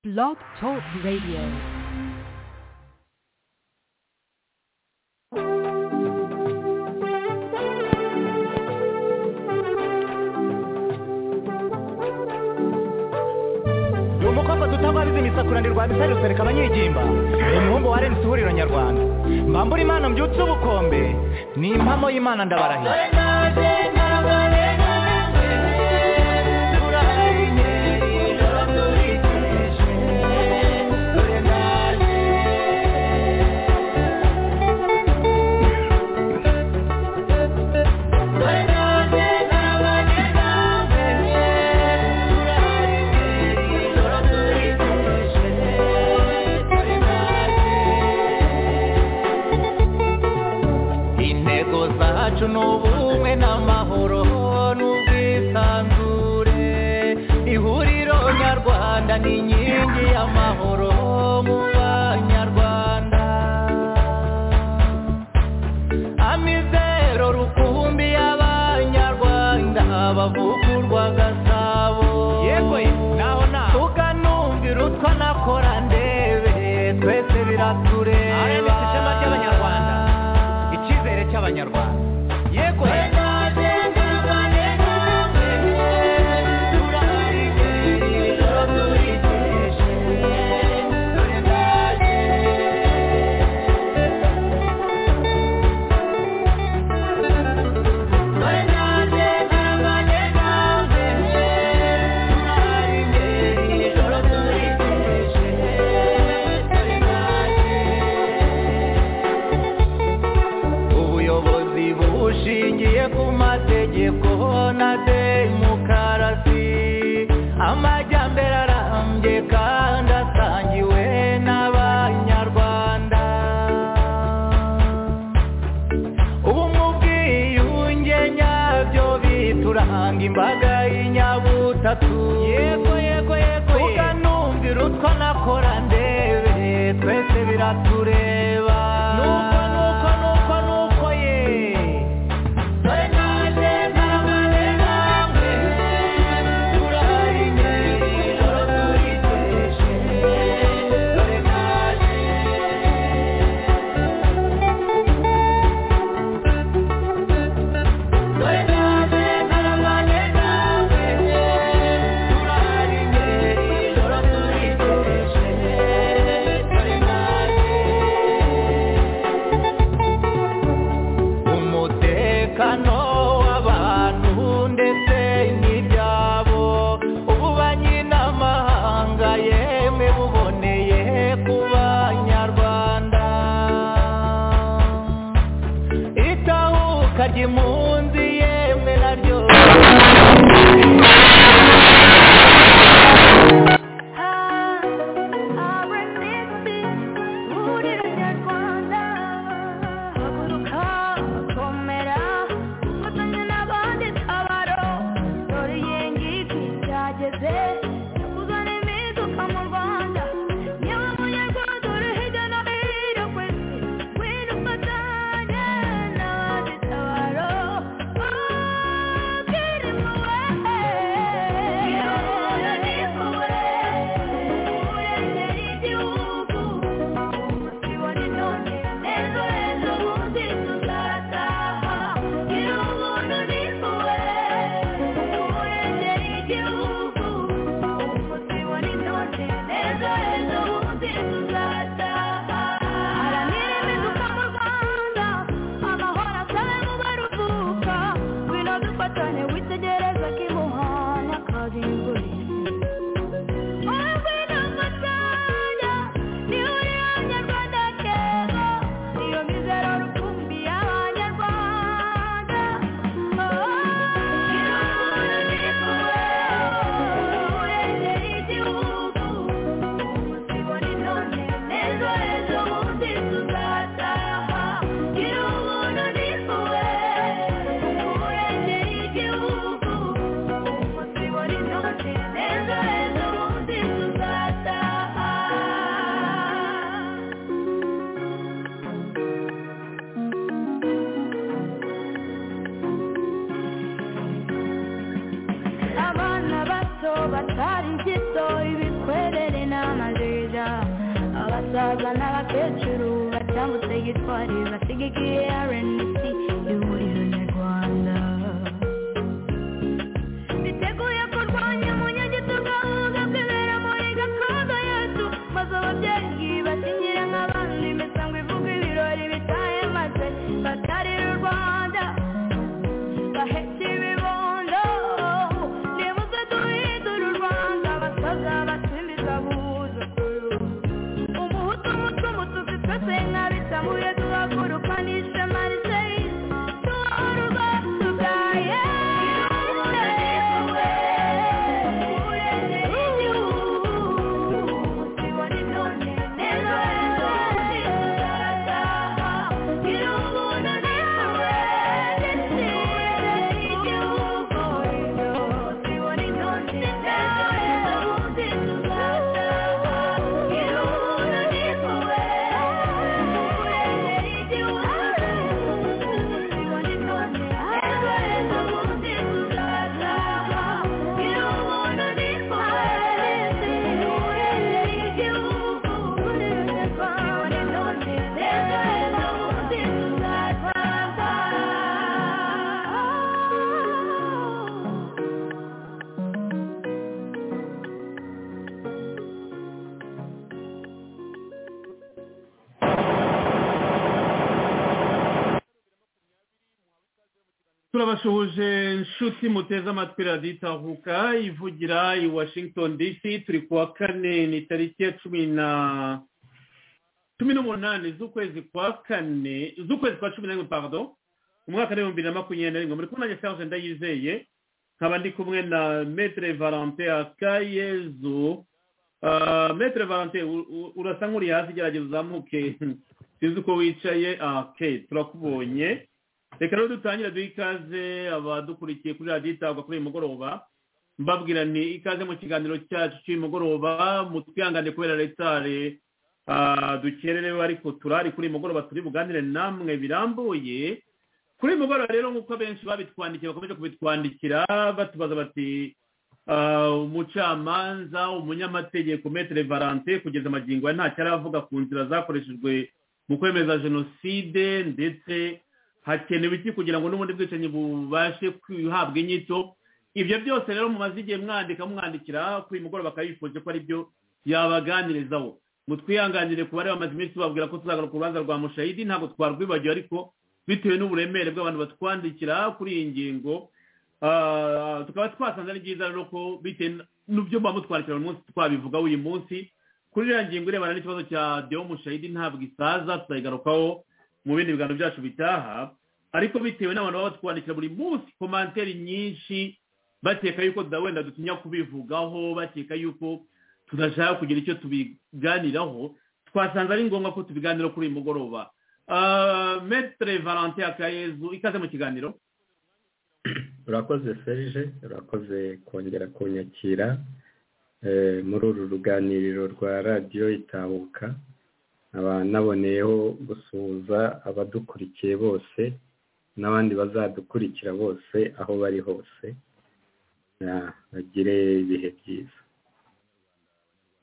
Blog Talk Radio. ni umukobwa dutabariza imisakuranirwa ya misari rusereka abanyigimba ni umuhungu wa renisi ihuriro nyarwanda mbambura imana mbyutse ubukombe ni impamo y'imana ndabarahira intego zacu ni ubumwe n'amahoro n'ubwisanzure ihuriro nyarwanda ni inkingi y'amahoro mu banyarwanda amizero rukumbi y'abanyarwanda bavugurwa gasabo yego naho naho tukanumvira utwa nakora ndebe twese biratureba ishema ry'abanyarwanda icyizere cy'abanyarwanda yego ubuyobozi bushingiye ku mategeko na demokarasi amajyambere arambye kandi asangiwe n'abanyarwanda ubumwe ubwiyunge nyabyo bituranga imbaga y'inyabutatu yego yego yego ukanumvira utwo nakora ndebe twese biratureba nuko nuko nuko nuko ye umutekano w'abantu ndetse n'ibyabo ububanyi n'amahanga yemwe buboneye ku banyarwanda itahuka ry'impunzi yemwe naryo Thank you abasaza n'abakecuru batambutse gitwari basigikiye RNC ihuriro nyarwanda biteguye kurwanya umunyagitugu ahubwo kwibera muri gakondo yacu maze ababyeyi bakingire nk'abandi imisango ivuga ibirori bitahemaze batarira u rwanda bahetse ibibondo nibuze duhindura u rwanda abasaza basimbiza buzukuruza umuhutu umuco umutuzi twese nk'abisamuye duhaguruka n'ishema riseyi duhora ubwacu bwa yewe ureze igihugu tubone none neza ejo tuzataha gira ubuntu nawe ndetse igihugu ejo tubone none neza ejo tuzataha gira ubuntu niwe ureze igihugu tubone none neza ejo tuzataha gira ubuntu niwe ureze igihugu tubone none neza ejo tuzataha turabasuhuje inshuti muteze amatwi radiyo itahuka ivugira i washington dc turi ku wa kane ni tariki ya cumi na cumi n'umunani z'ukwezi kwa kane z'ukwezi kwa cumi na rimwe pardon umwaka w'ibihumbi bibiri na makumyabiri na rimwe muri kumwe nanjye serge ndayizeye nkaba ndi kumwe na metre valentin akayezu Ah, metre valentin u- u- urasa nk'uri hasi gerageza uzamuke sinzi uko wicaye Ah, okay turakubonye reka rero dutangire duhe ikaze abadukurikiye kuri radiyo itangwa kuri uyu mugoroba mbabwira nti ikaze mu kiganiro cyacu cy'uyu mugoroba mutwihangane kubera retare ah, dukererewe ariko turari kuri uyu mugoroba turi buganire namwe birambuye kuri uyu mugoroba rero nk'uko benshi babitwandikiye bakomeje kubitwandikira batubaza bati ah, umucamanza umunyamategeko metere valante kugeza amagingo aya ntacyo aravuga ku nzira zakoreshejwe mu kwemeza jenoside ndetse hakenewe iki kugira ngo n'ubundi bwicanyi bubashe guhabwa inyito ibyo byose rero mumaze igihe mwandika mwandikira kuri uyu mugoroba bakaba bifuje ko ari byo yabaganirizaho ngo twihanganire ku bari bamaze iminsi babwira ko tuzagaruka urubanza rwa mushayidi ntabwo twarwibagiwe ariko bitewe n'uburemere bw'abantu batwandikira kuri iyi ngingo ah, tukaba twasanze ari byiza rero ko bitewe n'ibyo muba mutwandikira buri munsi twabivugaho uyu munsi kuri iriya ngingo irebana n'ikibazo cya deo mushayidi ntabwo isaza tuzayigarukaho mu bindi biganiro byacu bitaha ariko bitewe n'abantu baba batwandikira buri munsi komanteri nyinshi bakeka yuko da- wenda dutinya kubivugaho bakeka yuko tudashaka kugira icyo tubiganiraho twasanze ari ngombwa ko tubiganira kuri uyu mugoroba Ah, metre valentin akayezu ikaze mu kiganiro urakoze serge urakoze kongera kunyakira eh, muri uru ruganiriro rwa radiyo itabuka nkaba naboneyeho gusuhuza abadukurikiye bose n'abandi bazadukurikira bose aho bari hose Ah, bagire ibihe byiza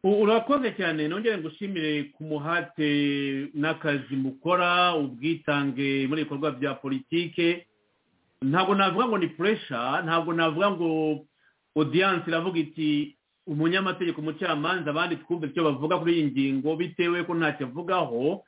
U- urakoze cyane nongere ngushimire ku muhate n'akazi mukora ubwitange muri ibikorwa bya politike ntabwo navuga ngo ni puresha ntabwo navuga ngo odiyanse iravuga iti umunyamategeko umucamanza abandi twumve icyo bavuga kuri iyi ngingo bitewe ko ntacyo avugaho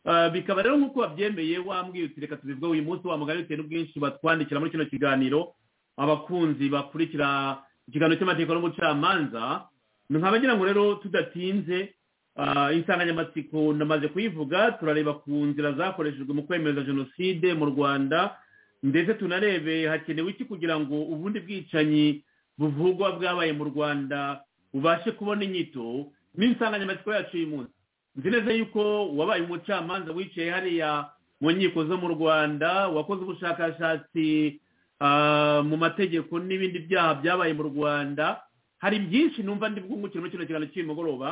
Ah, bikaba rero nk'uko wabyemeye wambwiye uti reka tubivuge uyu munsi wamugari bitewe n'ubwinshi batwandikira muri kino kiganiro abakunzi bakurikira ikiganiro cy'amategeko n'umucamanza nkaba ngira ngo rero tudatinze ah, insanganyamatsiko namaze kuyivuga turareba ku nzira zakoreshejwe mu kwemeza jenoside mu rwanda ndetse tunarebe hakenewe iki kugira ngo ubundi bwicanyi buvugwa bwabaye mu rwanda bubashe kubona inyito n'insanganyamatsiko yacu y'uyu munsi nzi neza yuko wabaye umucamanza wicaye hariya mu nkiko zo mu rwanda wakoze ubushakashatsi ah, mu mategeko n'ibindi byaha byabaye mu rwanda hari byinshi numva ndi bwungukire muri kino kiganiro cy'uyu mugoroba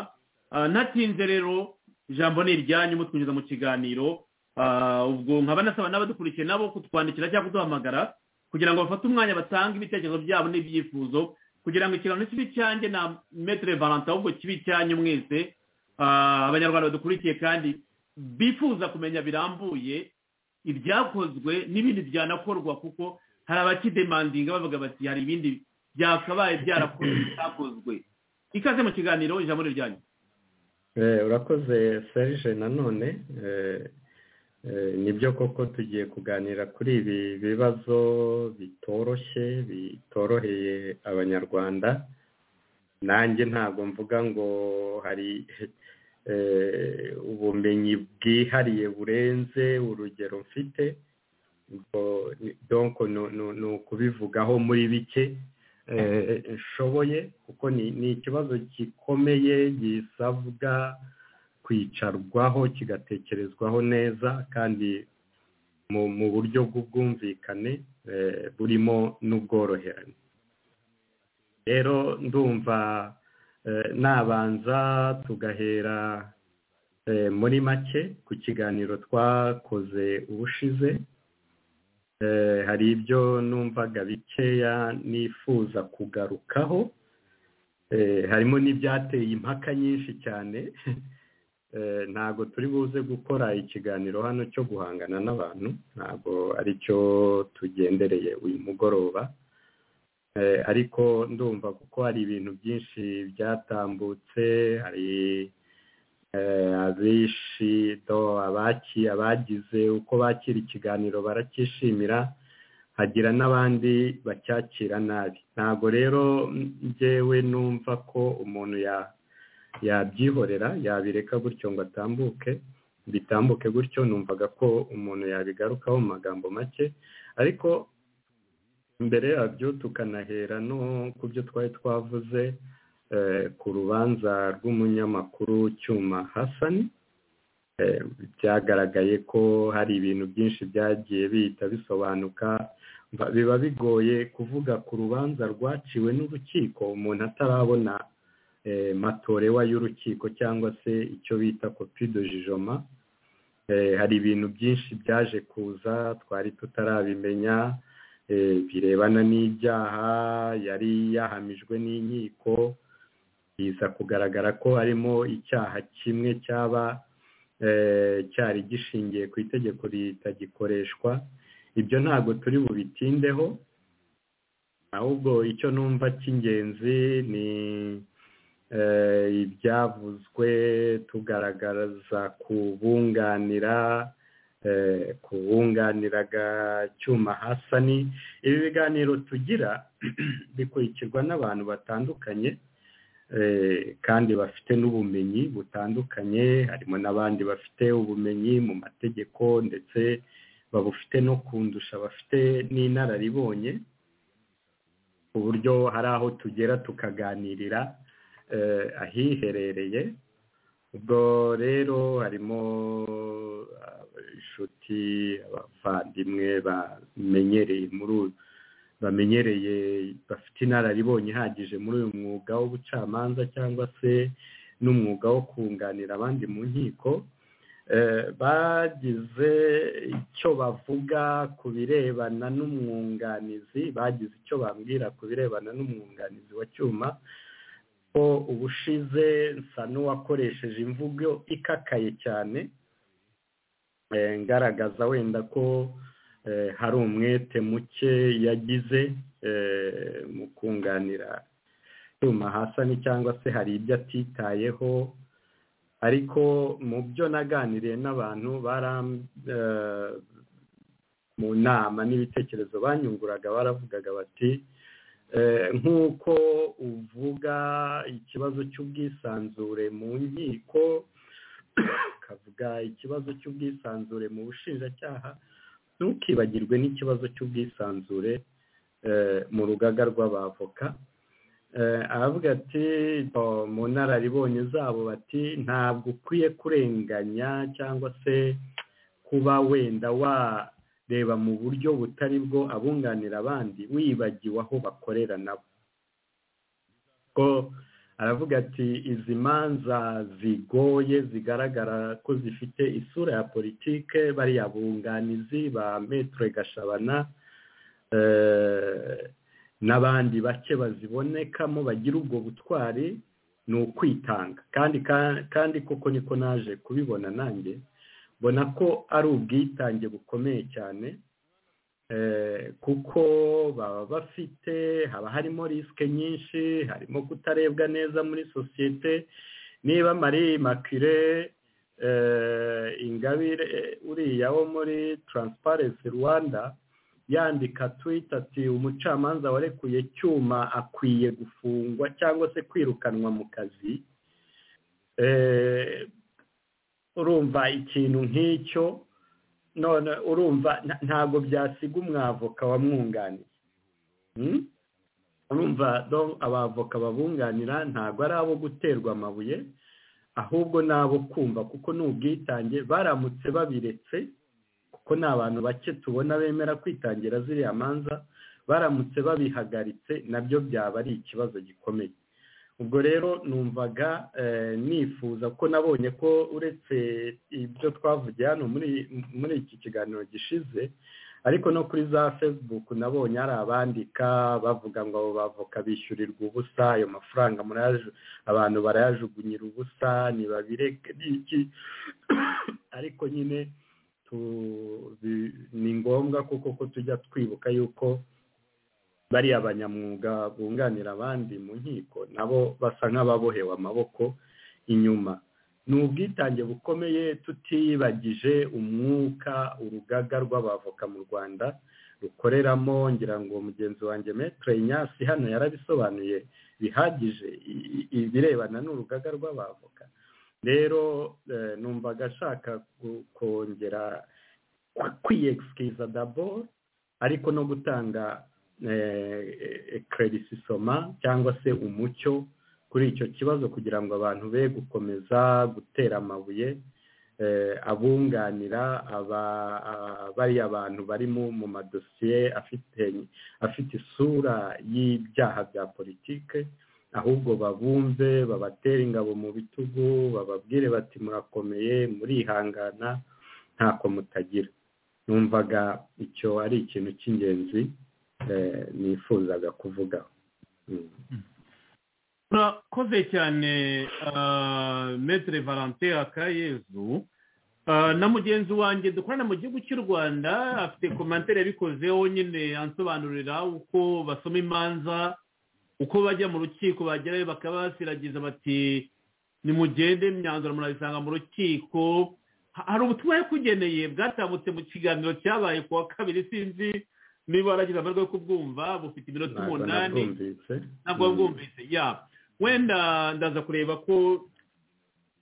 Ah, natinze rero ijambo ni iryanyu mutwinjiza mu kiganiro Ah, ubwo nkaba nasaba n'abadukurikiye nabo kutwandikira cyangwa kuduhamagara kugira ngo bafate umwanya batange ibitekerezo byabo n'ibyifuzo kugira ngo ikiganiro kibe icyanjye na metere valanta ahubwo kibe icyanyu mwese ah, abanyarwanda badukurikiye kandi bifuza kumenya birambuye ibyakozwe n'ibindi byanakorwa kuko hari abakidemandinga bavuga bati hari ibindi byakabaye byarakozwe bitakozwe ikaze mu kiganiro ijambo ni ryanyu Eh, urakoze serge nanone eh, eh, nibyo koko tugiye kuganira kuri ibi bibazo bitoroshye bitoroheye abanyarwanda nanjye ntabwo mvuga ngo hari eh, ubumenyi bwihariye burenze urugero mfite ubwo ni- donc nu- nu- ni ukubivugaho muri bike eh, nshoboye kuko ni ni ikibazo gikomeye gisabwa kwicarwaho kigatekerezwaho neza kandi mu mu buryo bw'ubwumvikane eh, burimo n'ubworoherane rero ndumva eh, nabanza tugahera eh, muri make ku kiganiro twakoze ubushize Eh, hari ibyo numvaga bikeya nifuza kugarukaho Eh, harimo n'ibyateye impaka nyinshi cyane Eh, ntabwo turi buze gukora ikiganiro hano cyo guhangana n'abantu ntabwo ari cyo tugendereye uyu mugoroba Eh, ariko ndumva kuko hari ibintu byinshi byatambutse hari eh, abishi do abaki abagize uko bakira ikiganiro baracyishimira hagira n'abandi bacyakira nabi ntabwo rero mm, njyewe numva ko umuntu ya- yabyihorera yabireka gutyo ngo atambuke bitambuke gutyo numvaga ko umuntu yabigarukaho mu magambo make ariko mbere yabyo tukanahera no ku byo twari twavuze eh, ku rubanza rw'umunyamakuru cyuma hasani Eh, byagaragaye ko hari ibintu byinshi byagiye bihita bisobanuka Ba- biba bigoye kuvuga ku rubanza rwaciwe n'urukiko umuntu atarabona eh, matorewa y'urukiko cyangwa se icyo bita kopi de jijoma Eh, hari ibintu byinshi byaje kuza twari tutarabimenya eh, birebana n'ibyaha yari yahamijwe n'inkiko biza kugaragara ko harimo icyaha kimwe cyaba eh, cyari gishingiye ku itegeko ritagikoreshwa ibyo ntabwo turi bubitindeho ahubwo icyo numva cy'ingenzi ni eh, ibyavuzwe tugaragaza kubunganira eh, kubunganiraga cyuma hasani ibi biganiro tugira bikurikirwa n'abantu batandukanye eh, kandi bafite n'ubumenyi butandukanye harimo n'abandi bafite ubumenyi mu mategeko ndetse babufite no kundusha bafite n'inararibonye ku buryo hari aho tugera tukaganirira eh, ahiherereye ubwo rero harimo inshuti abavandimwe bamenyereye muri uyu- bamenyereye bafite inararibonye ihagije muri uyu mwuga w'ubucamanza cyangwa se n'umwuga wo kunganira abandi mu nkiko Eh, bagize icyo bavuga ku birebana n'umwunganizi bagize icyo bambwira ku birebana n'umwunganizi wa cyuma ko ubushize nsa n'uwakoresheje imvugo ikakaye cyane eh, ngaragaza wenda ko eh, hari umwete muke yagize eh, mu kunganira cyuma hasani cyangwa se hari ibyo atitayeho ariko mu byo naganiriye n'abantu baram eh, mu nama n'ibitekerezo banyunguraga baravugaga bati eh, nk'uko uvuga ikibazo cy'ubwisanzure mu nkiko ukavuga ikibazo cy'ubwisanzure mu bushinjacyaha ntukibagirwe n'ikibazo cy'ubwisanzure eh, mu rugaga rw'abavoka Eh, aravuga ati "Oh, mu nararibonye zabo bati ntabwo ukwiye kurenganya cyangwa se kuba wenda wareba mu buryo butari bwo abunganira abandi wibagiwe aho bakorera nabo ko aravuga ati izi manza zigoye zigaragara ko zifite isura ya politike bariya bunganizi ba metre gashabana eh, n'abandi bake bazibonekamo bagira ubwo butwari ni ukwitanga kandi ka- kandi koko niko naje kubibona nanjye mbona ko ari ubwitange bukomeye cyane Eh, kuko baba bafite haba harimo risike nyinshi harimo kutarebwa neza muri sosiyete niba marie makire ingabire eh, uriya wo muri transparency rwanda yandika twita ati umucamanza warekuye cyuma akwiye gufungwa cyangwa se kwirukanwa mu kazi Eh, urumva ikintu nk'icyo none urumva nta- ntabwo byasiga umwavoka wamwunganiye Hmm? urumva donc abavoka babunganira ntabwo ari abo guterwa amabuye ahubwo ni abo kumva kuko ni ubwitange baramutse babiretse kuko ni abantu bake tubona bemera kwitangira ziriya manza baramutse babihagaritse nabyo byaba ari ikibazo gikomeye ubwo rero numvaga eh, nifuza ko nabonye ko uretse ibyo twavugiye hano muri muri iki kiganiro gishize ariko no kuri za facebook nabonye hari abandika bavuga ngo abo bavoka bishyurirwa ubusa ayo mafaranga murayaju abantu barayajugunyira ubusa ntibabireke ni iki ariko nyine tu- bi- ni ngombwa kuko ko tujya twibuka yuko bariya banyamwuga bunganira abandi mu nkiko nabo basa nk'ababohewe amaboko inyuma ni ubwitange bukomeye tutiyibagije umwuka urugaga rw'abavoka mu rwanda rukoreramo ngira ngo mugenzi wanjye metre inyasi hano yarabisobanuye bihagije i- i- ibirebana n'urugaga rw'abavoka rero eh, numvaga ashaka ku- kongera kwiyegisikiza daboro ariko no gutanga ekerisisoma cyangwa se umucyo kuri icyo kibazo kugira ngo abantu be gukomeza gutera amabuye eh, abunganira aba- a- bariya bantu bari mu mu madosiye afite afite isura y'ibyaha bya politike ahubwo babumve babatere ingabo mu bitugu bababwire bati murakomeye murihangana ntako mutagira numvaga icyo ari ikintu cy'ingenzi eh, nifuzaga kuvuga Mm. murakoze cyane ah, metere valante akayezu Ah, na mugenzi wanjye dukorana mu gihugu cy'u rwanda afite komantere yabikozeho nyine ansobanurira uko basoma imanza uko bajya mu rukiko bagerayo bakaba basiragiza bati nimugende imyanzuro murabisanga mu rukiko Ha- hari ubutumwa yakugeneye bwatambutse mu kiganiro cyabaye ku wa kabiri sinzi niba waragize amahirwe yo kubwumva bufite iminota ntabwo umunani nabwumvise ntabwo bwumvise ya wenda ndaza kureba ko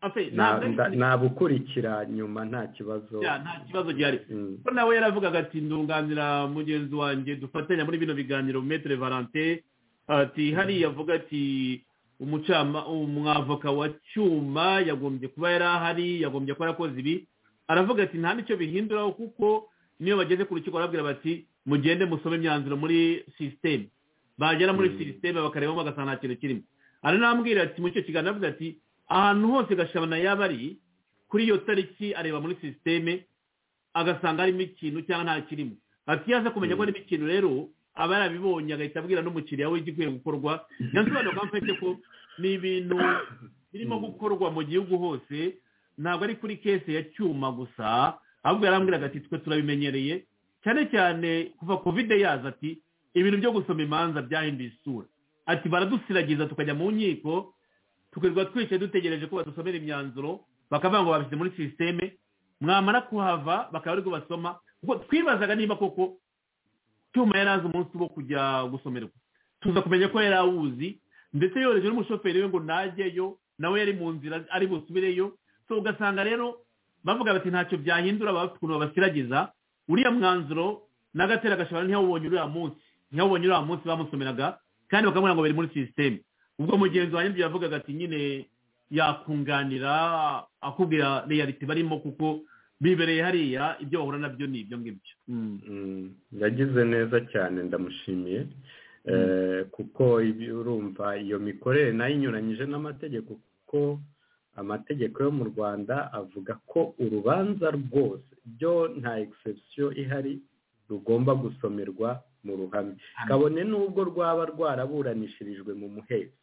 Afe, ntabwo ari- nabukurikira nyuma nta kibazo ya, nta kibazo gihari Mm. ko nawe yaravugaga ati ndunganira mugenzi wanjye dufatanya muri bino biganiro metere valante ati hariya avuga ati umucama umwavoka wa cyuma yagombye kuba yari ahari yagombye kuba yarakoze ibi aravuga ati nta n'icyo bihinduraho kuko niyo bageze ku rukiko barabwira bati mugende musome imyanzuro muri sisiteme bagera muri Mm. sisiteme bakarebamo bagasanga nta kintu kirimo aranambwira ati muri icyo kiganiro aravuga ati ahantu hose gashabana yaba ari kuri iyo tariki areba muri sisiteme agasanga harimo ikintu cyangwa nta kirimo ati iyo aza kumenya ko harimo ikintu rero aba yarabibonye agahita abwira n'umukiriya we igikwiye gukorwa yasobanura ko mfite ko ni ibintu birimo gukorwa mu gihugu hose ntabwo ari kuri kese ya cyuma gusa ahubwo yarambwiraga ati twe turabimenyereye cyane cyane kuva kovide yaza ati ibintu byo gusoma imanza byahinduye isura ati baradusiragiza tukajya mu nkiko tukirirwa twicaye dutegereje ko badusomera imyanzuro bakavuga ngo babishyize muri sisiteme mwamara kuhava bakaba ariko basoma ubwo twibazaga niba koko cyuma yari azi umunsi wo kujya gusomerwa tuza kumenya ko yari awuzi ndetse yohereje n'umushoferi we ngo najyeyo nawe yari mu nzira ari busubireyo so ugasanga rero bavuga bati ntacyo byahindura baba bafite ukuntu babasiragiza uriya mwanzuro n'agatera gashobora ntiyawubonye uriya munsi ntiyawubonye uriya munsi bamusomeraga kandi bakamubwira ngo biri muri sisiteme ubwo mugenzi wanjye ibyo yavugaga ati nyine yakunganira akubwira reyaliti barimo kuko bibereye hariya ibyo bahura nabyo ni ibyo ngibyo Mm. Mm, yagize neza cyane ndamushimiye Eh, kuko ibi urumva iyo mikorere nayo inyuranyije n'amategeko kuko amategeko yo mu rwanda avuga ko urubanza rwose byo nta egisepsiyo ihari rugomba gusomerwa mu ruhame kabone n'ubwo rwaba rwaraburanishirijwe mu muhezo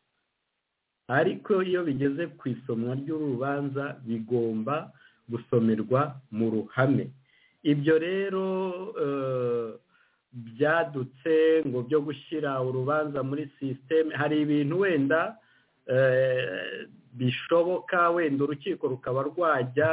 ariko iyo bigeze ku isomwa ry'urubanza bigomba gusomerwa mu ruhame ibyo rero eh, byadutse ngo byo gushyira urubanza muri sisiteme hari ibintu wenda eh, bishoboka wenda urukiko rukaba rwajya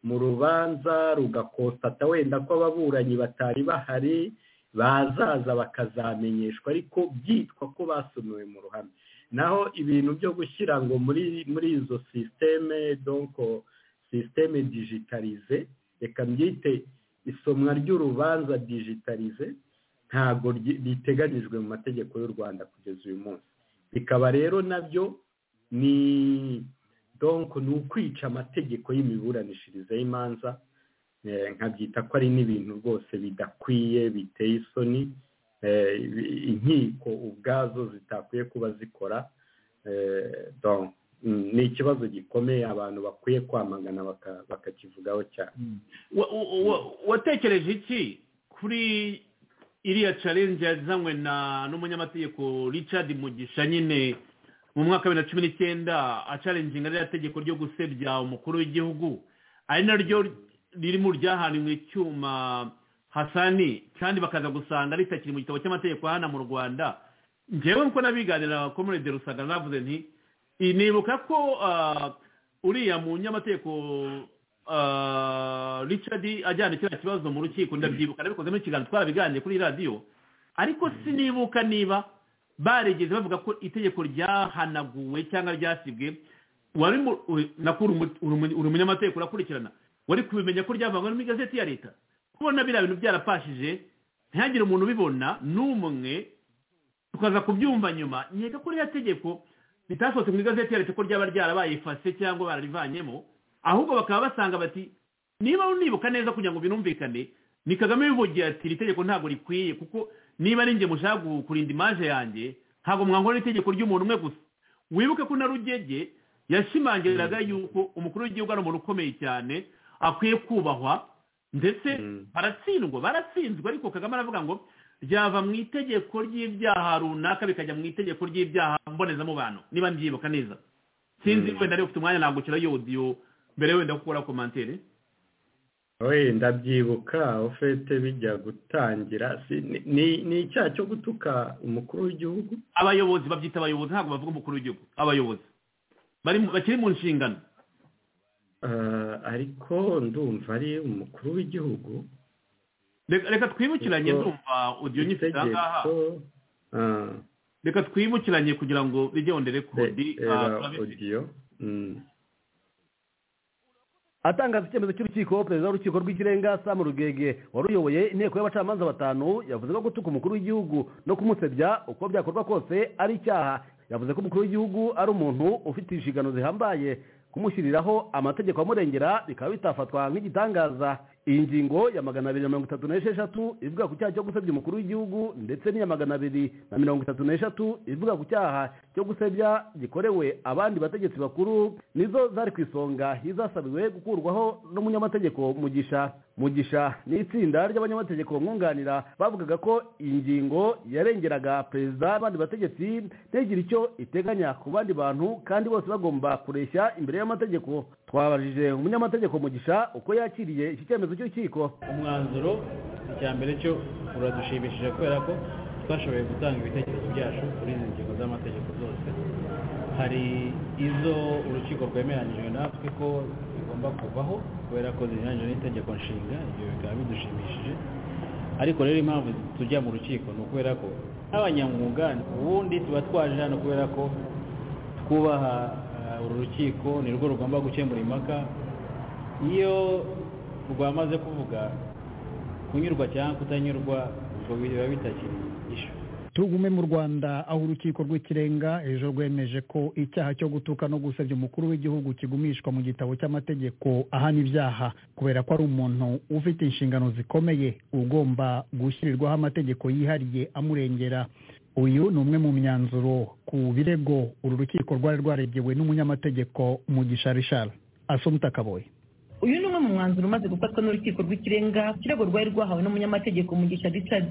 mu rubanza rugakosata wenda ko ababuranyi batari bahari bazaza bakazamenyeshwa ariko byitwa ko basomewe mu ruhame naho ibintu byo gushyira ngo muri muri izo sisiteme donko sisiteme digitarize reka mbyite isomwa ry'urubanza digitarize ntabwo ryi- riteganyijwe mu mategeko y'u rwanda kugeza uyu munsi bikaba rero nabyo ni donko ni ukwica amategeko y'imiburanishirize y'imanza eh, nkabyita ko ari n'ibintu rwose bidakwiye biteye isoni eh, inkiko ubwazo zitakwiye kuba zikora eh, donc, mm, ni ikibazo gikomeye abantu bakwiye kwamagana baka- bakakivugaho cyane Wa- wa- wa- watekereje iki kuri iriya challenge yazanywe na n'umunyamategeko richard mugisha nyine mu mwaka wa bibiri na cumi n'icyenda acarenginga ririya tegeko ryo gusebya umukuru w'igihugu ari naryo riri mu ryahaniwe icyuma hasani kandi bakaza gusanga ritakiri mu gitabo cy'amategeko hano mu rwanda ngewe nkuko nabiganira komune de rusaga navuze nti "I- nibuka ko ah, uriya munyamategeko ah, richard ajyana kiriya kibazo mu rukiko ndabyibuka nabikozemo ikiganza twarabiganiriye kuri radiyo ariko sinibuka niba barigeze bavuga ko itegeko ryahanaguwe cyangwa ryasibwe wari mu- uri- nakuru umu- uri umu- uri umunyamategeko urakurikirana wari kubimenya ko ryavangwa mu igazeti ya leta kubona biriya bintu byarapashije ntihagire umuntu ubibona n'umwe tukaza kubyumva nyuma nkeka ko ririya tegeko ritasohotse mu igazeti ya leta ko ryaba ryarabaye fase cyangwa bararivanyemo ahubwo bakaba basanga bati niba unibuka neza kugira ngo binumvikane ni kagame bivugiye ati iri tegeko ntabwo rikwiye kuko niba ari njye mushaka gu- kurinda imaje yanjye ntabwo mwangora itegeko ry'umuntu umwe gusa wibuke ko na rugege yashimangiraga yuko umukuru w'igihugu ari umuntu ukomeye cyane akwiye kubahwa ndetse Mm. baratsindwa baratsinzwe ariko kagame aravuga ngo ryava mu itegeko ry'ibyaha runaka bikajya mu itegeko ry'ibyaha mbonezamubano niba mbyibuka neza sinzi Mm. wenda niba ufite umwanya nagukira yodiyo mbere wenda gukora komantere wenda byibuka ufite bijya gutangira si- ni- ni- ni icyaha cyo gutuka umukuru w'igihugu abayobozi babyita abayobozi ntabwo bavuga umukuru w'igihugu abayobozi bari mu- bakiri mu nshingano Eh, ariko ndumva ari umukuru w'igihugu reka reka twibukiranye Ubwo ndumva odiyo nyifite aha ngaha itegeko ah, reka twibukiranye kugira ngo rijyondere kodi era odiyo Mm. atangaza icyemezo cy'urukiko perezida w'urukiko rw'ikirenga samu rugege wari uyoboye inteko y'abacamanza batanu yavuze ko gutuka umukuru w'igihugu no kumusebya uko byakorwa kose ari icyaha yavuze ko umukuru w'igihugu ari umuntu ufite inshingano zihambaye kumushyiriraho amategeko amurengera bikaba bitafatwa nk'igitangaza iyi ngingo ya magana abiri na mirongo itatu n'esheshatu ivuga ku cyaha cyo gusebya umukuru w'igihugu ndetse n'iya magana abiri na mirongo itatu n'eshatu ivuga ku cyaha cyo gusebya gikorewe abandi bategetsi bakuru nizo zari ku isonga izasabiwe gukurwaho n'umunyamategeko mugisha mugisha n'itsinda ry'abanyamategeko bamwunganira bavugaga ko iyi ngingo yarengeraga perezida n'abandi bategetsi ntigire icyo iteganya ku bandi bantu kandi bose bagomba kureshya imbere y'amategeko twabajije umunyamategeko mugisha uko yakiriye iki cyemezo cy'urukiko umwanzuro icya mbere cyo uradushimishije kubera ko twashoboye gutanga ibitekerezo byacu kuri izi ngingo z'amategeko zose hari izo urukiko rwemeranyije natwe ko zigomba kuvaho kubera ko zinyuranyije n'itegeko nshinga ibyo bikaba bidushimishije ariko rero impamvu tujya mu rukiko ni ukubera ko nk'abanyamwuga ubundi tuba twaje hano kubera ko twubaha eh, uru rukiko ni rwo rugomba gukemura impaka iyo rwamaze kuvuga kunyurwa cyangwa kutanyurwa ubwo biba bitakiri ishu tugume mu rwanda aho urukiko rw'ikirenga ejo rwemeje ko icyaha cyo gutuka no gusebya umukuru w'igihugu kigumishwa mu gitabo cy'amategeko ahana ibyaha kubera ko ari umuntu ufite inshingano zikomeye ugomba gushyirirwaho amategeko yihariye amurengera uyu ni umwe mu myanzuro ku birego uru rukiko rwari rwaregewe n'umunyamategeko mugisha rishara asomta kaboye uyu ni umwe mu umwanzuro umaze gufatwa n'urukiko rw'ikirenga ikirego rwari rwahawe n'umunyamategeko mugisha richard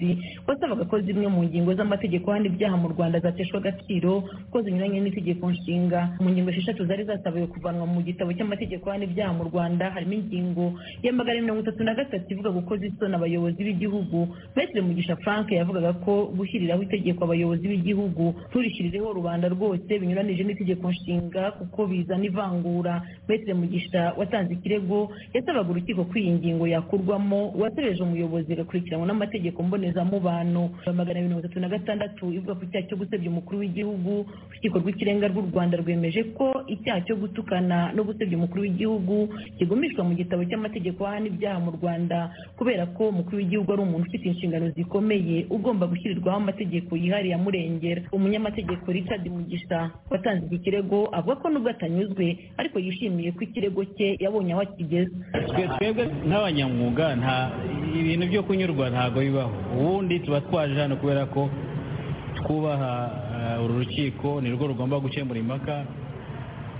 wasabaga ko zimwe mu ngingo z'amategeko hano ibyaha mu rwanda zateshwa agaciro ko zinyuranye n'itegeko nshinga mu ngingo esheshatu zari zasabiwe kuvanwa mu gitabo cy'amategeko hano ibyaha mu rwanda harimo ingingo ya magana mirongo itatu na gatatu ivuga gukoza isoni abayobozi b'igihugu metire mugisha frank yavugaga ko gushyiriraho itegeko abayobozi b'igihugu turishyirireho rubanda rwose binyuranije n'itegeko nshinga kuko bizana ivangura metire mugisha watanze ikirego yasabaga urukiko ko iyi ngingo yakurwamo uwatereje umuyobozi agakurikiranwa n'amategeko mbonezamubano ya magana mirongo itatu na gatandatu ivuga ku cyaha cyo gusebya umukuru w'igihugu urukiko rw'ikirenga rw'u rwanda rwemeje ko icyaha cyo gutukana no gusebya umukuru w'igihugu kigumishwa mu gitabo cy'amategeko ahana ibyaha mu rwanda kubera ko umukuru w'igihugu ari umuntu ufite inshingano zikomeye ugomba gushyirwaho amategeko yihariye amurengera umunyamategeko richard mugisha watanze iki kirego avuga ko nubwo atanyuzwe ariko yishimiye ko ikirego cye yabonye aho akigeze Twe- twebwe nk'abanyamwuga nta ibintu byo kunyurwa ntabwo bibaho ubundi tuba twaje hano kubera ko twubaha eh, uru rukiko ni rwo rugomba gukemura impaka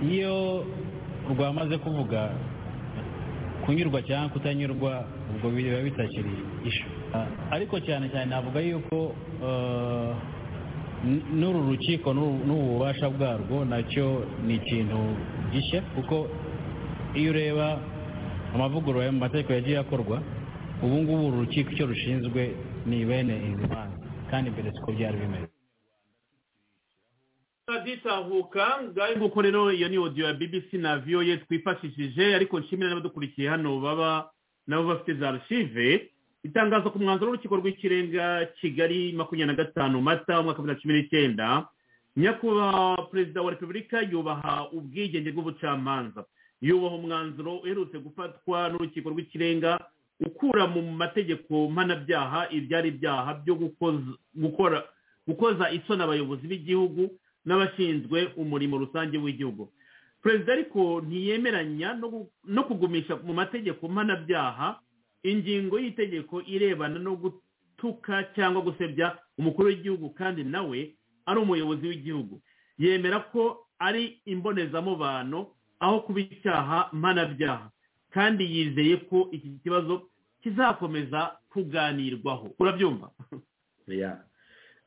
iyo rwamaze kuvuga kunyurwa cyangwa kutanyurwa ubwo biba bitakiri ishu Ah, ariko cyane cyane navuga yuko eh, n- n'uru rukiko n'ubu n'ubu bubasha bwarwo nacyo ni ikintu gishya kuko iyo ureba amavugurura yo mu mategeko yagiye akorwa ubu ngubu uru rukiko icyo rushinzwe ni bene izi manza kandi mbere siko byari bimeze raditahuka ngaho nguko rero iyo ni audio ya bbc na voye twifashishije ariko nshimira n'abadukurikiye hano baba nabo bafite za archive itangazo ku mwanzuro w'urukiko rw'ikirenga kigali makumyabiri na gatanu mata umwaka wa bibiri na cumi n'icyenda nyakubahwa perezida wa repubulika yubaha ubwigenge bw'ubucamanza yubaha umwanzuro uherutse gufatwa n'urukiko rw'ikirenga ukura mu mategeko mpanabyaha ibyari ibyaha byo gukoza- gukora gukoza isoni abayobozi b'igihugu n'abashinzwe umurimo rusange w'igihugu perezida ariko ntiyemeranya no gu- no kugumisha mu mategeko mpanabyaha ingingo y'itegeko irebana no gutuka cyangwa gusebya umukuru w'igihugu kandi nawe ari umuyobozi w'igihugu yemera ko ari imbonezamubano aho kuba icyaha mpanabyaha kandi yizeye ko iki kibazo kizakomeza kuganirwaho urabyumva ya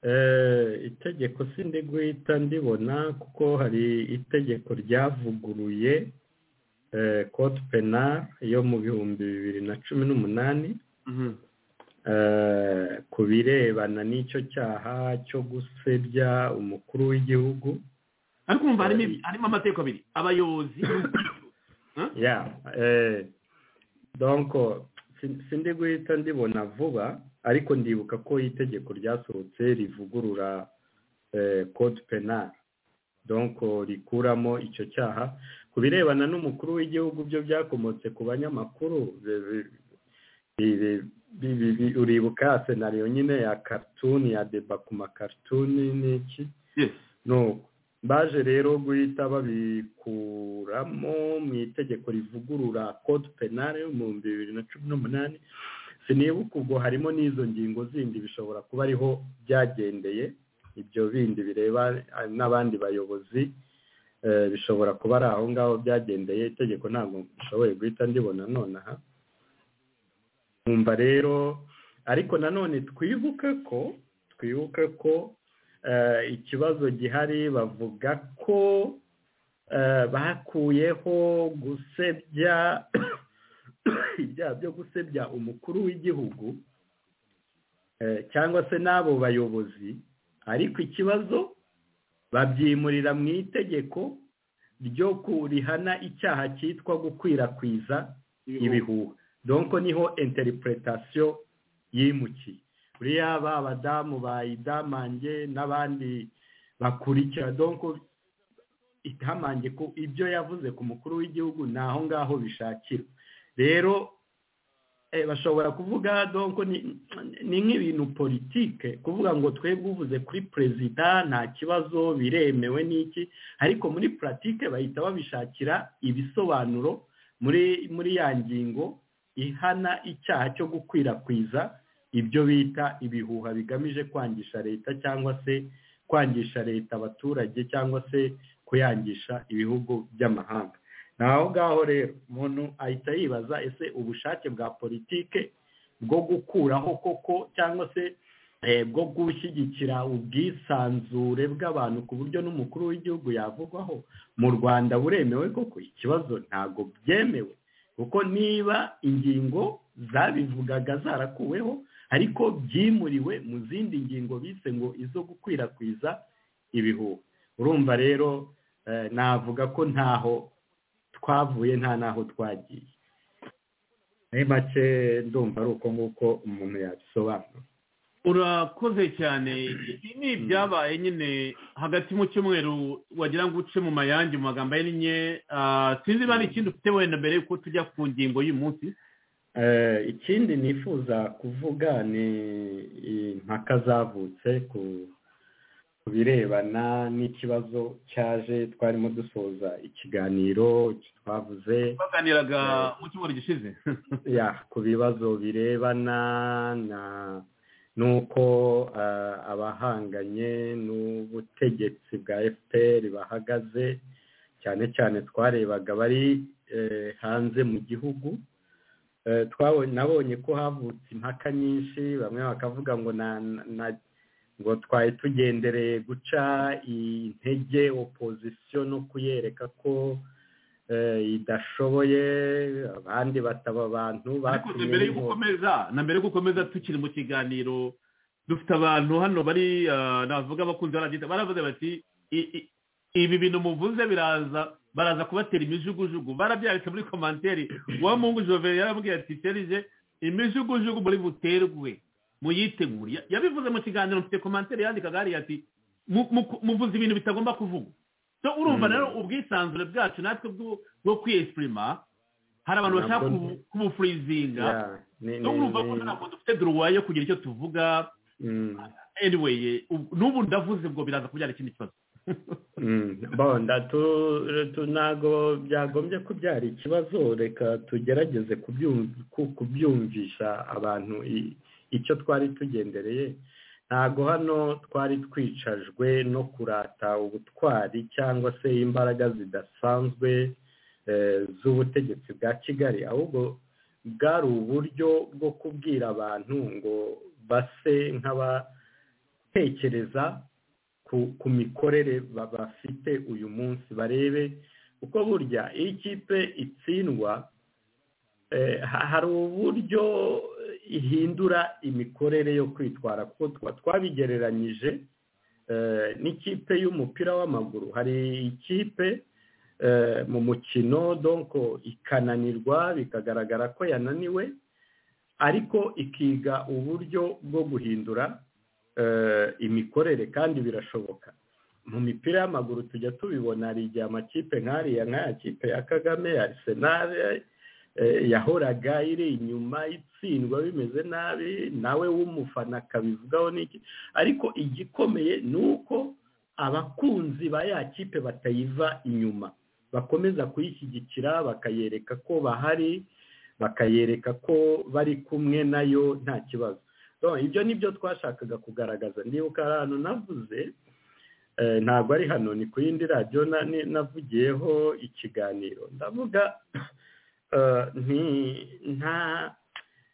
Eh, itegeko sindi guhita ndibona kuko hari itegeko ryavuguruye eh, code penal yo mu bihumbi bibiri na cumi n'umunani eh, ku birebana n'icyo cyaha cyo gusebya umukuru w'igihugu ariko umva harimo ibi- harimo amategeko abiri abayobozi ya eh donc sin- sindi guhita ndibona vuba ariko ndibuka ko itegeko ryasohotse rivugurura eh, code penal donc rikuramo icyo cyaha ku birebana n'umukuru w'igihugu byo byakomotse ku banyamakuru bi- bi- bi- bi- bi- bi- bi- uribuka ya senariyo nyine ya cartoon ya deba ku makartoon n'iki Yes. no baje rero guhita babikuramo mu itegeko rivugurura code penal yo mu bihumbi bibiri na cumi n'umunani sinibuka ubwo harimo n'izo ngingo zindi bishobora kuba ariho byagendeye ibyo bindi bireba eh, n'abandi bayobozi eh, bishobora kuba ari aho ngaho byagendeye itegeko ntabwo nshoboye guhita ndibona nonaha nkumva rero ariko nanone twibuke ko twibuke ko eh, ikibazo gihari bavuga ko eh, bakuyeho gusebya ibyaha byo gusebya umukuru w'igihugu eh, cyangwa se n'abo bayobozi ariko ikibazo babyimurira mu itegeko ryo ku- rihana icyaha cyitwa gukwirakwiza ibihuha donko niho interpretation yimukiye buriya ba badamu bayidamange n'abandi bakurikira donko itamange ku ibyo yavuze ku mukuru w'igihugu ni aho ngaho bishakirwa rero eh, bashobora kuvuga donko ni- ni nk'ibintu politike kuvuga ngo twebwe uvuze kuri perezida nta kibazo biremewe n'iki ariko muri puratike bahita babishakira ibisobanuro muri muri ya ngingo ihana icyaha cyo gukwirakwiza ibyo bita ibihuha bigamije kwangisha leta cyangwa se kwangisha leta abaturage cyangwa se kuyangisha ibihugu by'amahanga aho ngaho rero umuntu ahita yibaza ese ubushake bwa politike bwo gukuraho koko cyangwa se eh, bwo gushyigikira ubwisanzure bw'abantu ku buryo n'umukuru w'igihugu yavugwaho mu rwanda buremewe koko ikibazo ntabwo byemewe kuko niba ingingo zabivugaga zarakuweho ariko byimuriwe mu zindi ngingo bise ngo izo gukwirakwiza ibihuha urumva rero eh, navuga ko ntaho twavuye nta n'aho twagiye muri make ndumva ari uko nguko umuntu yabisobanura urakoze cyane ibi ni ibyabaye nyine hagati mu cyumweru wagira ngo uce mu mayange mu magambo ahinnye sinzi niba hari ikindi ufite wenda mbere yuko tujya ku ngingo y'umunsi Eh, ikindi nifuza kuvuga ni impaka zavutse ku ku birebana n'ikibazo cyaje twarimo dusoza ikiganiro twavuze twaganiraga mu cyumweru gishize ya ku bibazo birebana na n'uko eh, abahanganye n'ubutegetsi bwa fpr bahagaze cyane cyane twarebaga bari eh, hanze mu gihugu Eh, twabonye nabonye ko havutse impaka nyinshi bamwe bakavuga ngo na, na ngo twari tugendereye guca intege opozisiyo no kuyereka ko eh, idashoboye abandi bataba abantu ariko batumye mbere yo inkotanyi. gukomeza na mbere yo gukomeza tukiri mu kiganiro dufite abantu hano bari ah, navuga abakunzi baragenda baravuze bati "I- i- ibi bintu muvuze biraza baraza kubatera imijugujugu barabyanditse muri komanteri wa mungu jove yarabwiye ati serije imijugujugu muri buterwe muyitegure Ya- yabivuze mu kiganiro mfite komanteri yandikaga hariya ati "Mu- mu- muvuze ibintu bitagomba kuvugwa so urumva rero ubwisanzure bwacu natwe bwo- bwo kwiyesipurima hari abantu bashaka Nabwo- kubu- kubufurizinga Ya, ni- ni- no urumva ko ni- ntabwo dufite duruwa yo kugira icyo tuvuga Mm. anyway ubu- n'ubu ndavuze ngo biraza kubyara ikindi kibazo bonda ntabwo byagombye kubyara ikibazo reka tugerageze kubyum- ku- kubyumvisha abantu i- icyo twari tugendereye ntabwo hano twari twicajwe no kurata ubutwari cyangwa se imbaraga zidasanzwe eh, z'ubutegetsi bwa kigali ahubwo bwari uburyo bwo kubwira abantu ngo base nk'abatekereza ku, ku mikorere ba- bafite uyu munsi barebe uko burya iyo ikipe itsindwa eh, ha- hari uburyo ihindura imikorere yo kwitwara kuko twa- twabigereranyije eh, n'ikipe y'umupira w'amaguru hari ikipe eh, mu mukino donc ikananirwa bikagaragara ko yananiwe ariko ikiga uburyo bwo guhindura eh, imikorere kandi birashoboka mu mipira y'amaguru tujya tubibona hari igihe amakipe nk'ariya nk'aya kipe ya kagame ya arsenal eh, yahoraga iri inyuma itsindwa bimeze nabi nawe w'umufana akabivugaho n'iki ariko igikomeye ni uko abakunzi ba ya kipe batayiva inyuma bakomeza kuyishyigikira bakayereka ko bahari bakayereka ko bari kumwe nayo nta kibazo Donc, ibyo ni byo twashakaga kugaragaza ndibuka hari ahantu navuze eh, ntabwo ari hano ni ku yindi radiyo na- ni- navugiyeho ikiganiro ndavuga eh, nti nta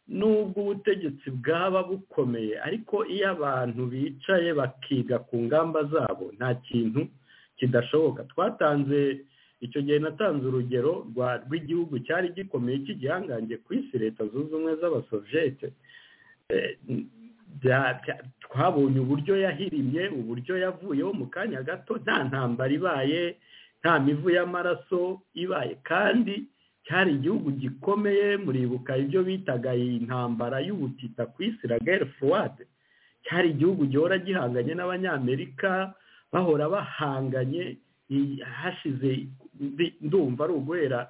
nubwo ubutegetsi bwaba bukomeye ariko iyo abantu bicaye bakiga ku ngamba zabo nta kintu kidashoboka twatanze icyo gihe natanze urugero rwa rw'igihugu cyari gikomeye cy'igihangange ku isi leta zunze ubumwe z'abasoviyete Eh, bya- bya- twabonye uburyo yahirimye uburyo yavuyeho mu kanya gato nta ntambara ibaye nta mivu y'amaraso ibaye kandi cyari igihugu gikomeye muribuka ibyo bitaga intambara y'ubutita ku isi la guerre froide cyari igihugu gihora gihanganye n'abanyamerika bahora bahanganye i- hashize ndi- ndumva ari uguhera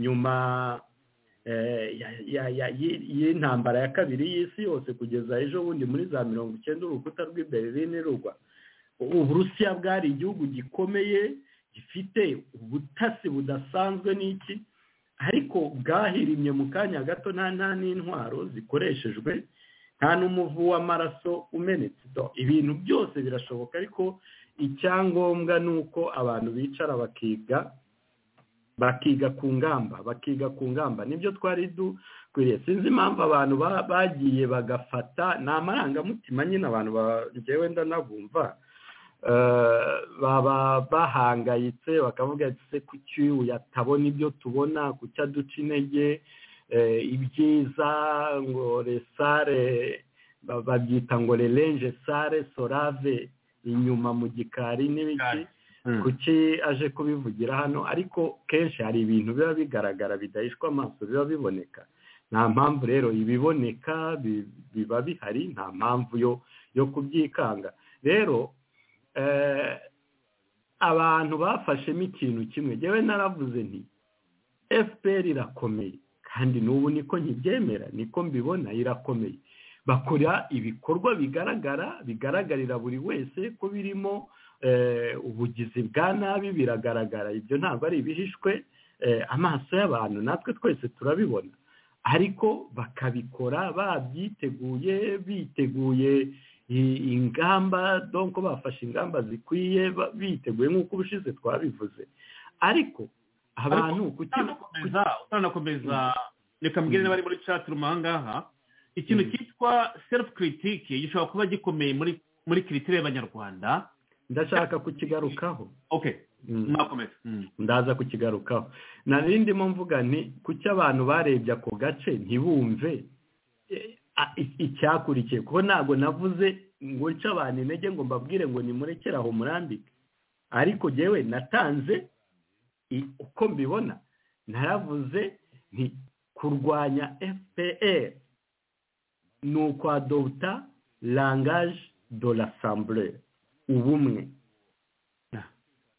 nyuma eh, ya- ya- ya- y'i- y'intambara ya kabiri y'isi yose kugeza ejo bundi muri za mirongo icyenda urukuta rw'i berlin rugwa uburusiya bwari igihugu gikomeye gifite ubutasi budasanzwe n'iki ariko bwahirimye mu kanya gato nta nta n'intwaro zikoreshejwe nta n'umuvu w'amaraso umenetse Do- ibintu byose birashoboka ariko icyangombwa ni uko abantu bicara bakiga bakiga ku ngamba bakiga ku ngamba nibyo twari dukwiriye sinzi impamvu abantu ba- bagiye bagafata ni amarangamutima nyine abantu ba- njyewe ndanabumva Eh, baba bahangayitse bakavuga ati se kuki uyu atabona ibyo tubona kuki aduca intege eh, ibyiza ngo resare ba- babyita ngo rerenje sare sorave inyuma mu gikari n'ibiki kuki aje kubivugira hano ariko kenshi hari ibintu biba bigaragara bidahishwa amaso biba biboneka nta mpamvu rero ibiboneka bi- biba bihari nta mpamvu yo yo kubyikanga rero eh, abantu bafashemo ikintu kimwe njyewe naravuze nti fpr irakomeye kandi n'ubu niko nkibyemera niko mbibona irakomeye bakora ibikorwa bigaragara bigaragarira buri wese ko birimo eh, ubugizi bwa nabi biragaragara ibyo ntabwo ari ibihishwe eh, amaso y'abantu natwe twese turabibona ariko bakabikora babyiteguye biteguye i- ingamba donko bafashe ingamba zikwiye ba- biteguye nk'uko ubushize twabivuze ariko abantu kuki utanakomeza utanakomeza reka mbwire n'abari muri chat room aha ngaha ikintu Mm. cyitwa self critique gishobora kuba gikomeye muri muri kiritire y'abanyarwanda ndashaka kukigarukaho okay Mm. mwakomeza Mm. ndaza kukigarukaho nari ndimo mvuga nti kuki abantu barebye ako gace ntibumve eh, a- i- icyakurikiye kuko ntabwo navuze ngo nce abantu intege ngo mbabwire ngo nimurekere aho murambike ariko jyewe natanze i- uko mbibona naravuze nti kurwanya fpr ni ukwadota langage de l'assemblée ubumwe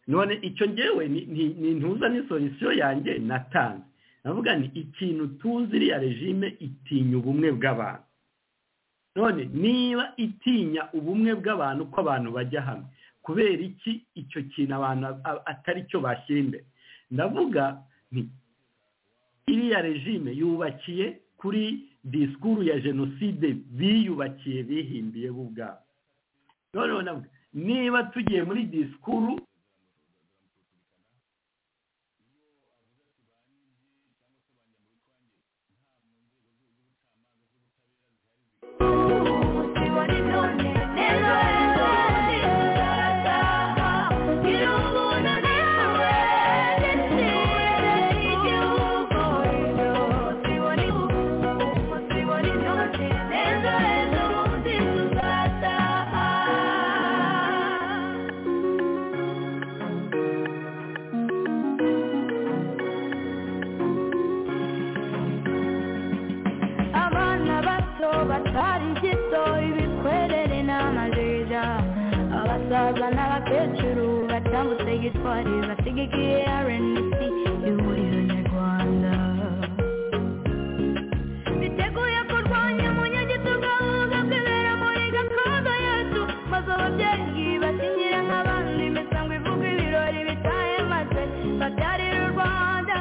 none icyo ngewe ni- ni- ni ntuza ni solisiyo yanjye natanze navuga ni ikintu tuzi iriya regime itinya ubumwe bw'abantu none niba itinya ubumwe bw'abantu ko abantu bajya hamwe kubera iki icyo kintu abantu a- atari cyo bashyira imbere ndavuga nti iriya regime yubakiye kuri disikuru ya jenoside biyubakiye bihimbiye bo ubwabo noneho navuga niba tugiye muri disikuru abana bato batari gito ibikwerere n'amajeja abasaza n'abakecuru batambutse gitwari basigikiye rnc ihuriro nyarwanda biteguye kurwanya umunyagitugu ahubwo kwibera muri gakondo yacu maze ababyeyi basinyire nk'abandi imisango ivuga ibirori bitahe maze babyarire u rwanda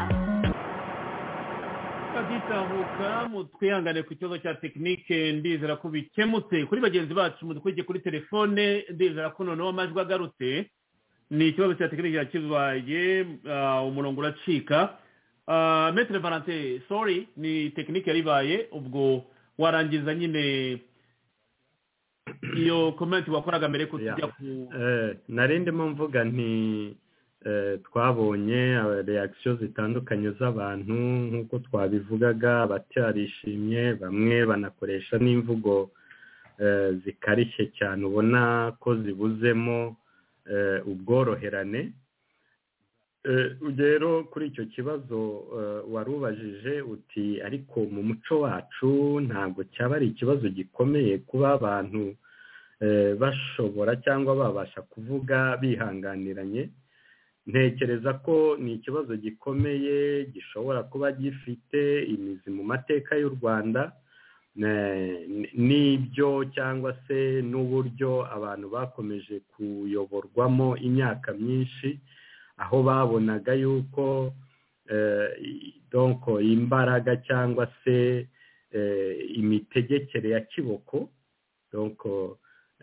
bagitahuka twihangane ku kibazo cya tekinike ndizera ko bikemutse kuri bagenzi bacu mudukurikiye kuri telefone ndizera ko noneho amajwi agarutse ni ikibazo cya tekinike yakibaye ah, umurongo uracika Ah, metere valante sori ni tekinike yaribaye ubwo warangiza nyine iyo komenti wakoraga mbere ko tujya Yeah. ku Eh, nari ndimo mvuga nti eh, twabonye reakisiyo zitandukanye z'abantu nk'uko twabivugaga batarishimye bamwe banakoresha n'imvugo eh, zikarishye cyane ubona ko zibuzemo eh, ubworoherane Eh, rero kuri icyo kibazo eh, wari ubajije uti ariko mu muco wacu ntabwo cyaba ari ikibazo gikomeye kuba abantu eh, bashobora cyangwa babasha kuvuga bihanganiranye ntekereza ko ni ikibazo gikomeye gishobora kuba gifite imizi mu mateka y'u rwanda ne- n- n'ibyo cyangwa se n'uburyo abantu bakomeje kuyoborwamo imyaka myinshi aho babonaga yuko eh, i- donc imbaraga cyangwa se eh, imitegekere ya kiboko donc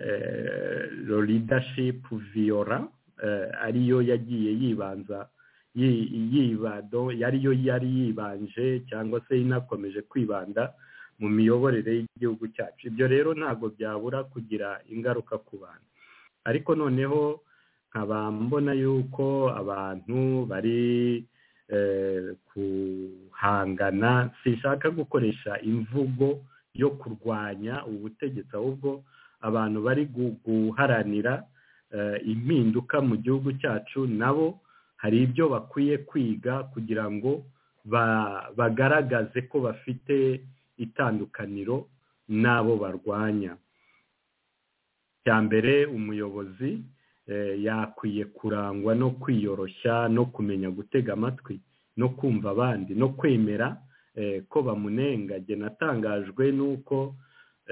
eh, lo leadership viora eh, ariyo yagiye yibanza yi- yibado yari yo yari yibanje cyangwa se inakomeje kwibanda mu miyoborere y'igihugu cyacu ibyo rero ntabwo byabura kugira ingaruka ku bantu ariko noneho nkaba mbona yuko abantu bari eh, kuhangana sinshaka gukoresha imvugo yo kurwanya ubutegetsi ahubwo abantu bari gu- guharanira eh, impinduka mu gihugu cyacu nabo hari ibyo bakwiye kwiga kugira ngo ba- bagaragaze ko bafite itandukaniro n'abo barwanya cya mbere umuyobozi eh, yakwiye kurangwa no kwiyoroshya no kumenya gutega amatwi no kumva abandi no kwemera eh, ko bamunenga jye natangajwe n'uko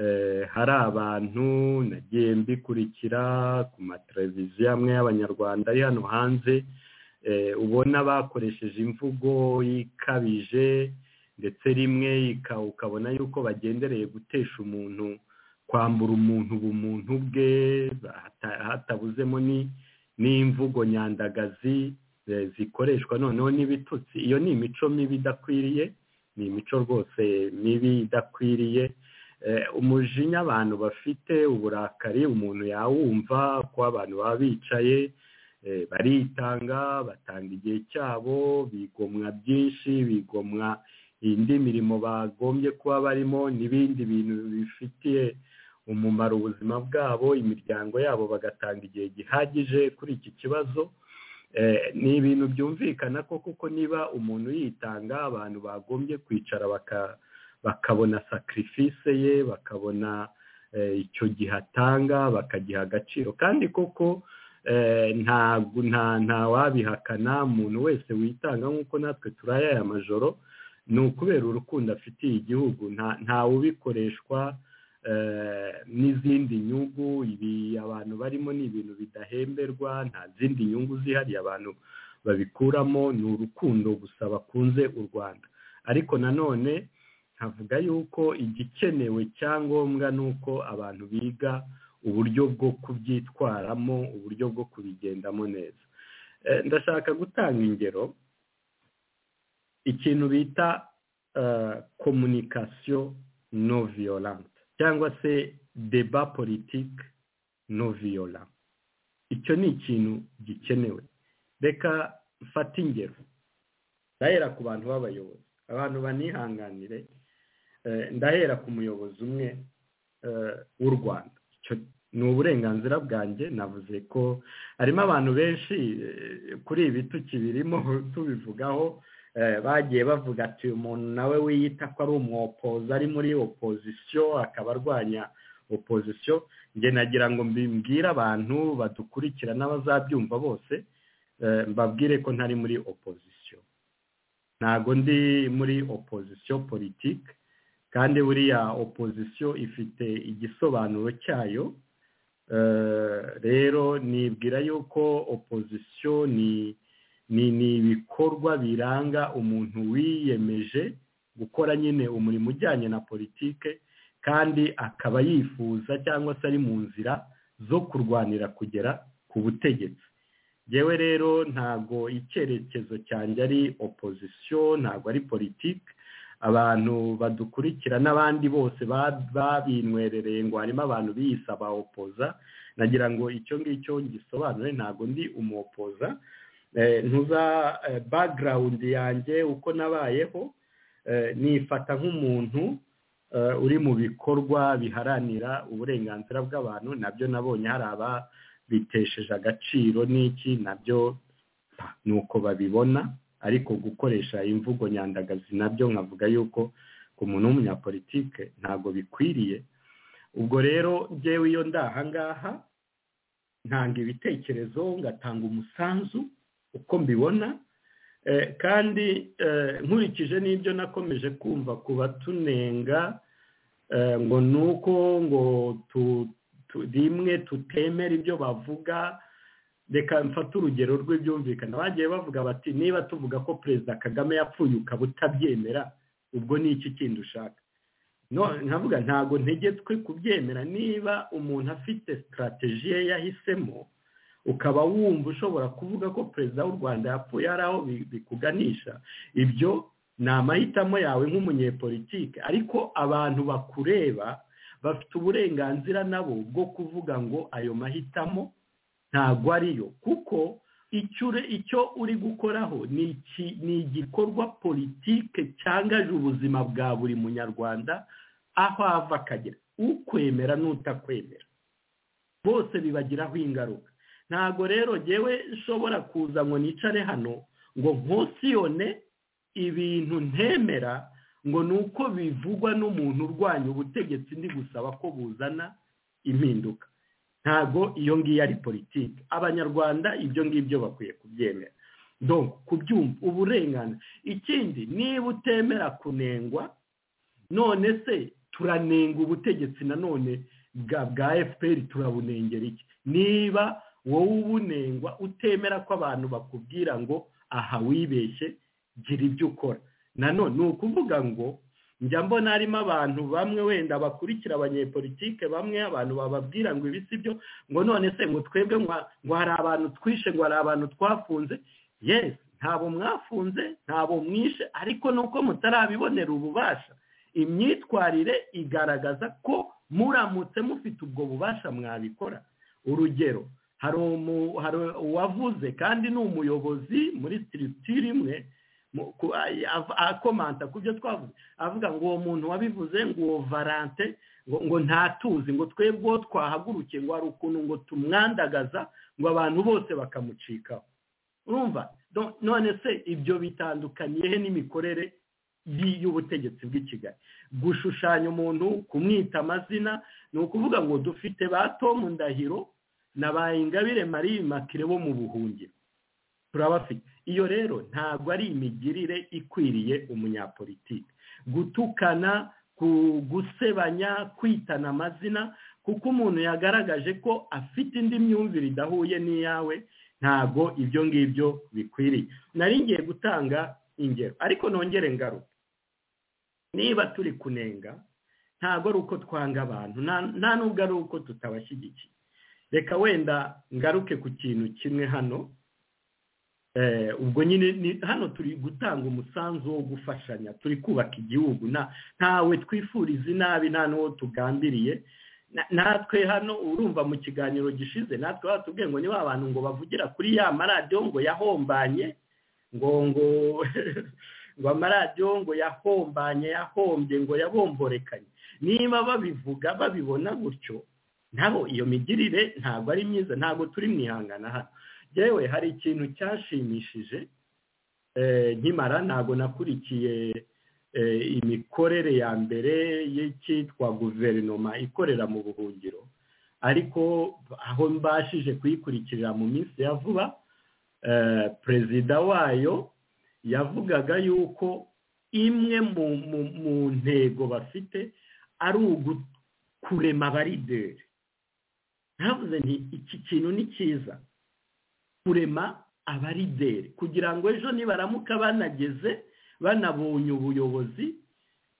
eh, hari abantu nagiye mbikurikira ku mateleviziyo amwe y'abanyarwanda ari hano hanze eh, ubona bakoresheje imvugo ikabije ndetse rimwe ika- ukabona yuko bagendereye gutesha umuntu kwambura umuntu ubumuntu bwe hata- hatabuzemo ni n'imvugo nyandagazi eh, zikoreshwa noneho n'ibitutsi iyo ni imico mibi idakwiriye ni imico rwose mibi idakwiriye Eh, umujinya abantu bafite uburakari umuntu yawumva ko abantu baba bicaye eh, baritanga batanga igihe cyabo bigomwa byinshi bigomwa indi mirimo bagombye kuba barimo n'ibindi bintu bifitiye umumaro ubuzima bwabo imiryango yabo bagatanga igihe gihagije kuri iki kibazo Eh, ni ibintu byumvikana ko kuko niba umuntu yitanga abantu bagombye kwicara baka- bakabona sacrifice ye bakabona eh, icyo gihe atanga bakagiha agaciro kandi koko eh, ntabwo nta- nta wabihakana umuntu wese witanga nk'uko natwe turaya aya majoro ni ukubera urukundo afitiye igihugu nta- ntawe ubikoreshwa eh, n'izindi nyungu ibi abantu barimo ni ibintu bidahemberwa nta zindi nyungu zihariye abantu babikuramo ni urukundo gusa bakunze u rwanda ariko nanone nkavuga yuko igikenewe cyangombwa ni uko abantu biga uburyo bwo kubyitwaramo uburyo bwo kubigendamo neza Eh, ndashaka gutanga ingero ikintu bita eh, communication non violente cyangwa se débat politique non violent icyo ni ikintu gikenewe reka mfate ingero ndahera ku bantu b'abayobozi abantu banihanganire eh, ndahera ku muyobozi umwe eh, w'u rwanda Icyo ni uburenganzira bwanjye navuze ko harimo abantu benshi eh, kuri ibi tukibirimo tubivugaho Eh, bagiye bavuga ati uyu muntu nawe wiyita ko ari umwopozi ari muri opozisiyo akaba arwanya opozisiyo njye nagira ngo mbibwire abantu badukurikira n'abazabyumva bose eh, mbabwire ko ntari muri opozisiyo ntago ndi muri opozisiyo politike kandi buriya opozisiyo ifite igisobanuro cyayo Eh, rero nibwira yuko opozisiyo ni ni ni ibikorwa biranga umuntu wiyemeje gukora nyine umurimo ujyanye na politike kandi akaba yifuza cyangwa se ari mu nzira zo kurwanira kugera ku butegetsi yewe rero ntago icyerekezo cyanjye ari opozisiyo ntago ari politike abantu badukurikira n'abandi bose ba- babinwerereye ngo harimo abantu biyise abaopoza nagira ngo icyo ngicyo gisobanure ntago ndi umuopoza Eh, ntuza eh, background yanjye uko nabayeho eh, nifata nk'umuntu eh, uri mu bikorwa biharanira uburenganzira bw'abantu nabyo nabonye hari ababitesheje agaciro n'iki nabyo pa, ni uko babibona ariko gukoresha imvugo nyandagazi nabyo nkavuga yuko ku muntu w'umunyapolitike ntabwo bikwiriye ubwo rero njyewe iyo ndahangaha ntanga ibitekerezo ngatanga umusanzu uko mbibona eh, kandi eh, nkurikije n'ibyo nakomeje kumva ku batunenga eh, ngo ni uko ngo tu- tu- rimwe tutemera ibyo bavuga reka mfate urugero rw'ibyumvikana bagiye bavuga bati niba tuvuga ko perezida kagame yapfuye ukaba utabyemera ubwo ni iki kindi ushaka no nkavuga ntabwo ntegetswe kubyemera niba umuntu afite sitarateji ye yahisemo ukaba wumva ushobora kuvuga ko perezida w'u rwanda yapfuye hari aho bi- bikuganisha ibyo ni amahitamo yawe nk'umunyepolitike ariko abantu bakureba bafite uburenganzira nabo bwo kuvuga ngo ayo mahitamo ntago ariyo kuko icyo ure- icyo uri gukoraho ni iki- ni igikorwa politike cyangaje ubuzima bwa buri munyarwanda aho ava akagera ukwemera n'utakwemera bose bibagiraho ingaruka ntago rero ngewe nshobora kuza ngo nicare hano ngo nkosiyone ibintu ntemera ngo ni uko bivugwa n'umuntu urwanya ubutegetsi ndi gusaba ko buzana impinduka ntago iyo ngiyo ari politiki abanyarwanda ibyo ngibyo bakwiye kubyemera donc kubyumva uburenganzira ikindi niba utemera kunengwa none se turanenga ubutegetsi nanone bwa bwa fpr turabunengera iki niba wowe ubunengwa utemera ko abantu bakubwira ngo aha wibeshye gira ibyo ukora nanone ni ukuvuga ngo njya mbona harimo abantu bamwe wenda bakurikira abanyepolitike bamwe abantu bababwira ngo ibi si byo ngo none se ngo twebwe ngo- ngo hari abantu twishe ngo hari abantu twafunze yesi ntabo mwafunze ntabo mwishe ariko nuko mutarabibonera ububasha imyitwarire igaragaza ko muramutse mufite ubwo bubasha mwabikora urugero hari umu- hari uwavuze kandi ni umuyobozi muri sitirikitire imwe mu- ku- a- a- akomanta ku byo twavuze avuga ngo uwo muntu wabivuze ngo uwo varante ngo ngo ntatuzi ngo twebwe uwo twahagurukiye ngo hari ukuntu ngo tumwandagaza ngo abantu bose bakamucikaho urumva Donc, none se ibyo bitandukaniye he n'imikorere y- y'ubutegetsi bw'i kigali gushushanya umuntu kumwita amazina ni ukuvuga ngo dufite ba tomu ndahiro na ba ingabire marie makire bo mu buhungiro turabafite iyo rero ntabwo ari imigirire ikwiriye umunyapolitiki gutukana ku- gusebanya kwitana amazina kuko umuntu yagaragaje ko afite indi myumvire idahuye n'iyawe ntabwo ibyo ngibyo bikwiriye nari ngiye gutanga ingero ariko nongere ngaruka niba turi kunenga ntabwo ari uko twanga abantu nta- nta nubwo ari uko tutabashyigikiye reka wenda ngaruke ku kintu kimwe hano Eh, ubwo nyine ni- hano turi gutanga umusanzu wo gufashanya turi kubaka igihugu na ntawe twifuriza inabi nta n'uwo tugambiriye Na- natwe hano urumva mu kiganiro gishize natwe batubwiye ngo ni ba bantu ngo bavugira kuri ya maradiyo ngo yahombanye ngo ngo ngo amaradiyo ngo yahombanye yahombye ngo yabomborekanye niba babivuga babibona gutyo nabo iyo migirire ntabwo ari myiza ntabwo turi mwihangana hano yewe hari ikintu cyashimishije eh, nkimara ntabwo nakurikiye eh, imikorere ya mbere y'icyitwa guverinoma ikorera mu buhungiro ariko aho mbashije kuyikurikirira mu minsi ya vuba eh, perezida wayo yavugaga yuko imwe mu, mu, mu ntego bafite ari ugu- kurema abarideri ntavuze nti iki kintu ni cyiza kurema abarideri kugira ngo ejo nibaramuka banageze banabonye ubuyobozi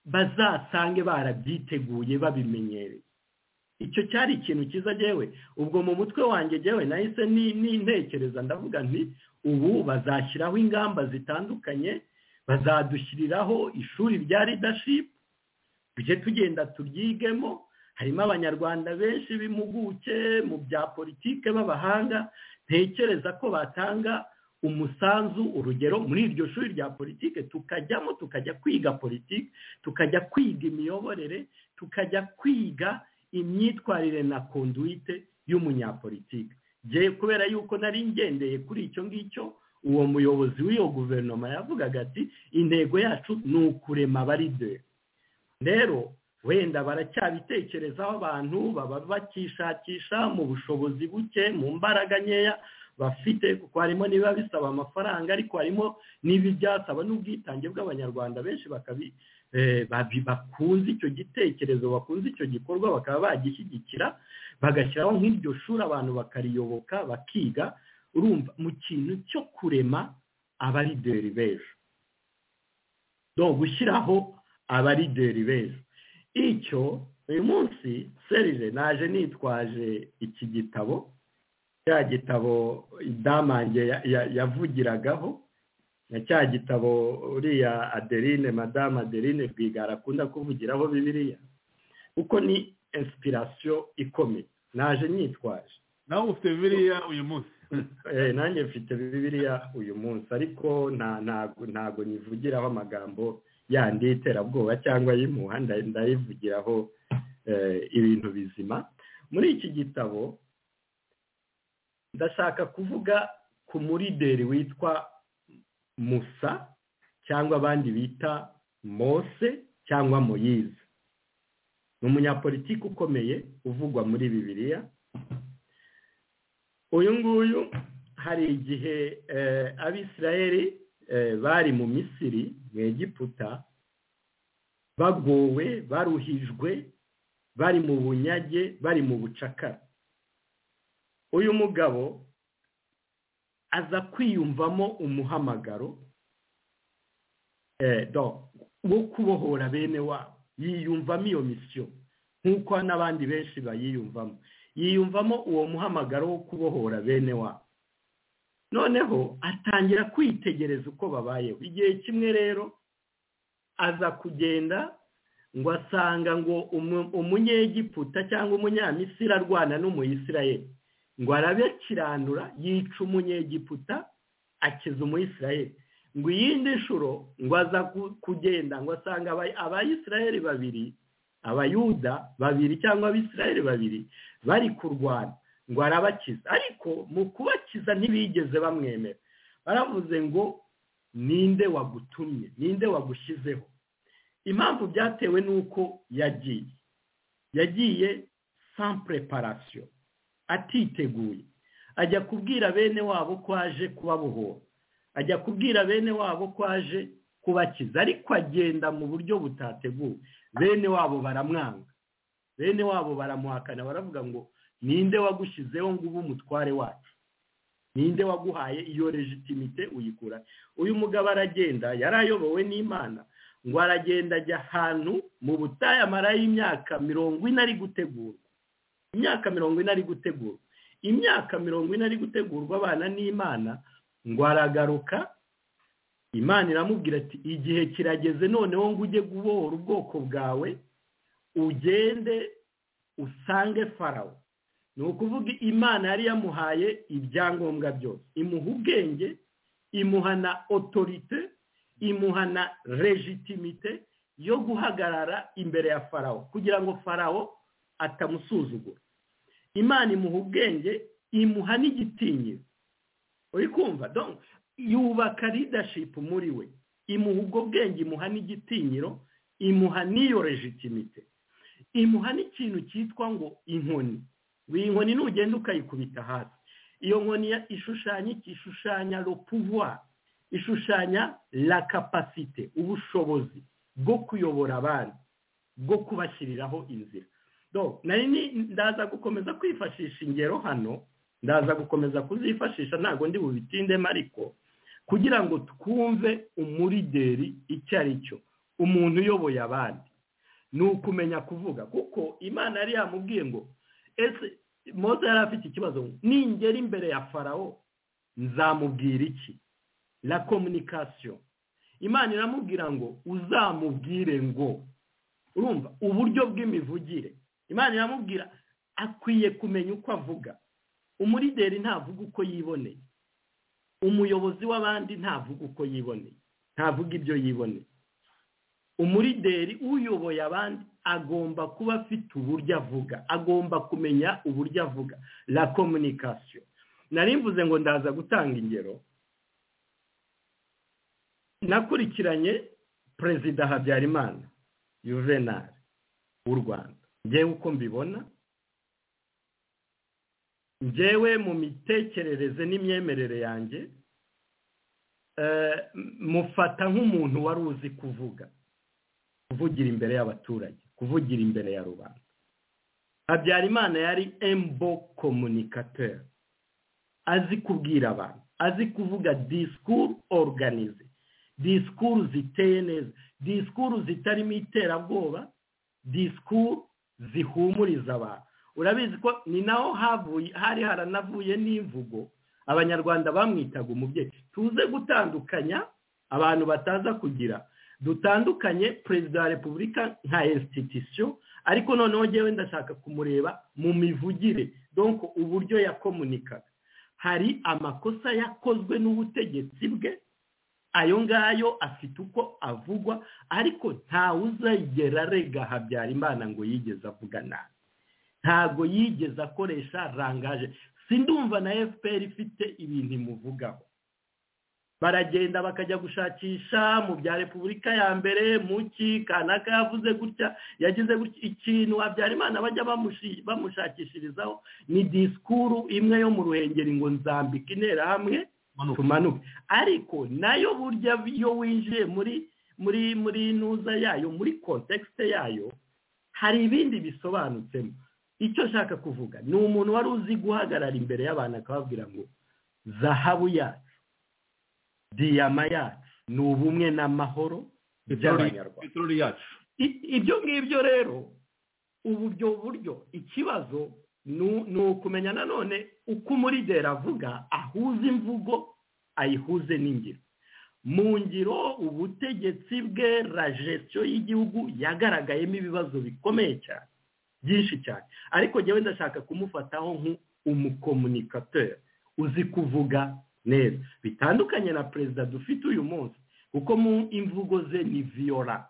bazasange barabyiteguye babimenyereye icyo cyari ikintu cyiza jewe ubwo mu mutwe wanjye jewe nahise ni- nintekereza ndavuga nti ubu bazashyiraho ingamba zitandukanye bazadushyiriraho ishuri rya leadership tujye tugenda turyigemo harimo abanyarwanda benshi b'impuguke mu bya politike b'abahanga ntekereza ko batanga umusanzu urugero muri iryo shuri rya politike tukajyamo tukajya kwiga politike tukajya kwiga imiyoborere tukajya kwiga imyitwarire na konduite y'umunyapolitike Jye kubera yuko nari ngendeye kuri icyo ngicyo uwo muyobozi w'iyo guverinoma yavugaga ati intego yacu ni ukurema abarideri rero wenda baracyabitekerezaho abantu baba bakishakisha mu bushobozi buke mu mbaraga nkeya bafite kuko harimo niba bisaba amafaranga ariko harimo n'ibibyasaba n'ubwitange bw'abanyarwanda benshi bakabi eh, babi- bakunze icyo gitekerezo bakunze icyo gikorwa bakaba bagishyigikira bagashyiraho nk'iryo shuri abantu bakariyoboka bakiga urumva mu kintu cyo kurema abarideri b'ejo no gushyiraho abarideri beza icyo uyu munsi serije naje nitwaje iki gitabo cya gitabo damange yavugiragaho na cya gitabo uriya adeline madamu adeline rwigara akunda kuvugiraho bibiriya kuko ni insipirasiyo ikomeye naje nyitwaje nawe ufite bibiliya uyu munsi Eh, nanjye mfite bibiliya uyu munsi ariko nta- ntago ntago nyivugiraho amagambo yandi y'iterabwoba cyangwa y'impuha nda- ndayivugiraho eh, ibintu bizima muri iki gitabo ndashaka kuvuga ku murideri witwa musa cyangwa abandi bita mose cyangwa moyize ni umunyapolitiki ukomeye uvugwa muri bibiliya uyu nguyu hari igihe eh, abisirayeli eh, bari mu misiri mu egiputa bagowe baruhijwe bari mu bunyage bari mu bucakara uyu mugabo aza kwiyumvamo umuhamagaro eh, donc, wo kubohora bene wabo yiyumvamo iyo misiyo nk'uko n'abandi benshi bayiyumvamo yiyumvamo uwo muhamagaro wo kubohora bene wabo noneho atangira kwitegereza uko babayeho igihe kimwe rero aza kugenda ngo asanga ngo umu- umunyegiputa cyangwa umunyamisiri arwana n'umuyisirayeli ngo arabe akiranura yica umunyegiputa akiza umuyisirayeli ngo iyindi nshuro ngo aza ku- kugenda ngo asanga aba- abayisirayeli babiri abayuda babiri cyangwa abisirayeli babiri bari kurwana ngo arabakiza ariko mu kubakiza ntibigeze bamwemera baravuze ngo ninde wagutumye ninde wagushyizeho impamvu byatewe n'uko yagiye yagiye sans preparation atiteguye ajya kubwira bene wabo ko aje kubabohora ajya kubwira bene wabo ko aje kubakiza ariko agenda mu buryo butateguwe bene wabo baramwanga bene wabo baramuhakana baravuga ngo ninde wagushyizeho ngo ube umutware wacu ninde waguhaye iyo legitimite uyikura uyu mugabo aragenda yari ayobowe n'imana ngo aragenda ajya ahantu mu butayu amarayo imyaka mirongo ine ari gutegurwa imyaka mirongo ine ari gutegurwa imyaka mirongo ine ari gutegurwa abana n'imana ngo aragaruka imana iramubwira ati igihe kirageze noneho ngo ujye gubohora ubwoko bwawe ugende usange farawo ni ukuvuga imana yari yamuhaye ibyangombwa byose imuha ubwenge imuha na otorite imuha na legitimite yo guhagarara imbere ya farawo kugira ngo farawo atamusuzugura imana imuha ubwenge imuha n'igitinyiro uri kumva donc yubaka leadership muri we imuha ubwo bwenge imuha n'igitinyiro imuha n'iyo legitimite imuha n'ikintu cyitwa ngo inkoni ngo iyi nkoni nugenda ukayikubita hasi iyo nkoni ya- ishushanya iki ishushanya le pouvoir ishushanya la capacité ubushobozi bwo kuyobora abandi bwo kubashyiriraho inzira donc nari ni- ndaza gukomeza kwifashisha ingero hano ndaza gukomeza kuzifashisha ntabwo ndi bubitindemo ariko kugira ngo twumve umurideri icyo ari cyo umuntu uyoboye abandi ni ukumenya kuvuga kuko imana yari yamubwiye ngo ese mose yari afite ikibazo ngo, ningera imbere ya farawo nzamubwira iki la komunikasiyo imana iramubwira ngo uzamubwire ngo urumva uburyo bw'imivugire imana iramubwira akwiye kumenya uko avuga umurideri ntavuga uko yiboneye umuyobozi w'abandi ntavuga uko yiboneye ntavuga ibyo yiboneye umurideri uyoboye abandi agomba kuba afite uburyo avuga agomba kumenya uburyo avuga la communication nari mvuze ngo ndaza gutanga ingero nakurikiranye perezida habyarimana juvenal w'u rwanda ngewe uko mbibona njyewe mu mitekerereze n'imyemerere yanjye eh, mufata nk'umuntu wari uzi kuvuga kuvugira imbere y'abaturage kuvugira imbere ya rubanda habyarimana yari embo communicateur azi kubwira abantu azi kuvuga disikuru organize disikuru ziteye neza disikuru zitarimo iterabwoba disikuru zihumuriza abantu urabizi ko ni naho havuye hari haranavuye n'imvugo abanyarwanda bamwitaga umubyeyi tuze gutandukanya abantu bataza kugira dutandukanye perezida wa repubulika nka institution ariko noneho ngewe ndashaka kumureba mu mivugire donc uburyo yakomunikaga hari amakosa yakozwe n'ubutegetsi bwe ayo ngayo afite uko avugwa ariko ntawe uzigera arega habyarimana ngo yigeze avuga nabi ntabwo yigeze akoresha rangaje sindumva na fpr ifite ibintu imuvugaho baragenda bakajya gushakisha mu bya repubulika ya mbere muki kanaka yavuze gutya yagize gutya ikintu habyarimana bajya bamushi- bamushakishirizaho ni disikuru imwe yo mu ruhengeri ngo nzambika interahamwe tumanuke ariko nayo burya iyo winjiye muri muri muri nuza yayo muri kontekisite yayo hari ibindi bisobanutsemo icyo nshaka kuvuga ni umuntu wari uzi guhagarara imbere y'abantu akababwira ngo zahabu yacu diyama yacu ni ubumwe n'amahoro by'abanyarwanda peteroli yacu I- ibyo ngibyo rero ubu byo buryo ikibazo ni ni ukumenya nanone uko umurideri avuga ahuza imvugo ayihuze n'ingiro mu ngiro ubutegetsi bwe la gestion y'igihugu yagaragayemo ibibazo bikomeye cyane byinshi cyane ariko njyewe ndashaka kumufataho nk'umukomunikateur uzi kuvuga neza bitandukanye na perezida dufite uyu munsi kuko mu imvugo ze ni viyora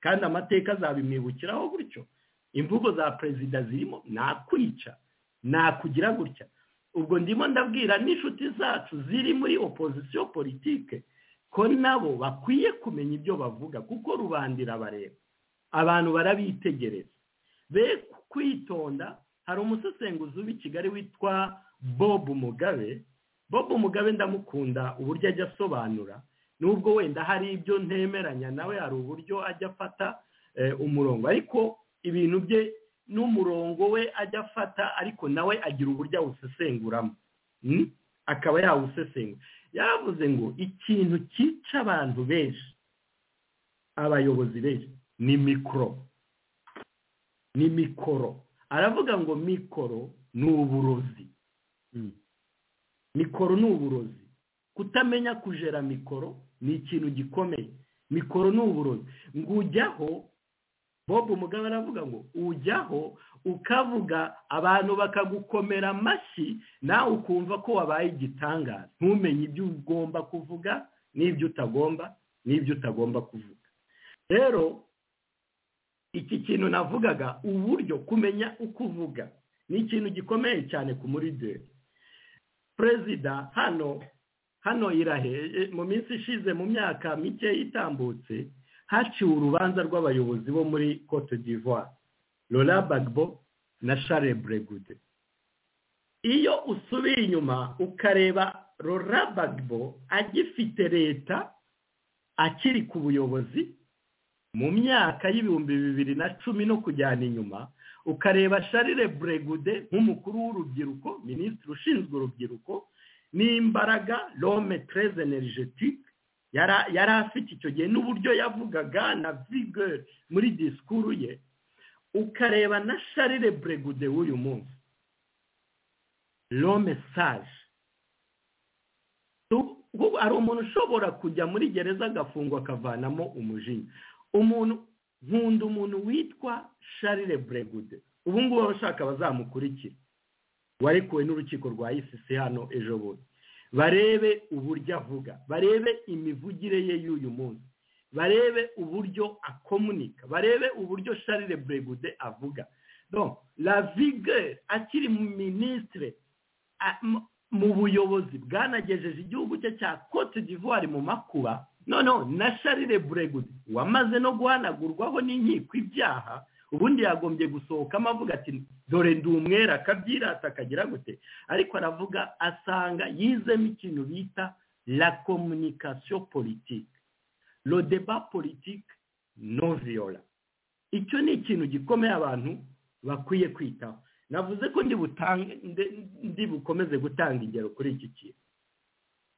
kandi amateka azabimwibukiraho gutyo imvugo za perezida zirimo nakwica nakugira gutya ubwo ndimo ndabwira n'inshuti zacu ziri muri opozisiyo politike ko nabo bakwiye kumenya ibyo bavuga kuko rubanda irabareba abantu barabitegereza be kwitonda hari umusesenguzi w'i kigali witwa bob mugabe bob mugabe ndamukunda uburyo ajya asobanura nubwo wenda hari ibyo ntemeranya nawe hari uburyo ajya afata eh, umurongo ariko ibintu bye n'umurongo we ajya afata ariko nawe agira uburyo awusesenguramo Mm? akaba yawusesengura yaravuze ngo ikintu cyica abantu benshi abayobozi benshi ni mikoro ni mikoro aravuga ngo mikoro ni uburozi mikoro ni uburozi kutamenya kujera mikoro ni ikintu gikomeye mikoro ni uburozi ngo ujyaho bob umugabo aravuga ngo ujyaho ukavuga abantu bakagukomera amashyi nawe ukumva ko wabaye igitangaza ntumenye ibyo ugomba kuvuga n'ibyo utagomba n'ibyo utagomba kuvuga rero iki kintu navugaga uburyo kumenya uko uvuga ni ikintu gikomeye cyane ku muri deri perezida hano hano irahe e, mu minsi ishize mu myaka mike itambutse haciwe urubanza rw'abayobozi bo muri cote d'ivoire Laurent Gbagbo na Charles Bregude iyo usubiye inyuma ukareba Laurent Gbagbo agifite leta akiri ku buyobozi mu myaka y'ibihumbi bibiri na cumi no kujyana inyuma ukareba sharire buregude nk'umukuru w'urubyiruko minisitiri ushinzwe urubyiruko n'imbaraga rome tereze energetike yara- yari afite icyo gihe n'uburyo yavugaga na vigeri muri disikuru ye ukareba na sharire buregude w'uyu munsi rome saje Tu- ubu hari umuntu ushobora kujya muri gereza agafungwa akavanamo umujinya umuntu nkunda umuntu witwa sharire buregude ubu ngubu abashaka bazamukurikira warekuwe n'urukiko rwa ICC hano ejo bundi barebe uburyo avuga barebe imivugire ye y'uyu munsi barebe uburyo akomunika barebe uburyo sharire buregude avuga donc la vigeur akiri minisitire a- mu- mu buyobozi bwanagejeje igihugu cye cya cote d'ivoire mu makuba noneho na sharire buregude wamaze no guhanagurwaho n'inkiko ibyaha ubundi yagombye gusohokamo avuga ati dore ndi umwera akabyirata akagira gute ariko aravuga asanga yizemo ikintu bita la communication politique le débat politique non violent icyo ni ikintu gikomeye abantu bakwiye kwitaho navuze ko ndi butange ndi- ndi bukomeze gutanga ingero kuri iki kintu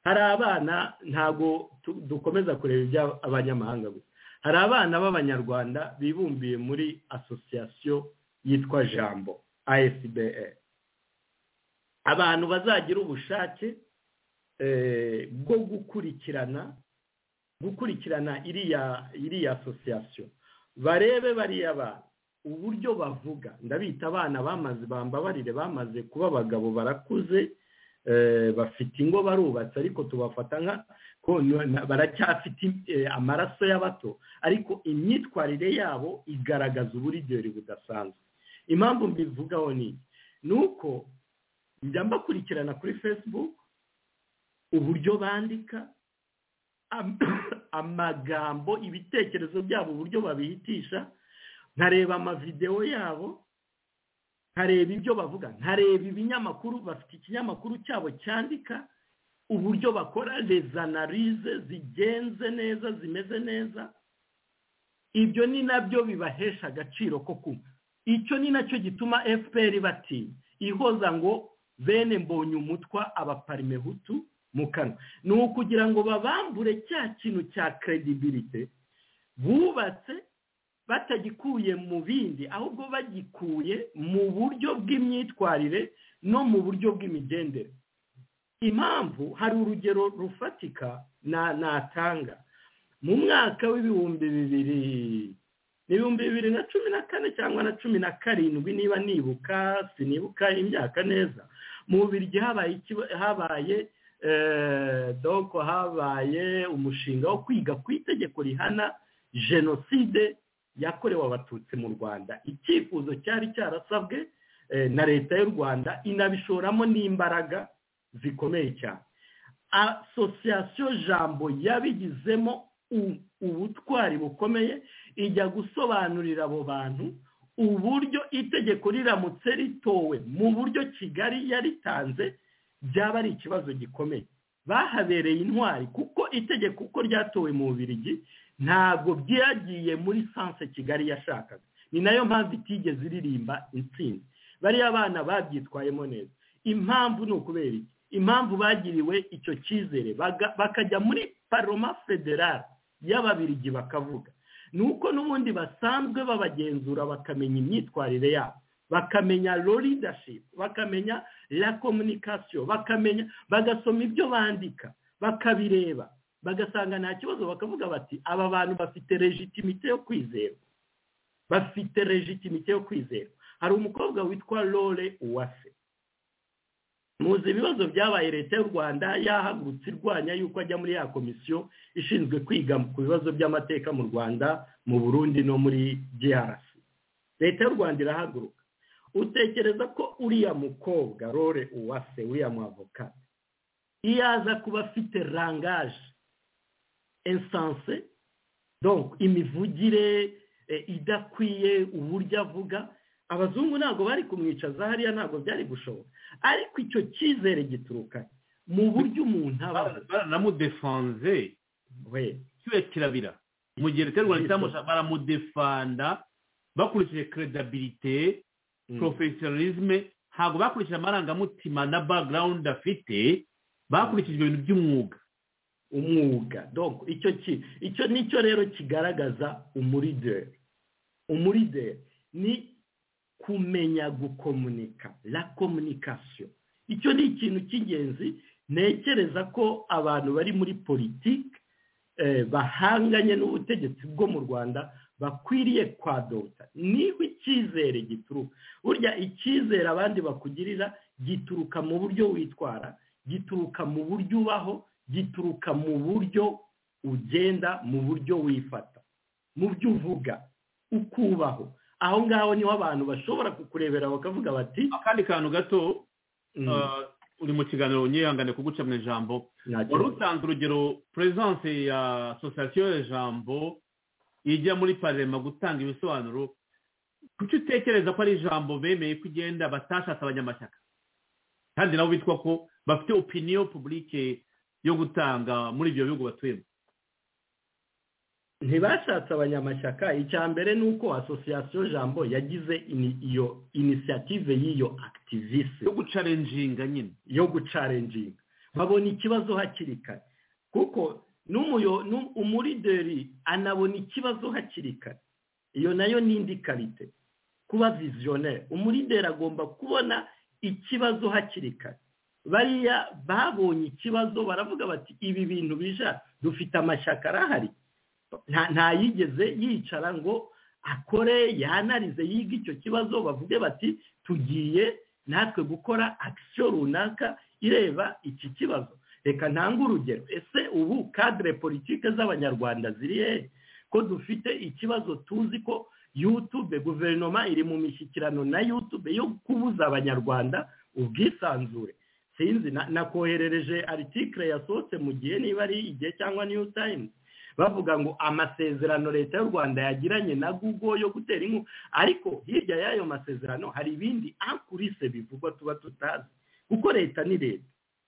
hari abana ntabwo tu- dukomeza kureba iby'abanyamahanga gusa hari abana b'abanyarwanda bibumbiye muri asosiyasiyo yitwa jambo asbe abantu bazagira ubushake bwo gukurikirana gukurikirana iriya iriya asosiyasiyo barebe bariya bantu uburyo bavuga ndabita abana bamaze bambabarire bamaze kuba abagabo barakuze bafite ingo barubatse ariko tubafata nka baracyafite amaraso y'abato ariko imyitwarire yabo igaragaza uburigeri budasanzwe impamvu mbivugaho ni ni uko njya mbakurikirana kuri facebook uburyo bandika amagambo ibitekerezo byabo uburyo babihitisha nkareba amavidewo yabo nkareba ibyo bavuga nkareba ibinyamakuru bafite ikinyamakuru cyabo cyandika uburyo bakora rezanarize zigenze neza zimeze neza ibyo ni nabyo bibahesha agaciro ko kumva icyo ni nacyo gituma fpr batinya ihoza ngo bene mbonye umutwa abaparime hutu mu kanwa ni ukugira ngo babambure cya kintu cya kredibilite bubatse batagikuye mu bindi ahubwo bagikuye mu buryo bw'imyitwarire no mu buryo bw'imigendere impamvu hari urugero rufatika natanga mu mwaka w'ibihumbi bibiri ibihumbi bibiri na cumi na kane cyangwa na cumi na karindwi niba nibuka sinibuka imyaka neza mu biryo habaye doko habaye umushinga wo kwiga ku itegeko rihana jenoside yakorewe abatutsi mu rwanda icyifuzo cyari cyarasabwe na leta y'u rwanda inabishoramo n'imbaraga zikomeye cyane asosiyasiyo jambo yabigizemo ubutwari bukomeye ijya gusobanurira abo bantu uburyo itegeko riramutse ritowe mu buryo kigali yaritanze byaba ari ikibazo gikomeye bahabereye intwari kuko itegeko uko ryatowe mu bubirigi ntabwo byagiye muri sanse kigali yashakaga ni nayo mpamvu itigeze iririmba intsinzi bariya abana babyitwayemo neza impamvu ni ukubera iki impamvu bagiriwe icyo cyizere bakajya muri paroma federale y'ababirigi bakavuga ni uko n'ubundi basanzwe babagenzura bakamenya imyitwarire yabo bakamenya leadership bakamenya la communication bakamenya bagasoma ibyo bandika bakabireba bagasanga nta kibazo bakavuga bati aba bantu bafite legitimite yo kwizerwa bafite legitimite yo kwizerwa hari umukobwa witwa lore uwase muzi ibibazo byabaye leta y'u rwanda yahagurutse irwanya yuko ajya muri ya komisiyo ishinzwe kwiga ku bibazo by'amateka mu rwanda mu burundi no muri drc leta y'u rwanda irahaguruka utekereza ko uriya mukobwa lore uwase uriya mwavoka iyo aza kuba afite rangaje esanse donc imivugire idakwiye uburyo avuga abazungu ntabwo bari kumwicaza hariya ntabwo byari gushoboka ariko icyo cyizere gituruka mu buryo umuntu abaho baramudefanze kiwe kirabira mu gihe leta y'u rwanda itamusha baramudefanda bakurikije keredabirite porofesiyonarizme ntabwo bakurikije amarangamutima na background afite bakurikije ibintu by'umwuga umwuga dogo icyo ki icyo nicyo rero kigaragaza umurideri umurideri ni kumenya gukomunika la komunikasiyo icyo ni ikintu cy'ingenzi ntekereza ko abantu bari muri politiki bahanganye n'ubutegetsi bwo mu rwanda bakwiriye kwadota niba icyizere gituruka burya icyizere abandi bakugirira gituruka mu buryo witwara gituruka mu buryo ubaho gituruka mu buryo ugenda mu buryo wifata mu byo uvuga ukubaho aho ngaho niho abantu bashobora kukurebera bakavuga bati akandi kantu gato uri mu kiganiro nyihangane kuguca mu ijambo wari utanze urugero perezidanse ya asosiyasiyo ya jambo ijya muri parema gutanga ibisobanuro kuki utekereza ko ari ijambo bemeye ko igenda batashatse abanyamashyaka kandi nabo bitwa ko bafite opiniyo publike yo gutanga muri ibyo bihugu batuyemo ntibashatse abanyamashyaka icya mbere ni uko asosiyasiyo jambo yagize iyo inisiyative y'iyo akitivise yo gucarenjinga nyine yo gucarenjinga babona ikibazo hakiri kare kuko umurideri anabona ikibazo hakiri kare iyo nayo ni indi karite kuba visionnaire umurideri agomba kubona ikibazo hakiri kare bariya babonye ikibazo baravuga bati ibi bintu bija dufite amashyaka arahari ntayigeze yicara ngo akore yanarize yiga icyo kibazo bavuge bati tugiye natwe gukora akisiyo runaka ireba iki kibazo reka ntange urugero ese ubu kadire politike z'abanyarwanda ziri hehe ko dufite ikibazo tuzi ko yutube guverinoma iri mu mishyikirano na yutube yo kubuza abanyarwanda ubwisanzure sinzi nakoherereje aritikire yasohotse mu gihe niba ari igihe cyangwa niyo tayimu bavuga ngo amasezerano leta y'u rwanda yagiranye na google yo gutera inkunga ariko hirya y'ayo masezerano hari ibindi akurise bivugwa tuba tutazi kuko leta ni leta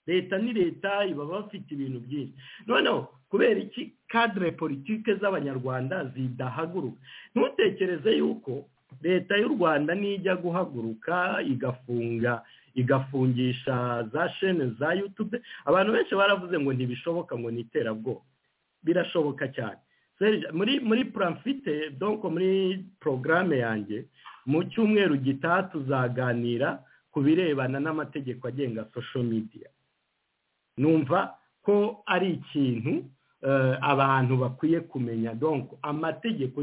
leta ni leta iba bafite ibintu byinshi noneho kubera iki kadire politike z'abanyarwanda zidahaguruka ntutekereze yuko leta y'u rwanda nijya guhaguruka igafunga igafungisha za shene za yutube abantu benshi baravuze ngo ntibishoboka ngo ni iterabwoba birashoboka cyane muri muri puramfite donko muri porogaramu yanjye mu cyumweru gitaha tuzaganira ku birebana n'amategeko agenga sosho midiya numva ko ari ikintu abantu bakwiye kumenya donko amategeko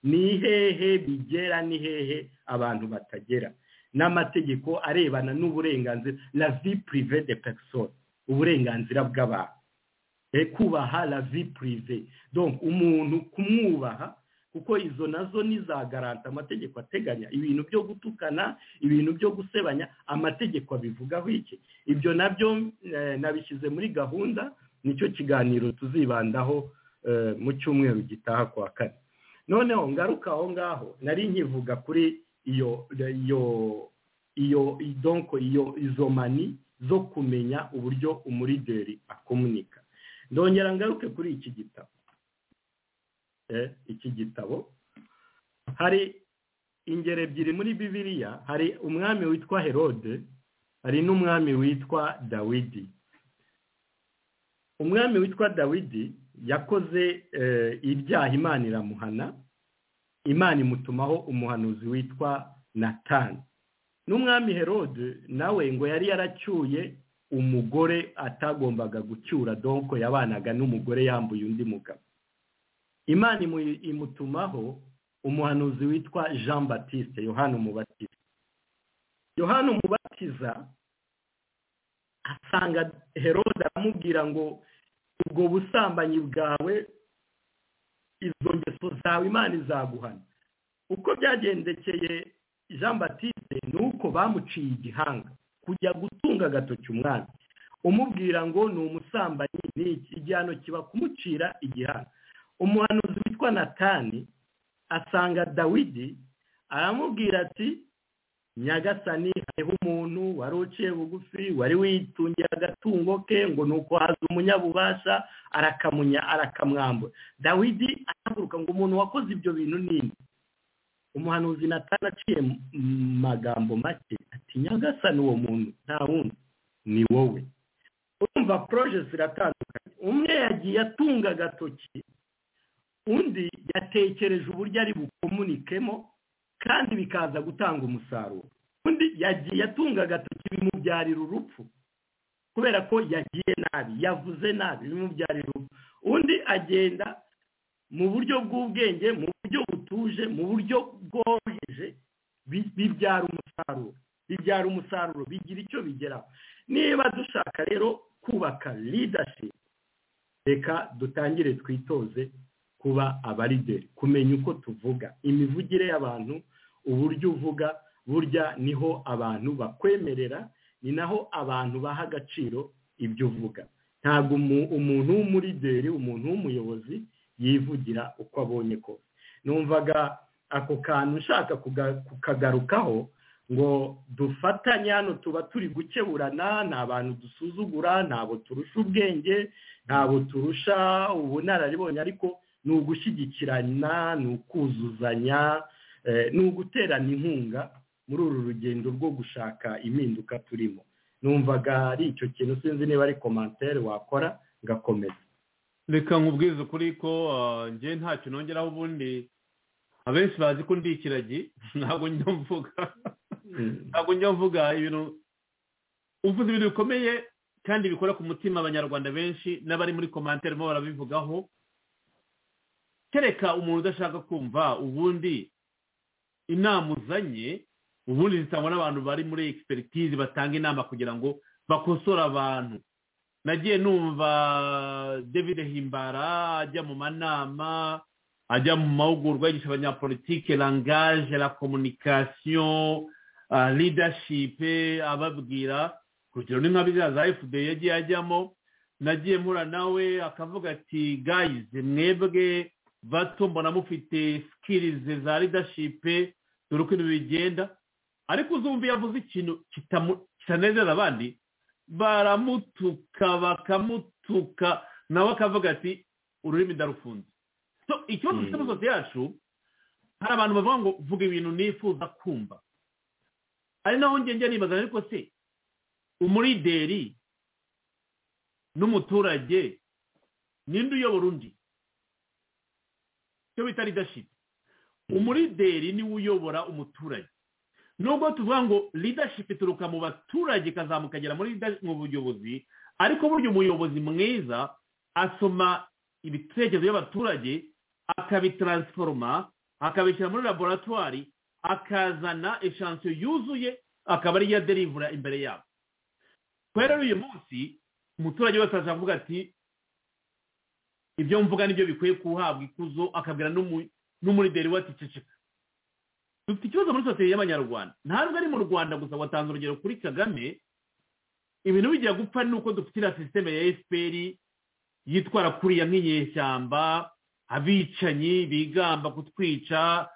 ni hehe bigera ni hehe abantu batagera n'amategeko arebana n'uburenganzira la vi purive de perisoni uburenganzira bw'abantu kubaha la vi purive donc umuntu kumwubaha kuko izo nazo ni za garanta amategeko ateganya ibintu byo gutukana ibintu byo gusebanya amategeko abivugaho iki ibyo nabyo nabishyize muri gahunda nicyo kiganiro tuzibandaho mu cyumweru gitaha kwa kane noneho ngaruka aho ngaho nari nkivuga kuri iyo iyo iyo idonko iyo izo mani zo kumenya uburyo umurideri akomunika ndongera ngaruke kuri iki gitabo iki gitabo hari ingero ebyiri muri bibiriya hari umwami witwa herode hari n'umwami witwa dawidi umwami witwa dawidi yakoze ibyaha imana iramuhana imana imutumaho umuhanuzi witwa natani n'umwami herode nawe ngo yari yaracyuye umugore atagombaga gucyura donko yabanaga n'umugore yambuye undi mugabo imana imutumaho umuhanuzi witwa jean batiste yohani umubatiza yohani umubatiza asanga herode aramubwira ngo ubwo busambanyi bwawe izo ngeso zawe imana izaguhana uko byagendekeye jean batiste ni uko bamuciye igihanga kujya gutunga agatoki umwami umubwira ngo ni umusambanyi ni igihano kiba kumucira igihano umuhanuzi witwa natani asanga dawidi aramubwira ati nyagasani hariho umuntu wari uciye bugufi wari witungira agatungo ke ngo ni uko haza umunyabubasha arakamwambura dawidi arahaguruka ngo umuntu wakoze ibyo bintu nini umuhanuzi natana aciye mu magambo make ati nyagasani uwo muntu nta wundi ni wowe urumva poroje ziratandukanye umwe yagiye atunga agatoki undi yatekereje uburyo ari bukomunikemo kandi bikaza gutanga umusaruro undi yagiye atunga agatoki bimubyarira urupfu kubera ko yagiye nabi yavuze nabi bimubyarira urupfu undi agenda mu buryo bw'ubwenge mu buryo butuje mu buryo bworoheje bibyara umusaruro bibyara umusaruro bigira icyo bigeraho niba dushaka rero kubaka leadership reka dutangire twitoze kuba abarideri kumenya uko tuvuga imivugire y'abantu uburyo uvuga burya niho abantu bakwemerera ni naho abantu baha agaciro ibyo uvuga ntabwo umuntu w'umurideri umuntu w'umuyobozi yivugira uko abonye kose numvaga ako kantu nshaka kukagarukaho ngo dufatanye hano tuba turi gukeburana ni abantu dusuzugura ntabwo turusha ubwenge ntabwo turusha ubunararibonye ariko ni ugushyigikirana ni ukuzuzanya ni uguterana inkunga muri uru rugendo rwo gushaka impinduka turimo numvaga ari icyo kintu sinzi niba ari komantere wakora ngakomeza reka nkubwize ukuri ko njye ntacyo nongeraho ubundi abenshi bazi ko ndi ikiragi ntabwo njya mvuga ntabwo njya mvuga ibintu uvuze ibintu bikomeye kandi bikora ku mutima abanyarwanda benshi n'abari muri komantere barimo barabivugaho kereka umuntu udashaka kumva ubundi inama uzanye ubundi zitangwa n'abantu bari muri egisipegitizi batanga inama kugira ngo bakosore abantu nagiye numva david himbara ajya mu manama ajya mu mahugurwa yigisha abanyapolitike langaje la komunikasiyo lidashipe ababwira urugero ni nka biriya za fda yagiye ajyamo nagiye mpura nawe akavuga ati gayizi mwebwe bato mbona mufite sikirizi za lidashipe dore uko ibintu bigenda ariko uzumva iyo avuze ikintu kitamu- kitanezeza abandi baramutuka bakamutuka nawe akavuga ati ururimi ndarufunze So, ikibazo dufite muri sosiyete yacu hari abantu bavuga ngo vuga ibintu nifuza kumva ari naho ngenge nibaza ariko se umulideri n'umuturage ninde uyobora undi icyo bita leadership umulideri niwe uyobora umuturage nubwo tuvuga ngo leadership ituruka mu baturage ikazamuka igera muri leader- mu buyobozi ariko burya umuyobozi mwiza asoma ibitekerezo by'abaturage akabitaransforoma akabishyira muri laboratwari akazana eshansiyo yuzuye akaba ariyo aderivura imbere yabo kubera rero uyu munsi umuturage wese ashaka kuvuga ati ibyo mvuga nibyo bikwiye kuhabwa ikuzo akabwira n'umu- n'umulideri we ati ceceka dufite ikibazo muri sosiyete y'abanyarwanda ntabwo ari mu rwanda gusa watanze urugero kuri kagame ibintu bijya gupfa ni uko dufite iriya sisiteme ya efuperi yitwara kuriya nk'inyeshyamba abicanyi bigamba kutwica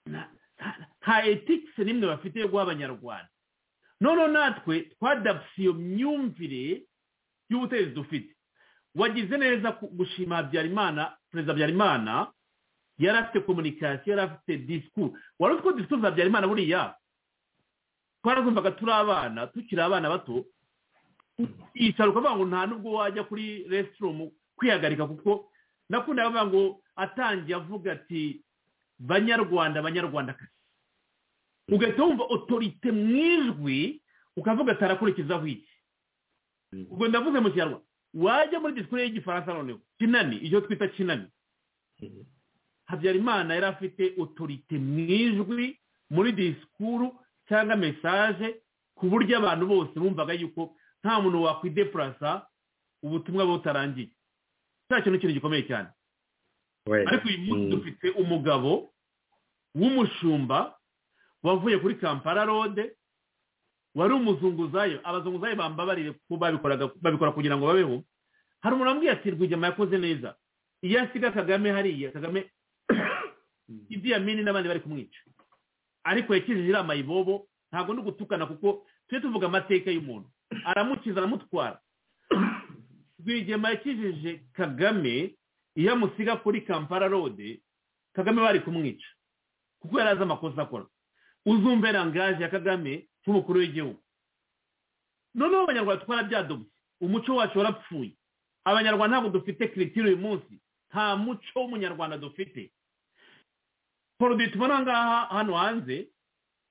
na- na- nta etikisi n'imwe bafite yo guha abanyarwanda noneho natwe twadapfuye iyo myumvire y'ubutegetsi dufite wagize neza ku- gushima habyarimana perezida habyarimana yari afite komunikasiyo yari afite disikuru wari uzi ko disikuru za habyarimana buriya twarazumvaga turi abana tukiri abana bato yicara ukavuga ngo nta nubwo wajya kuri resitorumu kwihagarika kuko nakundaga avuga ngo atangiye avuga ati banyarwanda banyarwandakazi ugahita wumva otorite mu ijwi ukavuga ati arakurikizaho iki ubwo ndavuze mu kinyarwanda wajya muri disikuru y'igifaransa noneho kinani icyo twita kinani habyarimana yari afite otorite mu ijwi muri disikuru cyangwa mesaje ku buryo abantu bose bumvaga yuko nta muntu wakwidepurasa ubutumwa butarangiye cya kintu kintu gikomeye cyane ariko uyu munsi dufite umugabo w'umushumba wavuye kuri kampala rode wari umuzunguzayo abazunguzayo bambabarire kuko babikoraga- babikora kugira ngo babeho hari umuntu wambwiye ati rwigema yakoze neza iyo asiga kagame hariya kagame idi yamini n'abandi bari kumwica ariko yakijije inama ibobo ntabwo ni ugutukana kuko tujye tuvuga amateka y'umuntu aramukiza aramutwara rwigema yakijije kagame iyo amusiga kuri kampala rode kagame bari kumwica kuko yari azi amakosa akora uzumve rangaje ya kagame nk'umukuru w'igihugu noneho abanyarwanda twarabyadobye umuco wacu warapfuye abanyarwanda ntabwo dufite kiritiri uyu munsi nta muco w'umunyarwanda dufite poroduwi tubona aha ngaha hano hanze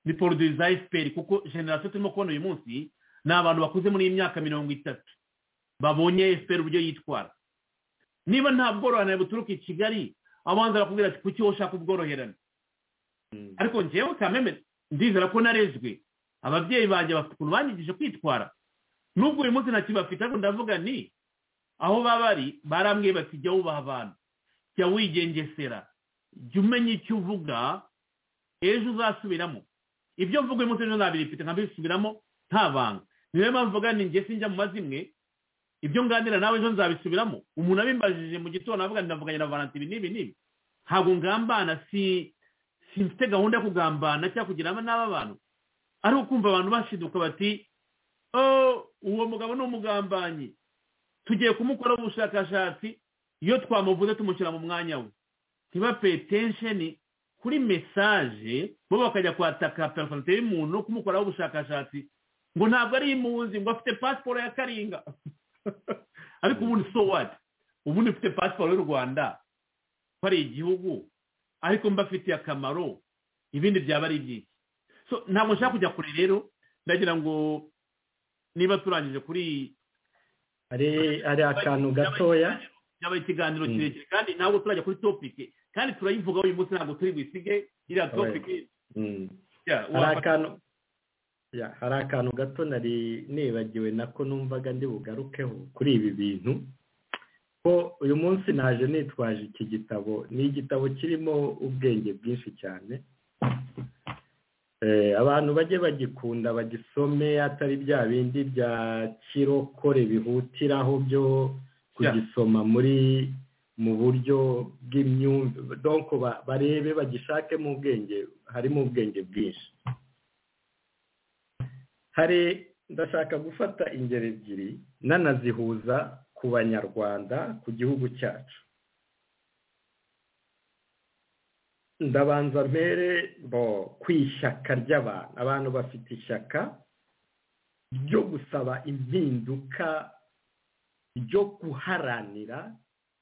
ni poroduwi za efuperi kuko generasiyo turimo kubona uyu munsi ni abantu bakuze muri iyi myaka mirongo itatu babonye efuperi uburyo yitwara niba nta bworoherane buturuka i kigali abanza barakubwira ati kuki wowe ushaka ubworoherane ariko njyewe kameme ndizera ko narezwe ababyeyi banjye bafite ukuntu banyigije kwitwara nubwo uyu munsi nta kintu bafite ariko ndavuga ni aho baba bari barambwiye bati jya wubaha abantu jya wigengesera jya umenya icyo uvuga ejo uzasubiramo ibyo mvuga uyu munsi ejo nabirifite nkabisubiramo nta banga niyo mpamvu mvuga ni njye sinjya mu mazimwe ibyo nganira nawe ejo nzabisubiramo umuntu abimbajije mu gitondo avuga ati ndavuganye na valentin ibi n'ibi n'ibi ntabwo ngambana si simfite gahunda yo kugambana cyangwa kugira n'aba bantu ari ukumva abantu bashiduka bati "Oh, uwo mugabo ni umugambanyi tugiye kumukoraho ubushakashatsi iyo twamuvuze tumushyira mu mwanya we ntibapaye tensheni kuri mesaje bo bakajya kwataka personalite y'umuntu kumukoraho ubushakashatsi ngo ntabwo ari impunzi ngo afite pasiporo ya karinga ariko ubundi so what ubundi ufite pasiporo y'u rwanda ko ari igihugu ariko mbafitiye akamaro ibindi byaba ari ibyiki So, ntabwo nshaka kujya kure rero ndagira ngo niba turangije kuri hari hari akantu gatoya byabaye ikiganiro kirekire kandi ntabwo turajya kuri topike kandi turayivuga uyu munsi ntabwo turi busige iriya Right. topike Mm. yeah, hari wafata- akantu ya, hari akantu gato nari nibagiwe nako numvaga ndi bugarukeho kuri ibi bintu ko uyu munsi naje nitwaje iki gitabo ni igitabo kirimo ubwenge bwinshi cyane Eh, abantu bajye bagikunda bagisome atari bya bindi bya kirokore bihutiraho byo kugisoma muri mu buryo bw'imyumvire donc ba- barebe bagishakemo ubwenge harimo ubwenge bwinshi hari ndashaka gufata ingero ebyiri nanazihuza ku banyarwanda ku gihugu cyacu ndabanza mpere bo ku ishyaka ry'abantu abantu bafite ishyaka ryo gusaba impinduka ryo guharanira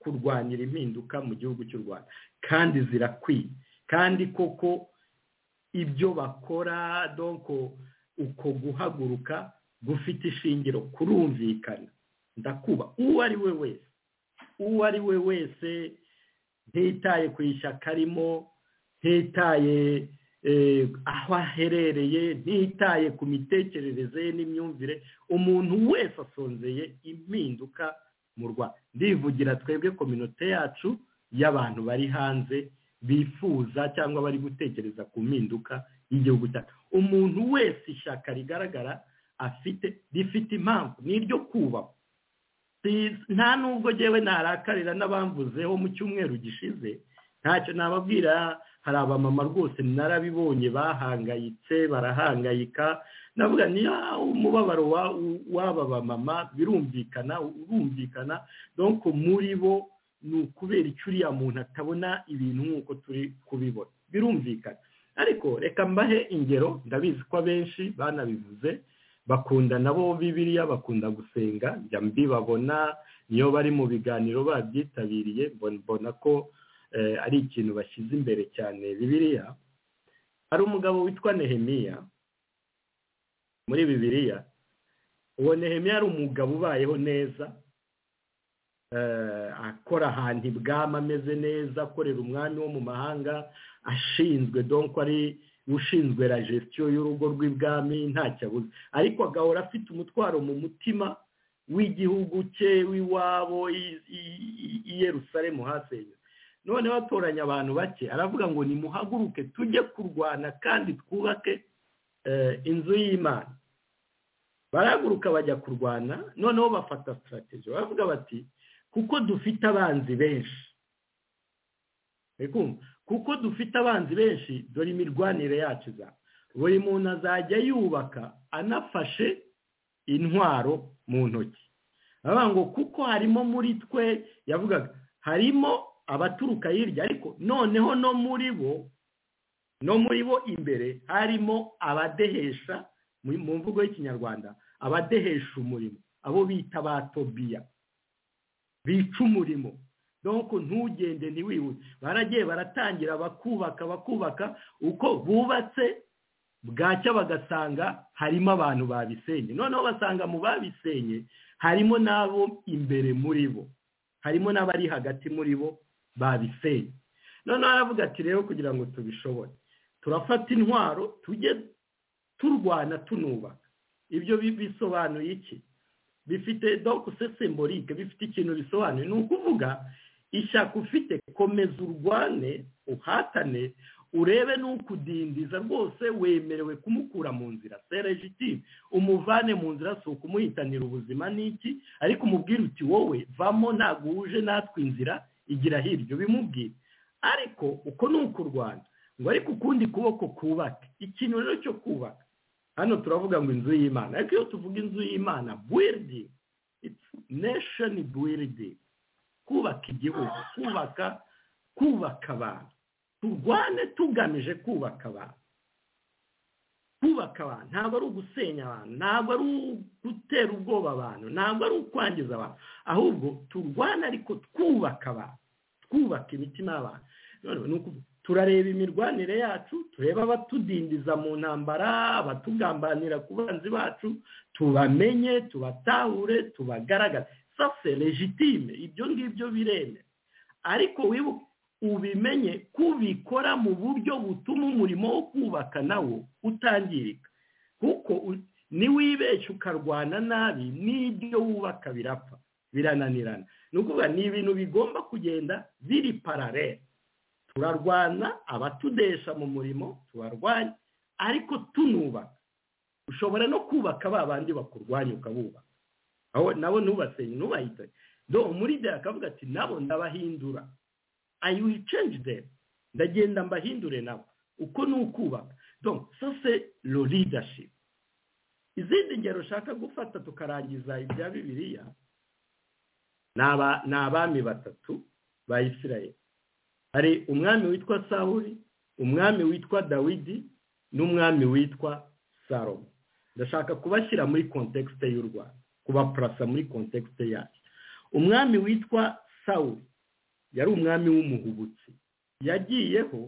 kurwanira impinduka mu gihugu cy'u rwanda kandi zirakwiye kandi koko ibyo bakora donko uko guhaguruka gufite ishingiro kurumvikana ndakuba uwo ari we wese uwo ari we wese ntitaye ku ishyaka arimo ntitaye eh, aho aherereye ntitaye ku mitekerereze ye n'imyumvire umuntu wese asonzeye impinduka mu rwanda ndivugira twebwe kominote yacu y'abantu bari hanze bifuza cyangwa bari gutekereza ku mpinduka y'igihugu cyacu umuntu wese ishyaka rigaragara afite rifite impamvu ni iryo kubahwa Si- nta nubwo ngewe narakarira n'abamvuzeho mu cyumweru gishize ntacyo nababwira hari abamama rwose narabibonye bahangayitse barahangayika navuga ni "Ah, umubabaro wa- w'aba bamama birumvikana urumvikana donc muri bo ni ukubera icyo uriya muntu atabona ibintu nk'uko turi kubibona birumvikana ariko reka mbahe ingero ndabizi ko abenshi banabivuze bakunda nabo bibiliya bakunda gusenga njya mbibabona niyo bari mu biganiro babyitabiriye mbon- mbona ko eh, ari ikintu bashyize imbere cyane bibiliya hari umugabo witwa nehemiya muri bibiliya uwo nehemiya ari umugabo ubayeho neza eh, akora ahantu ibwami ameze neza akorera umwami wo mu mahanga ashinzwe donko ari ushinzwe la gestion y'urugo rw'ibwami ntacyo abuze ariko agahora afite umutwaro mu mutima w'igihugu cye w'iwabo i- i- i- i yerusalemu hasenywe none batoranya abantu bake aravuga ngo nimuhaguruke tujye kurwana kandi twubake eh, inzu y'imana barahaguruka bajya kurwana noneho bafata sitarateji baravuga bati kuko dufite abanzi benshi Uri kumva? kuko dufite abanzi benshi dore imirwanire yacu za buri muntu azajya yubaka anafashe intwaro mu ntoki baravuga ngo kuko harimo muri twe yavugaga harimo abaturuka hirya ariko noneho no muri bo no muri bo imbere harimo abadehesha mu mu mvugo y'ikinyarwanda abadehesha umurimo abo bita ba tobiya bica umurimo donko ntugende ntiwihute baragiye baratangira bakubaka bakubaka uko bubatse bwacya bagasanga harimo abantu babisenye noneho basanga mu babisenye harimo n'abo imbere muri bo harimo n'abari hagati muri bo babisenye noneho aravuga ati rero kugira ngo tubishobore turafata intwaro tujye turwana tunubaka ibyo bi- bisobanuye iki bifite donc c'est symbolique bifite ikintu bisobanuye ni ukuvuga ishyaka ufite komeza urwane uhatane urebe n'ukudindiza rwose wemerewe kumukura mu nzira seregitime umuvane mu nzira si ukumuhitanira ubuzima n'iki ariko umubwire uti wowe vamo ntabwo wuje natwe inzira igira hirya bimubwire ariko uko ni uku rwanda ngo ariko ukundi kuboko kubaka ikintu rero cyo kubaka hano turavuga ngo inzu y'imana ariko iyo tuvuga inzu y'imana building it's nation building kubaka igihugu kubaka kubaka abantu turwane tugamije kubaka abantu kubaka abantu ntabwo ari ugusenya abantu ntabwo ari ugutera ubwoba abantu ntabwo ari ukwangiza abantu ahubwo turwane ariko twubaka abantu twubaka imitima y'abantu Noneho ni ukuvuga, turareba imirwanire yacu tureba abatudindiza mu ntambara abatugambanira ku banzi bacu tubamenye tubatahure tubagaragaze sase legitime ibyo ngibyo biremera ariko wibuke ubimenye ko ubikora mu buryo butuma umurimo wo kubaka nawo utangirika kuko u- niwibeshya ukarwana nabi n'ibyo wubaka birapfa birananirana ni ukuvuga ni ibintu bigomba kugenda biri paralele turarwana abatudesha mu murimo tubarwanya ariko tunubaka ushobora no kubaka ba bandi bakurwanya ukabubaka aho nabo ntubasenye ntubahitane do muri de akavuga ati nabo ndabahindura i will change them ndagenda mbahindure nabo uko ni ukubaka donc ça c'est le leadership izindi ngero ushaka gufata tukarangiza ibya bibiliya ni aba- ni abami batatu ba isirayeli hari umwami witwa sawuri umwami witwa dawidi n'umwami witwa salomo ndashaka kubashyira muri kontekisite y'u rwanda kubaparasa muri kontekisite yacu umwami witwa sawuri yari umwami w'umuhubutsi yagiyeho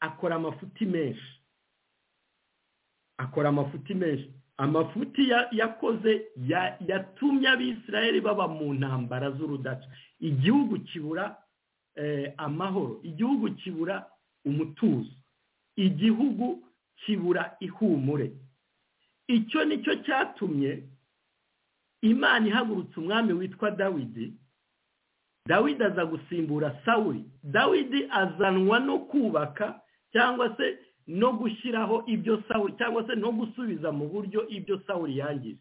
akora amafuti menshi akora amafuti menshi amafuti ya- yakoze ya- yatumye abisirayeli baba mu ntambara z'urudaca igihugu kibura eh, amahoro igihugu kibura umutuzo igihugu kibura ihumure icyo ni cyo cyatumye imana ihagurutse umwami witwa dawidi dawidi aza gusimbura sawuri dawidi azanwa no kubaka cyangwa se no gushyiraho ibyo sawuri cyangwa se no gusubiza mu buryo ibyo sawuri yangije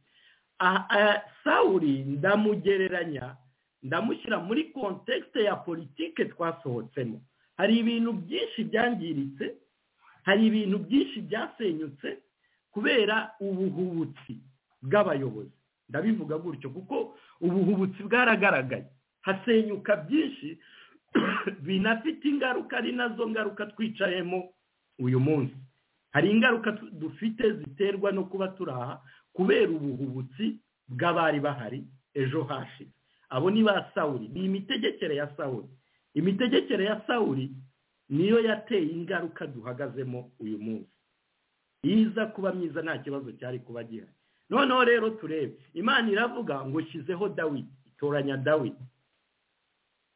Ah, ah, sawuri ndamugereranya ndamushyira muri kontekisite ya politike twasohotsemo hari ibintu byinshi byangiritse hari ibintu byinshi byasenyutse kubera ubuhubutsi bw'abayobozi ndabivuga gutyo kuko ubuhubutsi bwaragaragaye hasenyuka byinshi binafite ingaruka ari nazo ngaruka twicayemo uyu munsi hari ingaruka tu- dufite ziterwa no kuba turaha kubera ubuhubutsi bw'abari bahari ejo hashize abo ni ba sawuri ni imitegekere ya sawuri imitegekere ya sawuri niyo yateye ingaruka duhagazemo uyu munsi iza kuba myiza nta kibazo cyari kuba gihari noneho rero turebe imana iravuga ngo shyizeho dawidi itoranya dawidi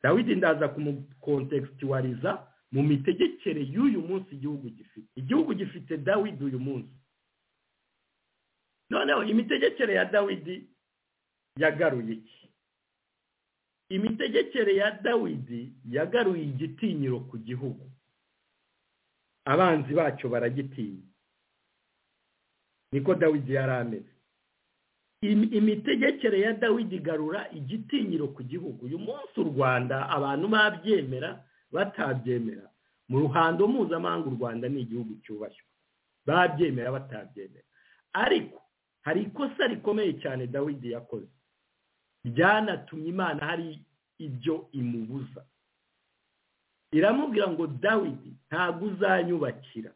dawidi ndaza kumukontekisituwariza mu mitegekere y'uyu munsi igihugu gifite igihugu gifite dawidi uyu munsi noneho imitegekere ya dawidi yagaruye iki imitegekere ya dawidi yagaruye igitinyiro ku gihugu abanzi bacyo baragitinya niko dawidi yari ameze Im- imitegekere ya dawidi igarura igitinyiro ku gihugu uyu munsi u rwanda abantu babyemera batabyemera mu ruhando mpuzamahanga u rwanda ni igihugu cyubashywe babyemera batabyemera ariko hari ikosa rikomeye cyane dawidi yakoze ryanatumye imana hari ibyo imubuza iramubwira ngo dawidi ntabwo uzanyubakira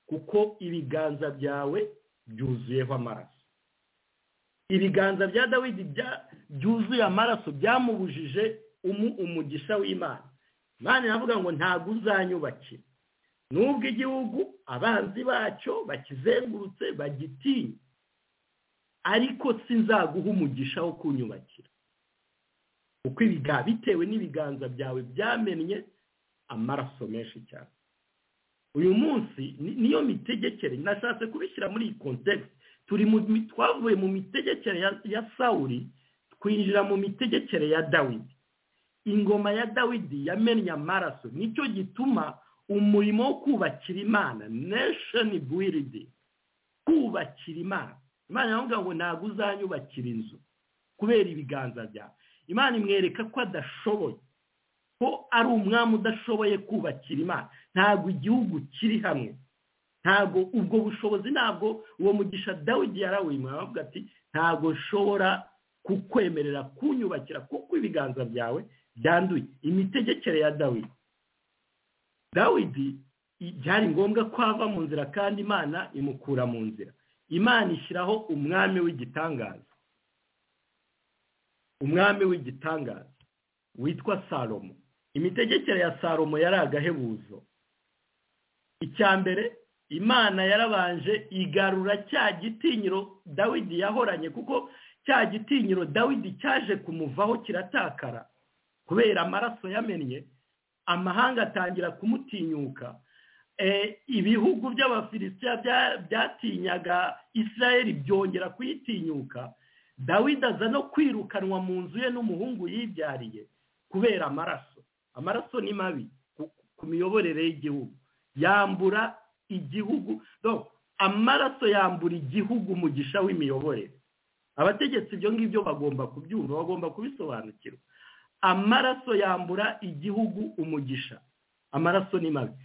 kuko ibiganza byawe byuzuyeho amaraso ibiganza bya dawidi bya- byuzuye amaraso byamubujije umu- umugisha w'imana imana iravuga ngo ntabwo uzanyubakira nubwo igihugu abanzi bacyo bakizengurutse bagitinya ariko sinzaguha umugisha wo kunyubakira kuko ibiga- bitewe n'ibiganza byawe byamennye amaraso menshi cyane uyu munsi ni- niyo mitegekere nashatse kubishyira muri iyi kontekisi turi mu mi- twavuye mu mitegekere ya, ya sawuri twinjira mu mitegekere ya dawidi ingoma ya dawidi yamennye amaraso nicyo gituma umurimo wo kubakira imana nation building kubakira imana imana iravuga ngo ntabwo uzanyubakira inzu kubera ibiganza byawe imana imwereka ko adashoboye ko ari umwami udashoboye kubakira imana ntabwo igihugu kiri hamwe ntabwo ubwo bushobozi ntabwo uwo mugisha dawidi yarawimwe aravuga ati ntabwo nshobora kukwemerera kunyubakira kuko ibiganza byawe byanduye imitegekere ya dawidi dawidi i- byari ngombwa ko ava mu nzira kandi imana imukura mu nzira imana ishyiraho umwami w'igitangaza umwami w'igitangaza witwa salomo imitegekere ya salomo yari agahebuzo icya mbere imana yarabanje igarura cya gitinyiro dawidi yahoranye kuko cya gitinyiro dawidi cyaje kumuvaho kiratakara kubera amaraso yamennye amahanga atangira kumutinyuka ibihugu by'abafilisitiya byatinyaga israel byongera kuyitinyuka dawidi aza no kwirukanwa mu nzu ye n'umuhungu yibyariye kubera amaraso amaraso ni mabi ku miyoborere y'igihugu yambura igihugu amaraso yambura igihugu mu gisha w'imiyoborere abategetsi ibyo ngibyo bagomba kubyumva bagomba kubisobanukirwa amaraso yambura igihugu umugisha amaraso ni mabi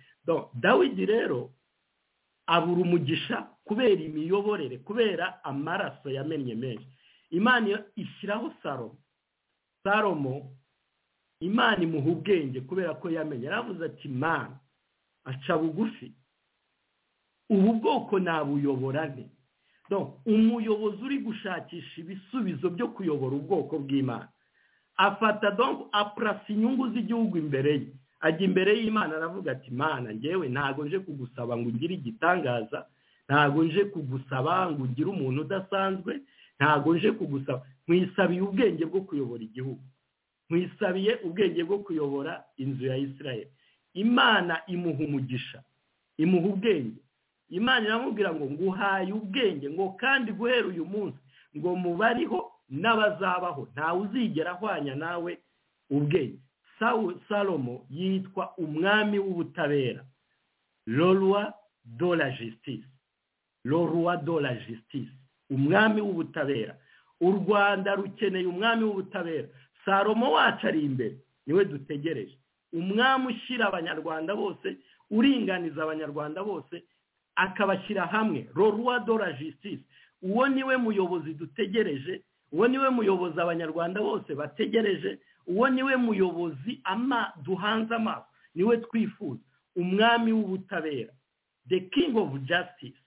dawidi rero abura umugisha kubera imiyoborere kubera amaraso yamennye menshi imana ishyiraho salomo salomo imana imuha ubwenge kubera ko yamenye yaravuze ati mana aca bugufi ubu bwoko nabuyobora ne umuyobozi uri gushakisha ibisubizo byo kuyobora ubwoko bw'imana afata donko apurasa inyungu z'igihugu imbere ye ajya imbere y'imana aravuga ati mana ngewe ntabwo nje kugusaba ngo ugire igitangaza ntabwo nje kugusaba ngo ugire umuntu udasanzwe ntabwo nje kugusaba nkwisabiye ubwenge bwo kuyobora igihugu nkwisabiye ubwenge bwo kuyobora inzu ya israel imana imuha umugisha imuha ubwenge imana iramubwira ngo nguhaye ubwenge ngo kandi guhera uyu munsi ngo mubariho n'abazabaho ntawe uzigera ahwanya nawe ubwenge salomo yitwa umwami w'ubutabera lorwa dola jisitisi lorwa dola jisitisi umwami w'ubutabera u rwanda rukeneye umwami w'ubutabera salomo wacu ari imbere niwe dutegereje umwami ushyira abanyarwanda bose uringaniza abanyarwanda bose akabashyira hamwe rorwa dora jisitisi uwo niwe muyobozi dutegereje uwo niwe muyobozi abanyarwanda bose bategereje uwo niwe muyobozi ama duhanze amaso niwe twifuza umwami w'ubutabera the king of justice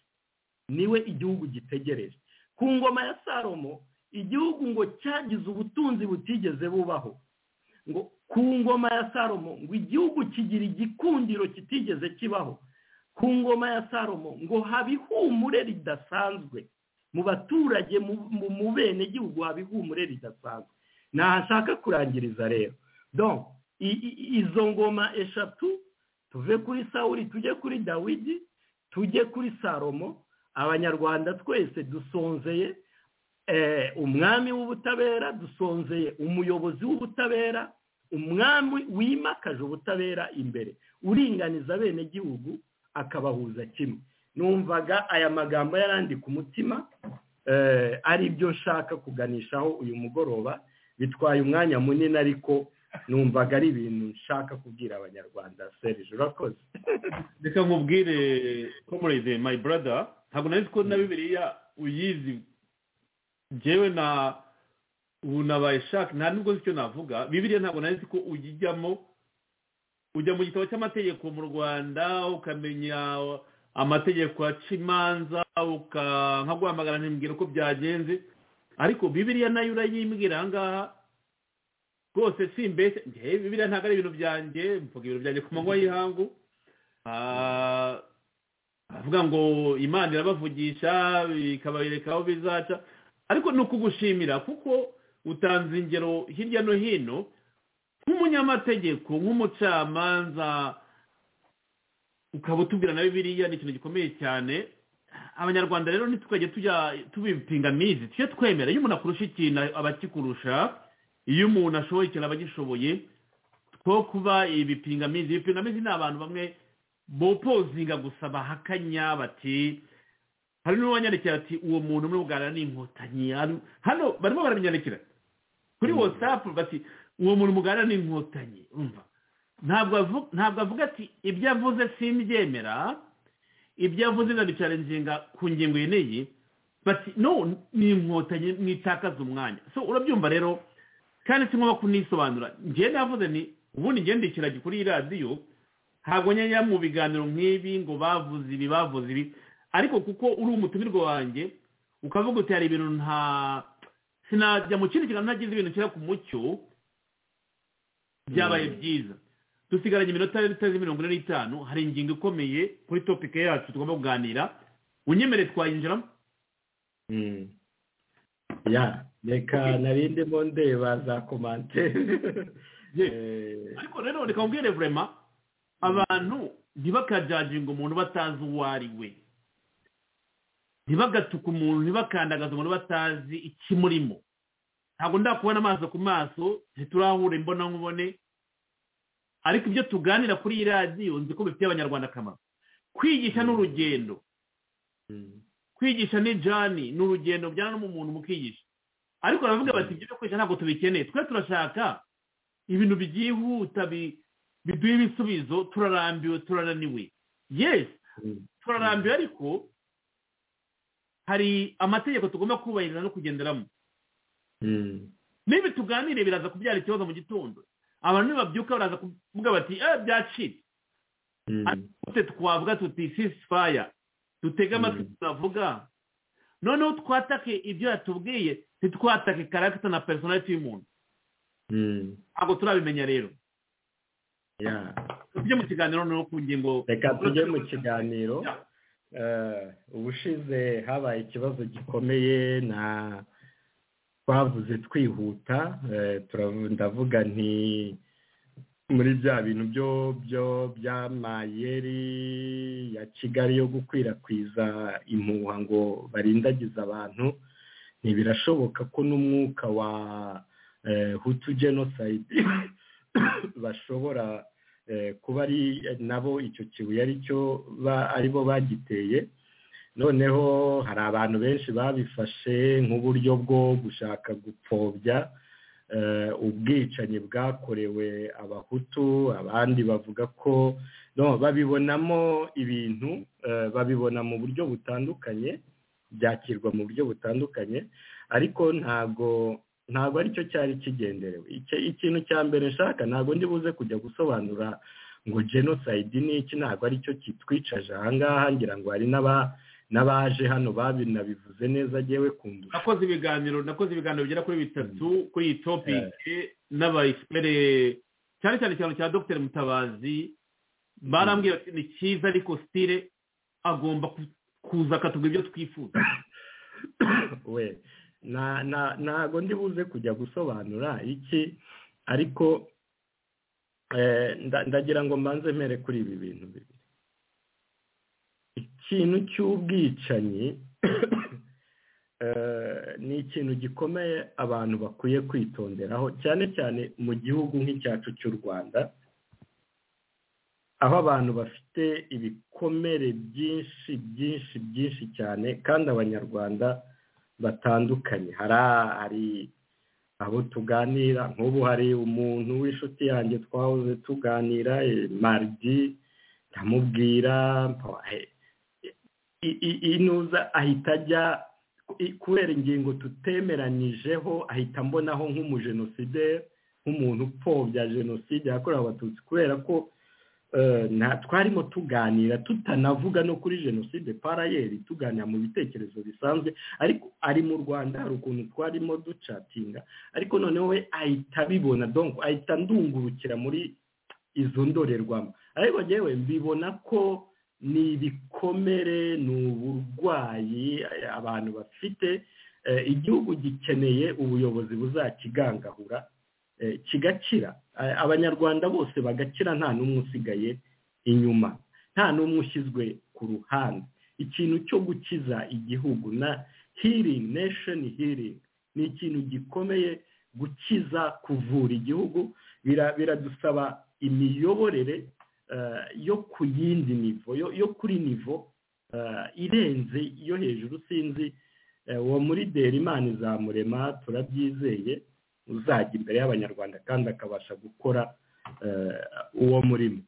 niwe igihugu gitegereje ku ngoma ya salomo igihugu ngo cyagize ubutunzi butigeze bubaho ngo ku ngoma ya salomo ngo igihugu kigira igikundiro kitigeze kibaho ku ngoma ya salomo ngo haba ihumure ridasanzwe mu baturage mu bene gihugu haba ihumure ridasanzwe ntashaka kurangiriza rero donc izo ngoma eshatu tuve kuri sawuri tujye kuri dawidi tujye kuri salomo abanyarwanda twese dusonzeye umwami w'ubutabera dusonzeye umuyobozi w'ubutabera umwami wimakaje ubutabera imbere uringaniza bene gihugu akabahuza kimwe numvaga aya magambo yarandi ku mutima ari byo nshaka kuganishaho uyu mugoroba bitwaye umwanya munini ariko numvaga ari ibintu nshaka kubwira abanyarwanda serije urakoze reka nkubwire comrade my brother ntabwo nari ko na bibiliya uyizi njyewe na ubu nabaye shaka nta nubwo icyo navuga bibiliya ntabwo nari ko uyijyamo ujya mu gitabo cy'amategeko mu rwanda ukamenya amategeko aca imanza nkaguhamagara ntimbwira uko byagenze ariko bibiriya nayo urayimbwira ahangaha rwose si mbese bibiriya ntabwo ari ibintu byanjye mvuga ibintu byanjye ku manywa y'ihangu avuga ngo imana irabavugisha ikababereka aho bizaca ariko ni ukugushimira kuko utanze ingero hirya no hino nk'umunyamategeko nk'umucamanza ukaba utubwira na bibiriya ni ikintu gikomeye cyane abanyarwanda rero ntitwajye tujya tubipingamizi tujye twemera iyo umuntu akurusha ikintu abakikurusha iyo umuntu ashoboye ikintu abagishoboye two kuba ibipingamizi ibipingamizi ni abantu bamwe bopozinga gusa bahakanya bati hari n'uwanyandikira ati uwo muntu umwe uganira n'inkotanyi hano barimo barabinyandikira kuri watsapu bati uwo muntu mugana ni inkotanyi ntabwo avuga ati ibyo avuze simbyemera ibyo avuze ndabicara inginga ku ngingo iyi bati no ni inkotanyi mwitakaza umwanya so urabyumva rero kandi si ngombwa kunisobanura njyewe navuze ni ubundi ngende ikiragi kuri radiyo ntabwo njya mu biganiro nk'ibi ngo bavuze ibi bavuze ibi ariko kuko uri umutumirwa wanjye ukavuga uti hari ibintu nta sinajya mu kindi kintu ntagize ibintu kera ku mucyo byabaye byiza dusigaranye iminota itarenze mirongo ine n'itanu hari ingingo ikomeye kuri topike yacu tugomba kuganira unyemereye twayinjiramo Mm. ya reka narindimo ndeba za komantere Ye. Eh, ariko rero reka mbwire vurema abantu ntibakajaginga umuntu batazi uwo ari we ntibagatuka umuntu ntibakandagaze umuntu batazi ikimurimo ntabwo ndakubona amaso ku maso ntiturahure mbona nkubone ariko ibyo tuganira kuri iyi radiyo nzi ko bifitiye abanyarwanda akamaro kwigisha ni urugendo mm. kwigisha ni jani ni urugendo bijyana n'umuntu mukigisha ariko baravuga bati ibyo byo kwigisha ntabwo tubikeneye twe turashaka ibintu byihuta bi- biduha ibisubizo turarambiwe turananiwe yes Mm. turarambiwe ariko hari amategeko tugomba kubahiriza no kugenderamo Mm. niba tuganire biraza kubyara ikibazo mu gitondo abantu nibabyuka baraza kuvuga bati eh byacitse Mm. tute twavuga tuti ceasefire dutege amatwi tunavuga noneho twatake ibyo yatubwiye ntitwatake karagita na personality y'umuntu Mm. ntabwo turabimenya rero ya tujye mu kiganiro noneho ku ngingo reka tujye mu kiganiro Eh, ubushize habaye ikibazo gikomeye na twavuze twihuta eh, turavu- ndavuga nti muri bya bintu byo byo by'amayeri ya kigali yo gukwirakwiza impuha ngo barindagize abantu ntibirashoboka ko n'umwuka wa eh, hutu genocide bashobora eh, kuba ari nabo icyo kibuye ari cyo ba- ari bo bagiteye noneho hari abantu benshi babifashe nk'uburyo bwo gushaka gupfobya eh, ubwicanyi bwakorewe abahutu abandi bavuga ko no babibonamo ibintu eh, babibona mu buryo butandukanye byakirwa mu buryo butandukanye ariko ntago ntago aricyo cyari kigenderewe Icyo- ikintu cya mbere nshaka ntago ndi buze kujya gusobanura ngo genocide ni iki ntabwo aricyo kitwicaje ahangaha ngira ngo hari n'aba- n'abaje hano babinabivuze neza yewe kundusha nakoze ibiganiro nakoze ibiganiro bigera kuri bitatu kuri iyi topike n'abayisipere cyane cyane ikiganiro cya dr mutabazi barambwira bati ni cyiza ariko sitire agomba ku- kuza akatubwira ibyo twifuza we na- na- ntago ndi buze kujya gusobanura iki ariko eh, nda- ndagira ngo mbanze mpere kuri ibi bintu bibiri ikintu cy'ubwicanyi eh, ni ikintu gikomeye abantu bakwiye kwitonderaho cyane cyane mu gihugu nk'icyacu cy'u rwanda aho abantu bafite ibikomere byinshi byinshi byinshi cyane kandi abanyarwanda batandukanye hari hari abo tuganira nk'ubu hari umuntu w'inshuti yanjye twahoze tuganira eh, maridi ndamubwira mpa- eh, i- i- inuza ahita ajya i- kubera ingingo tutemeranijeho ahita ambonaho nk'umujenosideri nk'umuntu upfobya jenoside yakorewe abatutsi kubera ko eh, nta twarimo tuganira tutanavuga no kuri jenoside parayeri tuganira mu bitekerezo bisanzwe ariko ari mu rwanda hari ukuntu twarimo ducatinga ariko noneho we ahita abibona donko ahita ndungurukira muri izo ndorerwamo ariko yewe mbibona ko ni ibikomere ni uburwayi eh, abantu bafite Eh, igihugu gikeneye ubuyobozi buzakigangahura eh, kigakira Eh, abanyarwanda bose bagakira nta n'umwe usigaye inyuma nta n'umwe ushyizwe ku ruhande ikintu cyo gukiza igihugu na healing nation healing ni ikintu gikomeye gukiza kuvura igihugu bira- biradusaba imiyoborere eh, yo ku yindi nivo yo- yo kuri nivo eh, irenze yo hejuru sinzi Eh, uwo muri imana izamurema turabyizeye uzajya imbere y'abanyarwanda kandi akabasha gukora eh, uwo murimo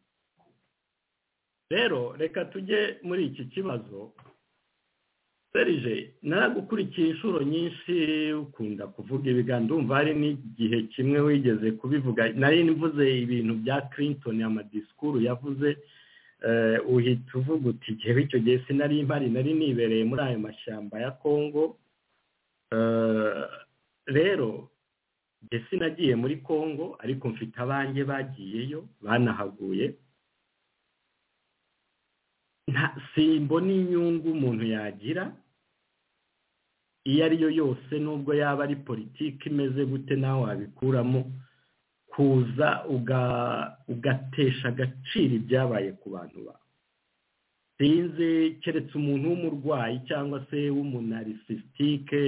rero reka tujye muri iki kibazo serije naragukurikiye inshuro nyinshi ukunda kuvuga ibiganiro ndumva hari n'igihe kimwe wigeze kubivuga nari mvuze ibintu bya clinton amadisikuru yavuze eh, uhita uvuga uti jyewe icyo gihe sinari mpari nari nibereye muri ayo mashyamba ya kongo Eh, rero mbese nagiye muri congo ariko mfite abanjye bagiyeyo banahaguye simbona inyungu umuntu yagira iyo ari yo yose nubwo yaba ari politiki imeze gute nawe wabikuramo kuza ugatesha agaciro ibyabaye ku bantu bawe sinzi keretse umuntu w'umurwayi cyangwa se w'umunaricisitike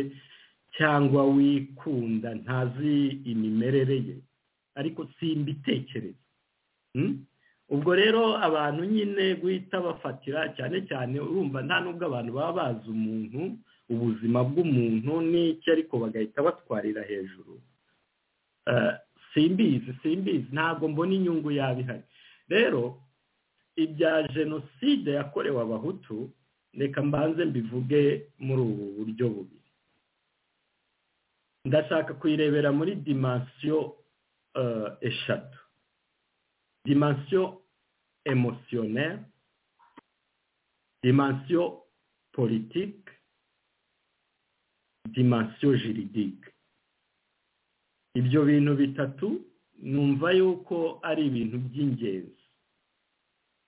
cyangwa wikunda ntazi imimerere ye ariko simbitekereza ubwo rero abantu nyine guhita bafatira cyane cyane urumva nta nubwo abantu baba bazi umuntu ubuzima bw'umuntu n'icyo ariko bagahita batwarira hejuru simbizi simbizi ntabwo mbona inyungu yaba ihari rero ibya jenoside yakorewe abahutu reka mbanze mbivuge muri ubu buryo bubiri ndashaka kuyirebera muri dimansiyo eshatu dimansiyo emosiyoneri dimansiyo politiki dimansiyo jiridike ibyo bintu bitatu numva yuko ari ibintu by'ingenzi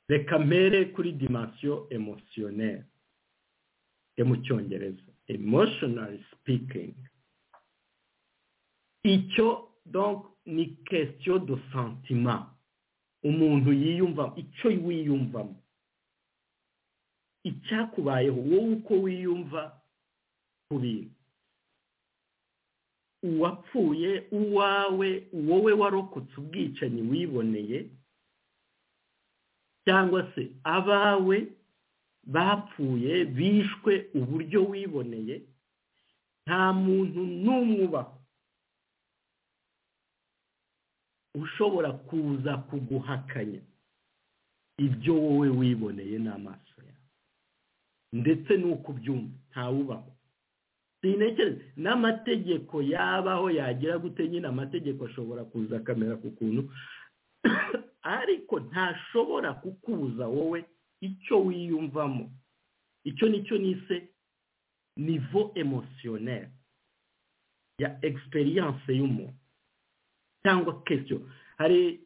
reka mpere kuri dimansiyo emosiyoneri yo mu cyongereza emoshonari sipikingi icyo donk ni kesitiyo do santima umuntu yiyumva icyo wiyumvamo icyakubayeho wowe uko wiyumva ku bintu uwapfuye uwawe wowe warokotse ubwicanyi wiboneye cyangwa se abawe bapfuye bishwe uburyo wiboneye nta muntu n'umwe ubaho ushobora kuza kuguhakanya ibyo wowe wiboneye n'amaso yawe ndetse n'uko ubyumva ntawubaho sinekereza n'amategeko yabaho yagira gute nyine amategeko ashobora kuza akamera ku kuntu ariko ntashobora kukubuza wowe icyo wiyumvamo icyo nicyo nise nivo emosiyoneri ya egisperiyanse y'umuntu cyangwa kesiyo hari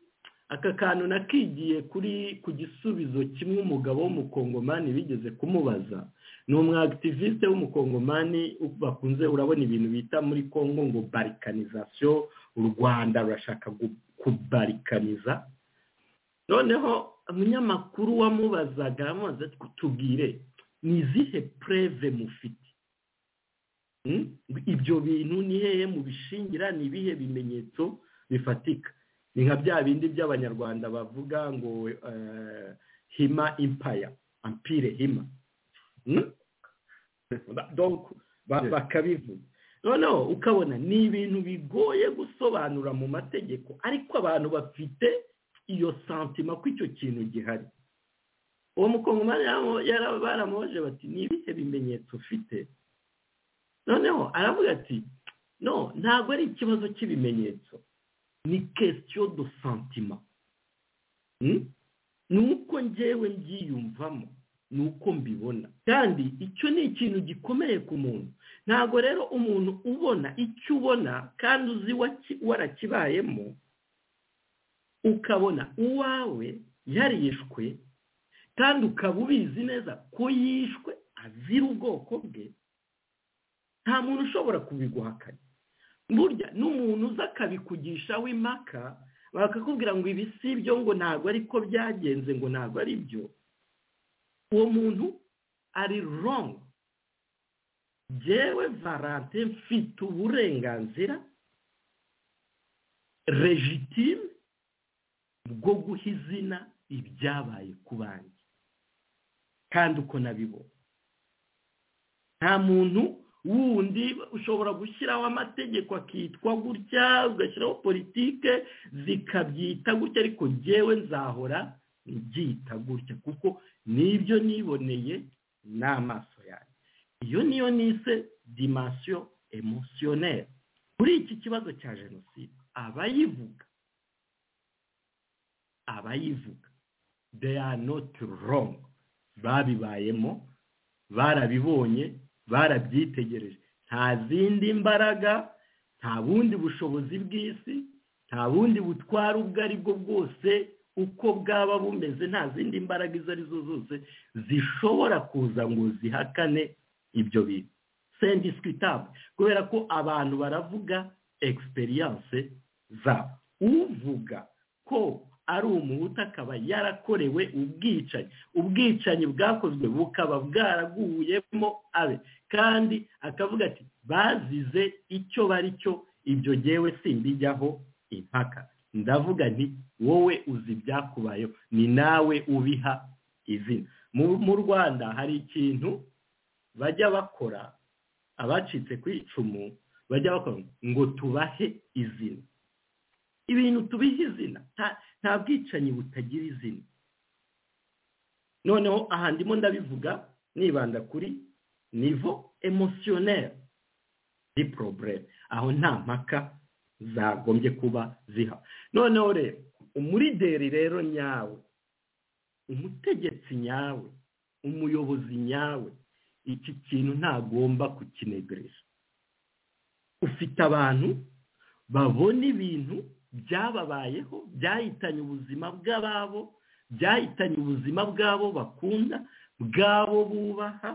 aka kantu nakigiye kuri ku gisubizo kimwe umugabo w'umukongomani bigeze kumubaza ni umwagitiviste w'umukongomani bakunze urabona ibintu bita muri congo ngo barikanizasiyo u rwanda rurashaka kubarikaniza noneho umunyamakuru wamubazaga amaze tubwire ni izihe pureve mufite ibyo bintu ni hehe mubishingira ni ibihe bimenyetso bifatika ni nka bya bindi by'abanyarwanda bavuga ngo hima impaya ampire hima bakabivuga noneho ukabona ni ibintu bigoye gusobanura mu mategeko ariko abantu bafite iyo santima ko icyo kintu gihari uwo mukongomani baramuhoje bati ni ibihe bimenyetso ufite noneho aravuga ati no ntabwo ari ikibazo cy'ibimenyetso ni kesitiyo do santima ni uko ngewe mbyiyumvamo ni uko mbibona kandi icyo ni ikintu gikomeye ku muntu ntabwo rero umuntu ubona icyo ubona kandi uzi warakibayemo ukabona uwawe yarishwe kandi ukaba ubizi neza ko yishwe azira ubwoko bwe nta muntu ushobora kubiguhakanya burya n'umuntu uza akabikugishaho impaka bakakubwira ngo ibi si ibyo ngo ntabwo ariko byagenze ngo ntabwo ari byo uwo muntu ari rongo yewe varante mfite uburenganzira regitime bwo guha izina ibyabaye ku bandi kandi uko nabibona nta muntu wundi ushobora gushyiraho amategeko akitwa gutya ugashyiraho politike zikabyita gutya ariko ngewe nzahora nbyita gutya kuko nibyo niboneye n'amaso yanjye iyo niyo nise dimansiyo emosiyoneri kuri iki kibazo cya jenoside abayivuga abayivuga they are not wrong babibayemo barabibonye barabyitegereje nta zindi mbaraga nta bundi bushobozi bw'isi nta bundi butwara ubwo ari bwo bwose uko bwaba bumeze nta zindi mbaraga izo ari zo zose zishobora kuza ngo zihakane ibyo bintu sendisikwitabu kubera ko abantu baravuga egisperiyanse zabo uvuga ko ari umuhutu akaba yarakorewe ubwicanyi ubwicanyi bwakozwe bukaba bwaraguyemo abe kandi akavuga ati bazize icyo bari cyo ibyo ngewe simbijyaho impaka ndavuga nti wowe uzi ibyakubayeho ni nawe ubiha izina mu rwanda hari ikintu bajya bakora abacitse ku icumu bajya bakora ngo tubahe izina ibintu tubiha izina nta bwicanyi butagira izina noneho aha ndimo ndabivuga nibanda kuri nivo emosiyoneri ni porobureme aho nta mpaka zagombye kuba ziha noneho rero umurideri rero nyawe umutegetsi nyawe umuyobozi nyawe iki kintu ntagomba kukinegereje ufite abantu babona ibintu byababayeho byahitanye ubuzima bw'ababo byahitanye ubuzima bw'abo bakunda bw'abo bubaha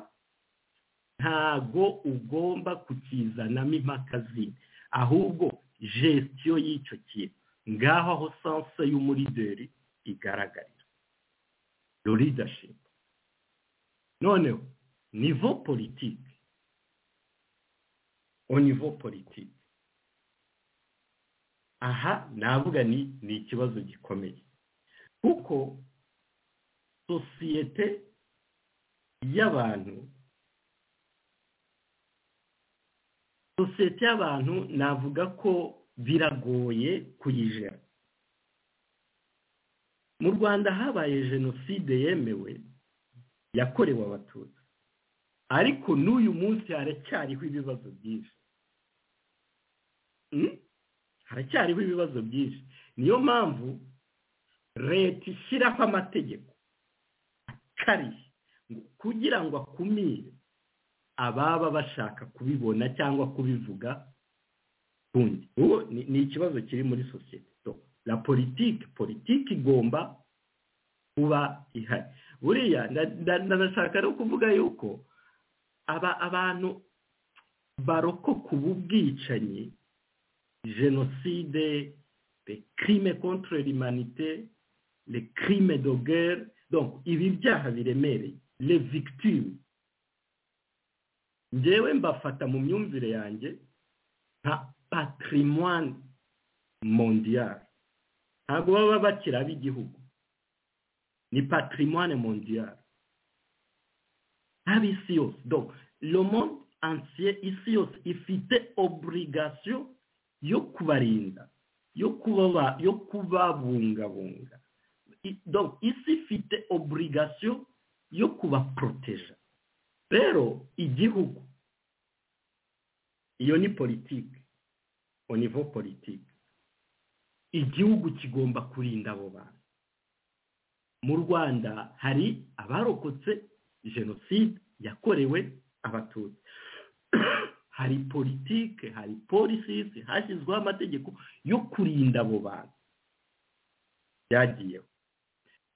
ntago ugomba kukizanamo impaka zindi ahubwo jesitiyo y'icyo kintu ngaho aho sanse y'umurideri igaragarira ruridashipu noneho nivo politiki nivo politiki aha navuga ni ni ikibazo gikomeye kuko sosiyete y'abantu sosiyete y'abantu navuga ko biragoye kuyijera mu rwanda habaye jenoside yemewe yakorewe abatutsi ariko n'uyu munsi haracyariho ibibazo byinshi haracyariho ibibazo byinshi niyo mpamvu leta ishyiraho amategeko akarishye kugira ngo akumire ababa bashaka kubibona cyangwa kubivuga kundi ubu ni ikibazo kiri muri sosiyete la politiki politiki igomba kuba ihari buriya ndashaka no kuvuga yuko aba abantu barokoka ubu bwicanyi jenoside les crimes contre l'humanité les crimes de guerre donc ibi byaha biremereye les victimes ngewe mbafata mu myumvire yanjye nka patrimoine mondial ntabwo baba bakiri ab'igihugu ni patrimoine mondial ab'isi yose donc le monde entier isi yose ifite obligation yo kubarinda yo kubaba yo kubabungabunga donc isi ifite obligation yo kubaporoteja rero igihugu iyo ni politiki au niveau politiki igihugu kigomba kurinda abo bantu mu rwanda hari abarokotse jenoside yakorewe abatutsi hari politiki hari polisisi hashyizweho amategeko yo kurinda abo bantu byagiyeho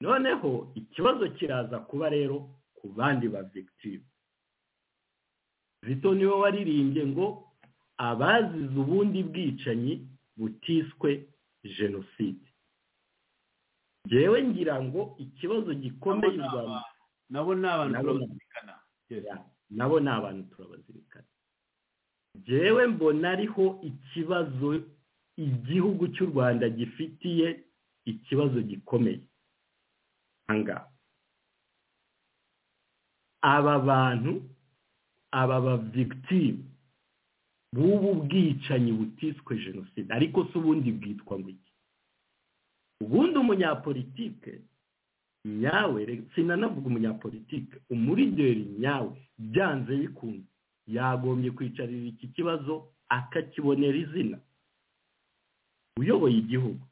noneho ikibazo kiraza kuba rero ku bandi ba victime zito niwe waririmbye ngo abazize ubundi bwicanyi butiswe jenoside ngewe ngira ngo ikibazo gikomeye u rwanda nabo ni abantu turabazirikana nabo ni abantu turabazirikana jewe mbona ariho ikibazo igihugu cy'u rwanda gifitiye ikibazo gikomeye ahangaha aba bantu aba bavigitime b'ubu bwicanyi butiswe jenoside ariko si ubundi bwitwa ngo iki ubundi umunyapolitike nyawe sinanavuga umunyapolitike umurideri nyawe byanze bikunze yagombye kwicarira iki kibazo akakibonera izina uyoboye igihugu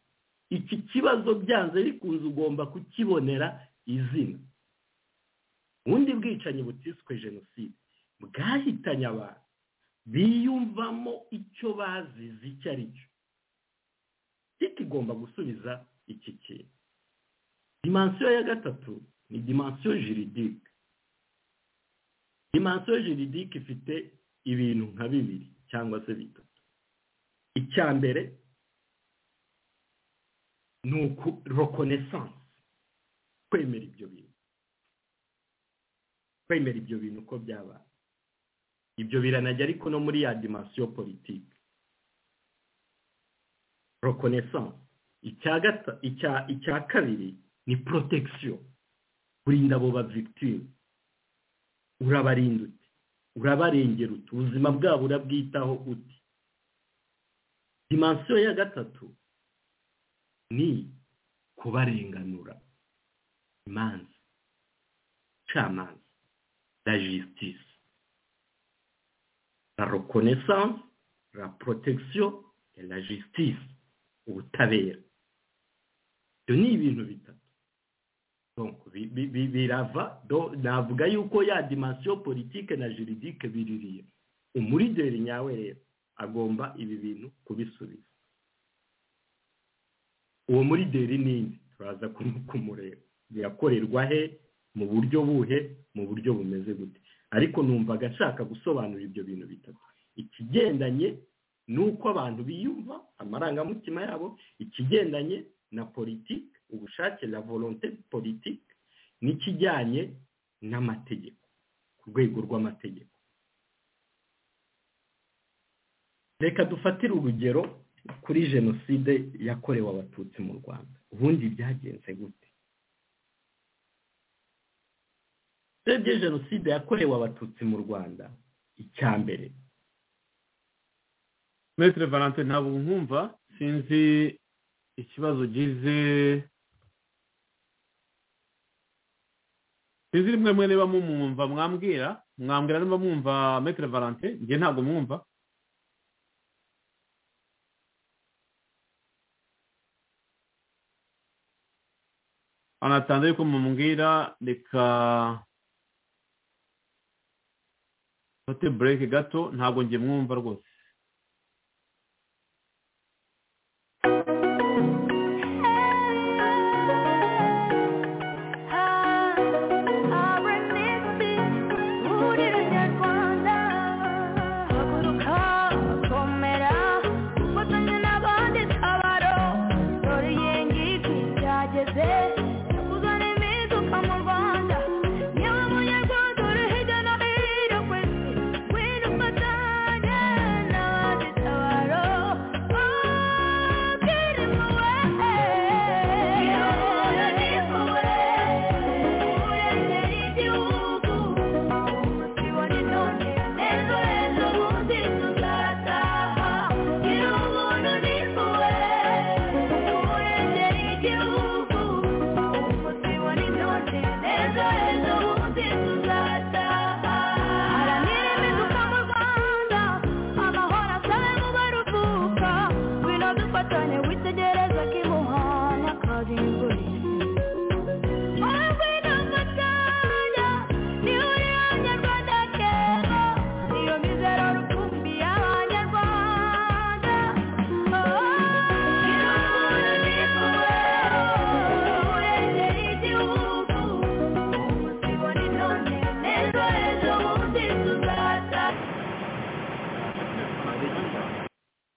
iki kibazo byanze bikunze ugomba kukibonera izina ubundi bwicanyi butiswe jenoside bwahitanye abantu biyumvamo icyo bazize icyo ari cyo ariko igomba gusubiza iki kintu dimansiyo ya gatatu ni dimansiyo jiridike dimansiyo jiridike ifite ibintu nka bibiri cyangwa se bitatu icya mbere ni rokonesanse kwemera ibyo bintu kwemera ibyo bintu uko byabaye ibyo biranajya ariko no muri ya dimansiyo politiki rokonesanse icya gata icya icya kabiri ni protection kurinda abo ba victime urabarinda uti urabarengera uti ubuzima bwabo urabwitaho uti dimansiyo ya gatatu ni kubarenganura imanza camanza la justice la reconnaissance la protection et la justice ubutabera ibyo ni ibintu bitatu Donc, bi- bi- bi- birava do- navuga yuko ya dimansiyo politike na juridike biririye umurideri nyawe rero agomba ibi bintu kubisubiza uwo murideri ninde turaza ku- kumureba birakorerwa he mu buryo buhe mu buryo bumeze gute ariko numvaga ashaka gusobanura ibyo bintu bitatu ikigendanye nuko abantu biyumva amarangamutima yabo ikigendanye na politiki ubushake la volonté politiki n'ikijyanye n'amategeko ku rwego rw'amategeko reka dufatire urugero kuri jenoside yakorewe abatutsi mu rwanda ubundi byagenze gute urebye jenoside yakorewe abatutsi mu rwanda icya mbere Maitre Valentin ntabwo nkumva sinzi ikibazo ugize sinzi rimwe mwe niba mumwumva mwambwira mwambwira niba mwumva Maitre Valentin njye ntabwo mwumva anatanze yuko mumubwira reka fate bureke gato ntabwo njye mwumva rwose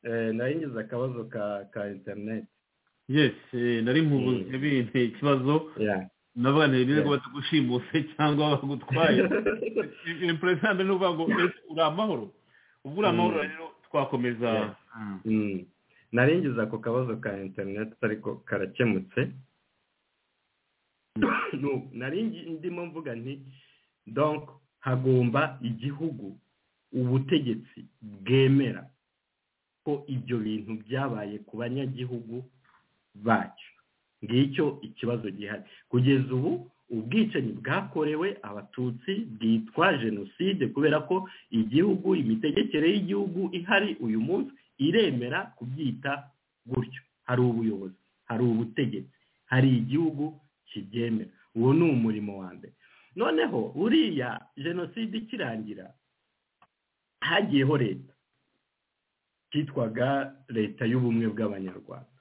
Eh, nari ngize akabazo ka ka interineti yes eh, nari nkubuze binte ikibazo navuga nti bine ko batagushimuse cyangwa bagutwaye impresante ni ukuvuga ngo ese uri amahoro ubu uri amahoro rero twakomeza Yeah. Mm. nari ngize ako kabazo ka interineti ariko karakemutse No, nari ngi- ndimo mvuga nti donc hagomba igihugu ubutegetsi bwemera ko ibyo bintu byabaye ku banyagihugu bacyo ngicyo ikibazo gihari kugeza ubu ubwicanyi bwakorewe abatutsi bwitwa jenoside kubera ko igihugu imitegekere y'igihugu ihari uyu munsi iremera kubyita gutyo hari ubuyobozi hari ubutegetsi hari igihugu kibyemera uwo ni umurimo wa mbere noneho uriya jenoside ikirangira hagiyeho leta cyitwaga leta y'ubumwe bw'abanyarwanda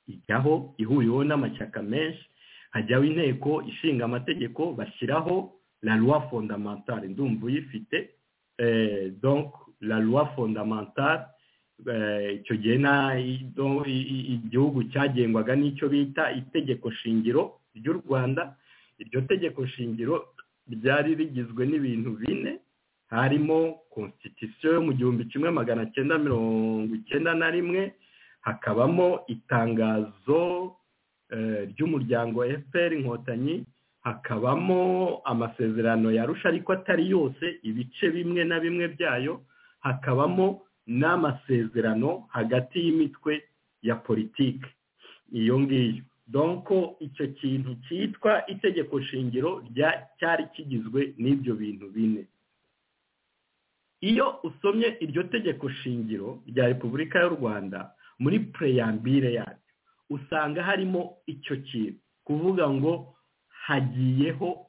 ijyaho ihuriweho n'amashyaka menshi hajyaho inteko ishinga amategeko bashyiraho la loi fondamentale ndumva uyifite eh, donc la loi fondamentale icyo gihe nta igihugu cyagengwaga n'icyo bita itegeko shingiro ry'u rwanda iryo tegeko shingiro ryari rigizwe n'ibintu bine harimo constitution yo mu gihumbi kimwe magana cyenda mirongo icyenda na rimwe hakabamo itangazo ry'umuryango fpr inkotanyi hakabamo amasezerano yarusha ariko atari yose ibice bimwe na bimwe byayo hakabamo n'amasezerano hagati y'imitwe ya politiki iyo ngiyo donko icyo kintu cyitwa itegeko shingiro cyari kigizwe n'ibyo bintu bine iyo usomye iryo tegeko shingiro rya repubulika y'u rwanda muri pureyambire yaryo usanga harimo icyo kintu kuvuga ngo hagiyeho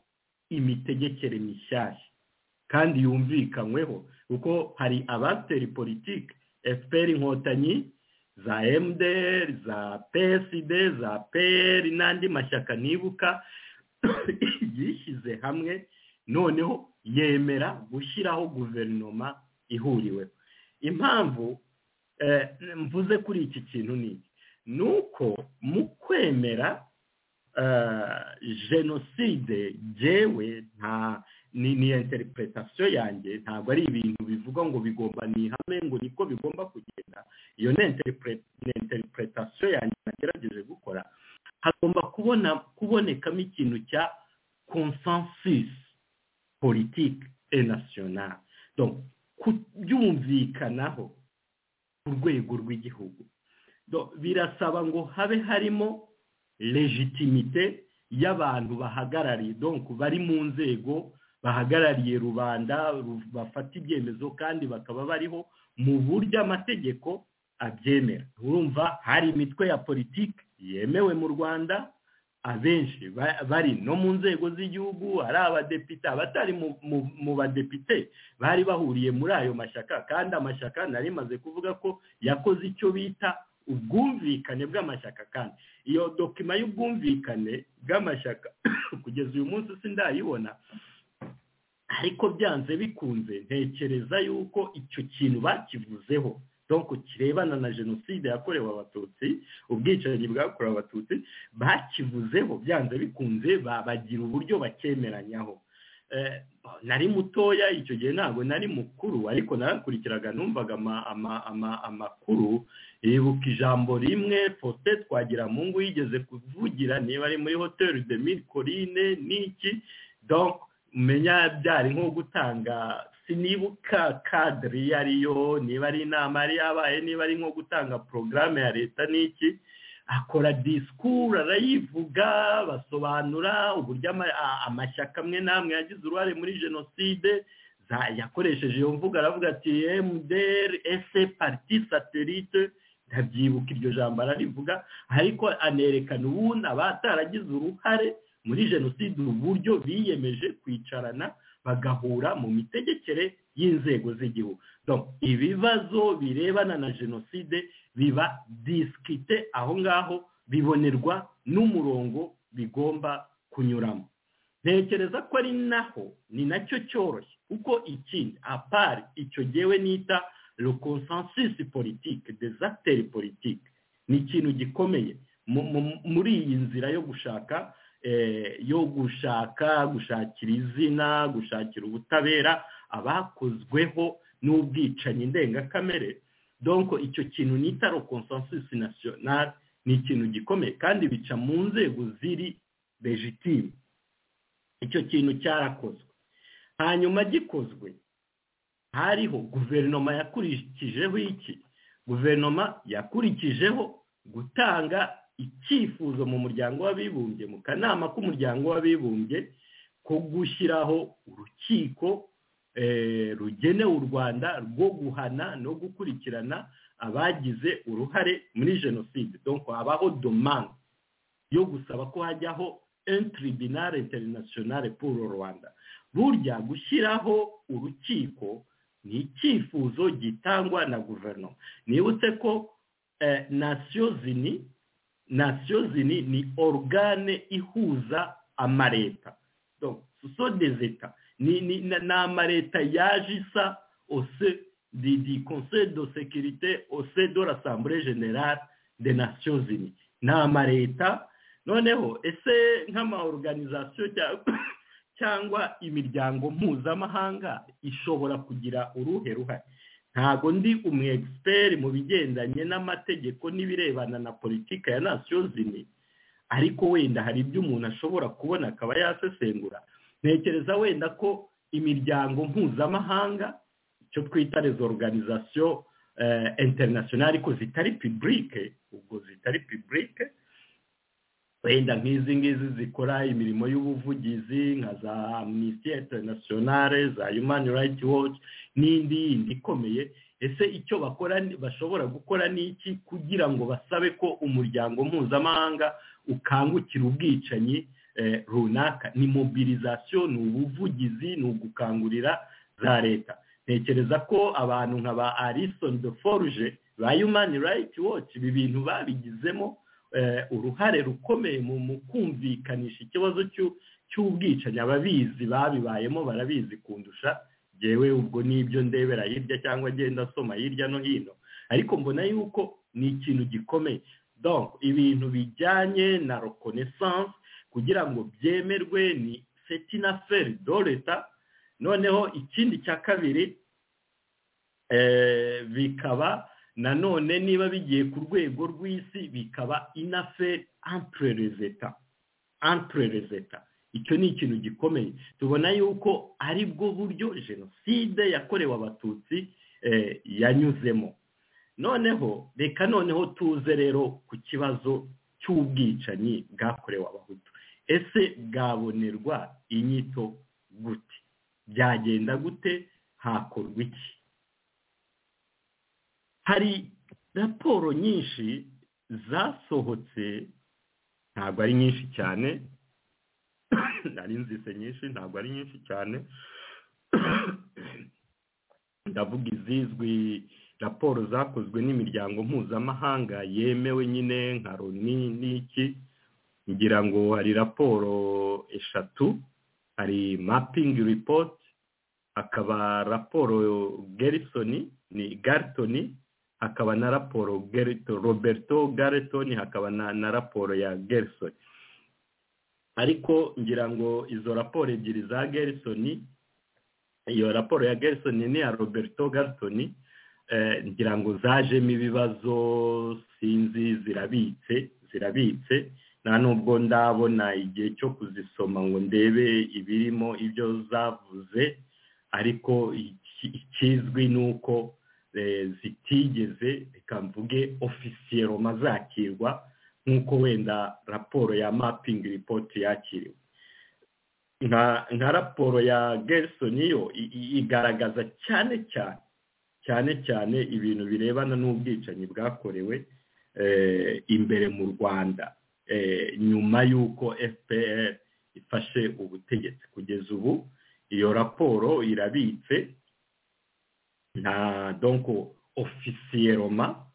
imitegekere mishyashya kandi yumvikanyweho kuko hari abasiteri politiki efuperi inkotanyi za emuderi za peside za peyeri n'andi mashyaka nibuka yishyize hamwe noneho yemera gushyiraho guverinoma ihuriweho impamvu mvuze kuri iki kintu ni iki ni uko mu kwemera jenoside byewe nta ni interpretation yanjye ntabwo ari ibintu bivuga ngo bigomba ni ihame ngo niko bigomba kugenda iyo ni interpretation yanjye nagerageje gukora hagomba kubona kubonekamo ikintu cya consensus politique et nationale donc kubyumvikanaho ku rwego rw'igihugu birasaba ngo habe harimo legitimite y'abantu bahagarariye donc bari mu nzego bahagarariye rubanda bafata ibyemezo kandi bakaba bariho mu buryo amategeko abyemera urumva hari imitwe ya politiki yemewe mu rwanda abenshi bari no mu nzego z'igihugu ari abadepite abatari mu badepite bari bahuriye muri ayo mashyaka kandi amashyaka nari maze kuvuga ko yakoze icyo bita ubwumvikane bw'amashyaka kandi iyo dokima y'ubwumvikane bw'amashyaka kugeza uyu munsi sindayibona ariko byanze bikunze ntekereza yuko icyo kintu bakivuzeho donc kirebana na jenoside yakorewe abatutsi ubwicanyi bwakorewe abatutsi bakivuzeho byanze bikunze babagira uburyo bakemeranyaho nari mutoya icyo gihe ntabwo nari mukuru ariko narakurikiraga numvaga amakuru yibuka ijambo rimwe fote twagira mu ngo yigeze kuvugira niba ari muri hoteli de mille corine n'iki donc umenya byari nko gutanga sinibuka kadiri iyo ariyo niba ari inama yari yabaye niba ari nko gutanga porogaramu ya leta n'iki akora disikuru arayivuga basobanura uburyo amashyaka amwe n'amwe yagize uruhare muri jenoside yakoresheje iyo mvugo aravuga ati emuderi ese pariti satelite ntabyibuka iryo jambo ararivuga ariko anerekana ubundi abataragize uruhare muri jenoside uburyo biyemeje kwicarana bagahura mu mitegekere y'inzego z'igihugu ibibazo birebana na jenoside biba disikite aho ngaho bibonerwa n'umurongo bigomba kunyuramo ntekereza ko ari naho ni nacyo cyoroshye kuko ikindi apari icyo ngewe nita consensus politike desateri politike ni ikintu gikomeye muri iyi nzira yo gushaka yo gushaka gushakira izina gushakira ubutabera abakozweho n'ubwicanyi ndengakamere donko icyo kintu nita consensus national ni ikintu gikomeye kandi bica mu nzego ziri legitime icyo kintu cyarakozwe hanyuma gikozwe hariho guverinoma yakurikijeho iki guverinoma yakurikijeho gutanga icyifuzo mu muryango w'abibumbye mu kanama k'umuryango w'abibumbye ko gushyiraho urukiko rugenewe u rwanda rwo guhana no gukurikirana abagize uruhare muri jenoside donko habaho domande yo gusaba ko hajyaho entiribinare interinasiyonare puru rwanda burya gushyiraho urukiko ni icyifuzo gitangwa na guverinoma nibutse ko nasiyo zini nasiyo zini ni orugane ihuza amareta so dezeta ni amareta yaje isa ose di conseil de sekirite ose de l'assemblée generale de nasiyo zini ni amareta noneho ese nk'amaorganizasiyo cyangwa imiryango mpuzamahanga ishobora kugira uruhe ruhare ntabwo ndi umu egisiperi mu bigendanye n'amategeko n'ibirebana na politiki ya nasiyo zini ariko wenda hari ibyo umuntu ashobora kubona akaba yasesengura ntekereza wenda ko imiryango mpuzamahanga icyo twita rezo organizasiyo interinasiyonari ariko zitari pibulike ubwo zitari pibulike wenda nk'izi ngizi zikora imirimo y'ubuvugizi nka za amnesty internationale za human rights watch n'indi yindi ikomeye ese icyo bakora bashobora gukora ni iki kugira ngo basabe ko umuryango mpuzamahanga ukangukira ubwicanyi runaka ni mobilizasiyo ni ubuvugizi ni ugukangurira za leta ntekereza ko abantu nka ba arison de forge ba human rights watch ibi bintu babigizemo uruhare rukomeye mu kumvikanisha ikibazo cy'ubwicanyi ababizi babibayemo barabizi kundusha yewe ubwo nibyo ndebera hirya cyangwa agenda asoma hirya no hino ariko mbona yuko ni ikintu gikomeye donc ibintu bijyanye na reconnaissance kugira ngo byemerwe ni setina feri do leta noneho ikindi cya kabiri bikaba nanone niba bigiye ku rwego rw'isi bikaba inaferi amperezeta amperezeta icyo ni ikintu gikomeye tubona yuko ari bwo buryo jenoside yakorewe abatutsi yanyuzemo noneho reka noneho tuze rero ku kibazo cy'ubwicanyi bwakorewe abahutu ese bwabonerwa inyito gute byagenda gute hakorwa iki hari raporo nyinshi zasohotse ntabwo ari nyinshi cyane nari nzise nyinshi ntabwo ari nyinshi cyane ndavuga izizwi raporo zakozwe n'imiryango mpuzamahanga yemewe nyine nka roni n'iki ngira ngo hari raporo eshatu hari mapingi ripoti hakaba raporo gerisoni ni garitoni hakaba na raporo roberto garetoni hakaba na raporo ya gerisoni ariko ngira ngo izo raporo ebyiri za gerisoni iyo raporo ya gerisoni n'iya roberto garetoni ngira ngo zajemo ibibazo sinzi zirabitse zirabitse nta nubwo ndabona igihe cyo kuzisoma ngo ndebe ibirimo ibyo zavuze ariko ikizwi ni uko zitigeze reka mvuge ofisiyeroma zakirwa nk'uko wenda raporo ya mapingi ripoti yakiriwe nka raporo ya gerisoni yo igaragaza cyane cyane cyane cyane ibintu birebana n'ubwicanyi bwakorewe imbere mu rwanda nyuma y'uko fpr ifashe ubutegetsi kugeza ubu iyo raporo irabitse nta donko ofisiyeroma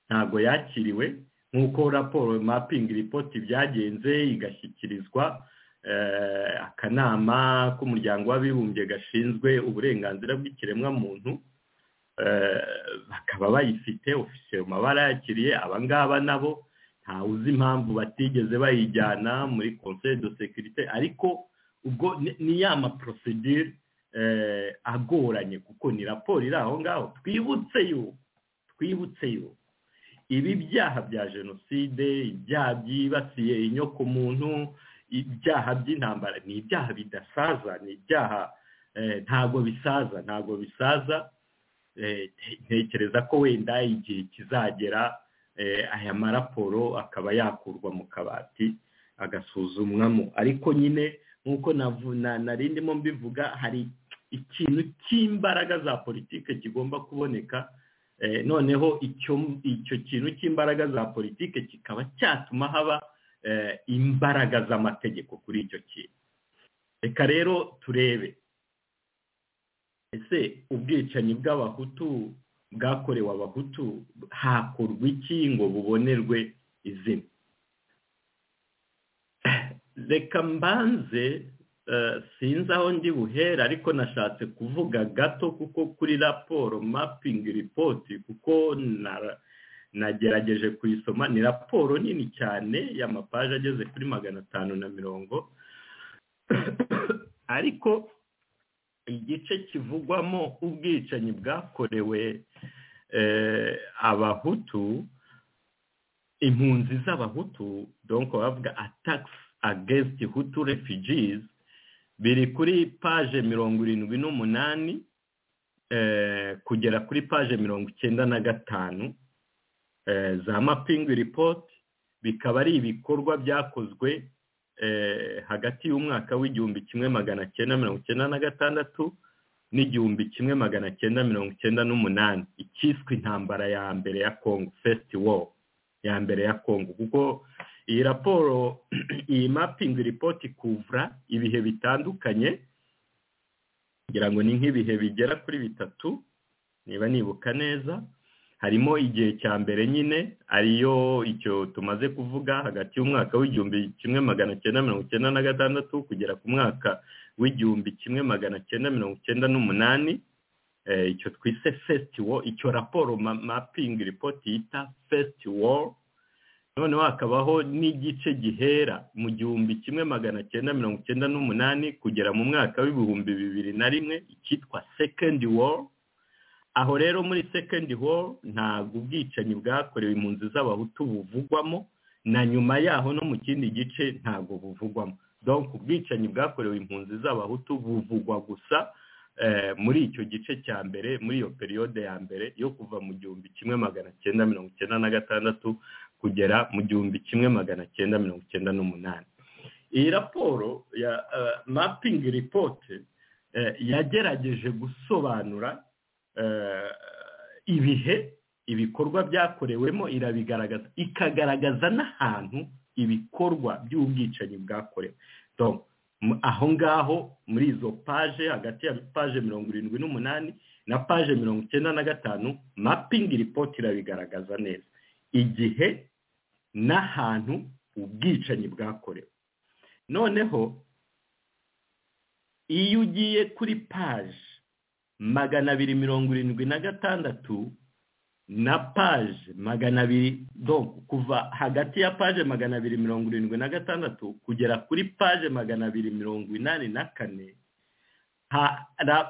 ntabwo yakiriwe nk'uko raporo mapingi ripoti byagenze igashyikirizwa akanama k'umuryango w'abibumbye gashinzwe uburenganzira bw'ikiremwamuntu bakaba bayifite ofisiyeroma barayakiriye abangaba nabo ntawe uzi impamvu batigeze bayijyana muri conseil de sekirite ariko ubwo ni ya maporosidire agoranye kuko ni raporo iri aho ngaho twibutse yuko twibutse yuko ibi byaha bya jenoside ibyaha byibasiye inyokomuntu ibyaha by'intambara ni ibyaha bidasaza ni ibyaha ntabwo bisaza ntabwo bisaza ntekereza ko wenda igihe kizagera aya maraporo akaba yakurwa mu kabati agasuzumwamo ariko nyine nk'uko nari ndimo mbivuga hari ikintu cy'imbaraga za politike kigomba kuboneka noneho icyo kintu cy'imbaraga za politike kikaba cyatuma haba imbaraga z'amategeko kuri icyo kintu reka rero turebe ese ubwicanyi bw'abahutu bwakorewe abahutu hakorwa iki ngo bubonerwe izina reka mbanze sinzi aho ndi buhere ariko nashatse kuvuga gato kuko kuri raporo mapingi ripoti kuko nagerageje kuyisoma ni raporo nini cyane y'amapaje ageze kuri magana atanu na mirongo ariko igice kivugwamo ubwicanyi bwakorewe abahutu impunzi z'abahutu donko bavuga atakisi agesiti hutu refugizi biri kuri paje mirongo irindwi n'umunani kugera kuri paje mirongo icyenda na gatanu za mapingi ripoti bikaba ari ibikorwa byakozwe hagati y'umwaka w'igihumbi kimwe magana cyenda mirongo icyenda na gatandatu n'igihumbi kimwe magana cyenda mirongo icyenda n'umunani icyiswe intambara ya mbere ya kongo fesiti woro ya mbere ya kongo kuko iyi raporo iyi mapingi ripoti kuvura ibihe bitandukanye kugira ngo ni nk'ibihe bigera kuri bitatu niba nibuka neza harimo igihe cya mbere nyine ariyo icyo tumaze kuvuga hagati y'umwaka w'igihumbi kimwe magana cyenda mirongo icyenda na gatandatu kugera ku mwaka w'igihumbi kimwe magana cyenda mirongo icyenda n'umunani icyo twise fesitiwo icyo raporo mapingi ripoti yita fesitiwo noneho hakabaho n'igice gihera mu gihumbi kimwe magana cyenda mirongo icyenda n'umunani kugera mu mwaka w'ibihumbi bibiri na rimwe icyitwa sekendi woru aho rero muri sekendi woru ntabwo ubwicanyi bwakorewe impunzi z'abahutu buvugwamo na nyuma yaho no mu kindi gice ntabwo buvugwamo donc ubwicanyi bwakorewe impunzi z'abahutu buvugwa gusa muri icyo gice cya mbere muri iyo periyode ya mbere yo kuva mu gihumbi kimwe magana cyenda mirongo icyenda na gatandatu kugera mu gihumbi kimwe magana cyenda mirongo icyenda n'umunani iyi raporo ya mapingi ripoti yagerageje gusobanura ibihe ibikorwa byakorewemo irabigaragaza ikagaragaza n'ahantu ibikorwa by'ubwicanyi bwakorewe aho ngaho muri izo paje hagati ya paje mirongo irindwi n'umunani na paje mirongo icyenda na gatanu mapingi ripoti irabigaragaza neza igihe n'ahantu ubwicanyi bwakorewe noneho iyo ugiye kuri paje magana abiri mirongo irindwi na gatandatu na paje magana abiri kuva hagati ya paje magana abiri mirongo irindwi na gatandatu kugera kuri paje magana abiri mirongo inani na kane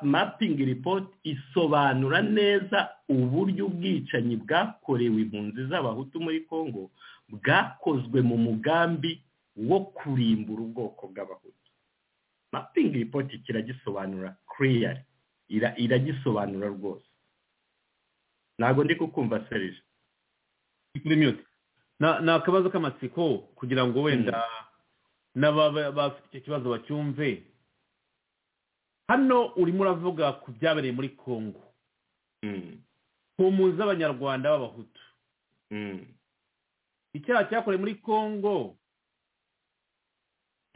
mapingi ripoti isobanura neza uburyo ubwicanyi bwakorewe impunzi z'abahutu muri congo bwakozwe mu mugambi wo kurimbura ubwoko bw'abahutu mapingi ripoti kiragisobanura kiriyari iragisobanura rwose ntabwo ndi kukumva serije ni akabazo k'amatsiko kugira ngo wenda n'abafite icyo kibazo bacyumve hano urimo uravuga ku byabereye muri congo ku mpunzi z'abanyarwanda b'abahutu icyaha cyakorewe muri congo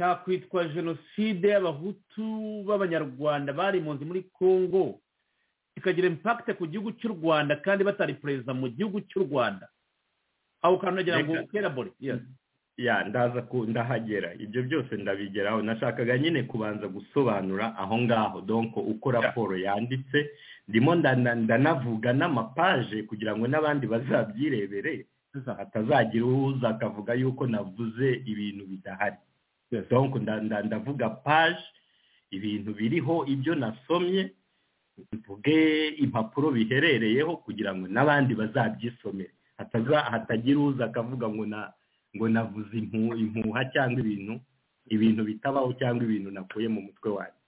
cyakwitwa jenoside y'abahutu b'abanyarwanda bari impunzi muri congo kikagira impakite ku gihugu cy'u rwanda kandi batari perezida mu gihugu cy'u rwanda aho kantu nagira ngo kerabore ya ndaza ndahagera ibyo byose ndabigeraho nashakaga nyine kubanza gusobanura aho ngaho donko uko raporo yanditse ndimo ndanavuga n'amapaje kugira ngo n'abandi bazabyirebere hatazagira uza akavuga yuko navuze ibintu bidahari donko ndavuga paje ibintu biriho ibyo nasomye mvuge impapuro biherereyeho kugira ngo n'abandi bazabyisomere hatagira uza akavuga ngo na ngo navuze impuha cyangwa ibintu ibintu bitabaho cyangwa ibintu nakuye mu mutwe wanyu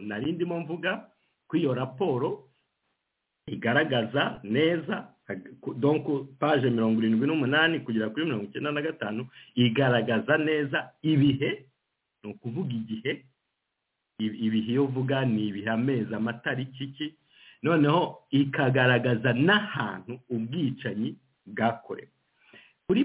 nari ndimo mvuga ko iyo raporo igaragaza neza donko paje mirongo irindwi n'umunani kugera kuri mirongo icyenda na gatanu igaragaza neza ibihe ni ukuvuga igihe ibihe iyo uvuga ni ibihe amezi amatariki iki noneho ikagaragaza n'ahantu ubwicanyi bwakorewe kuri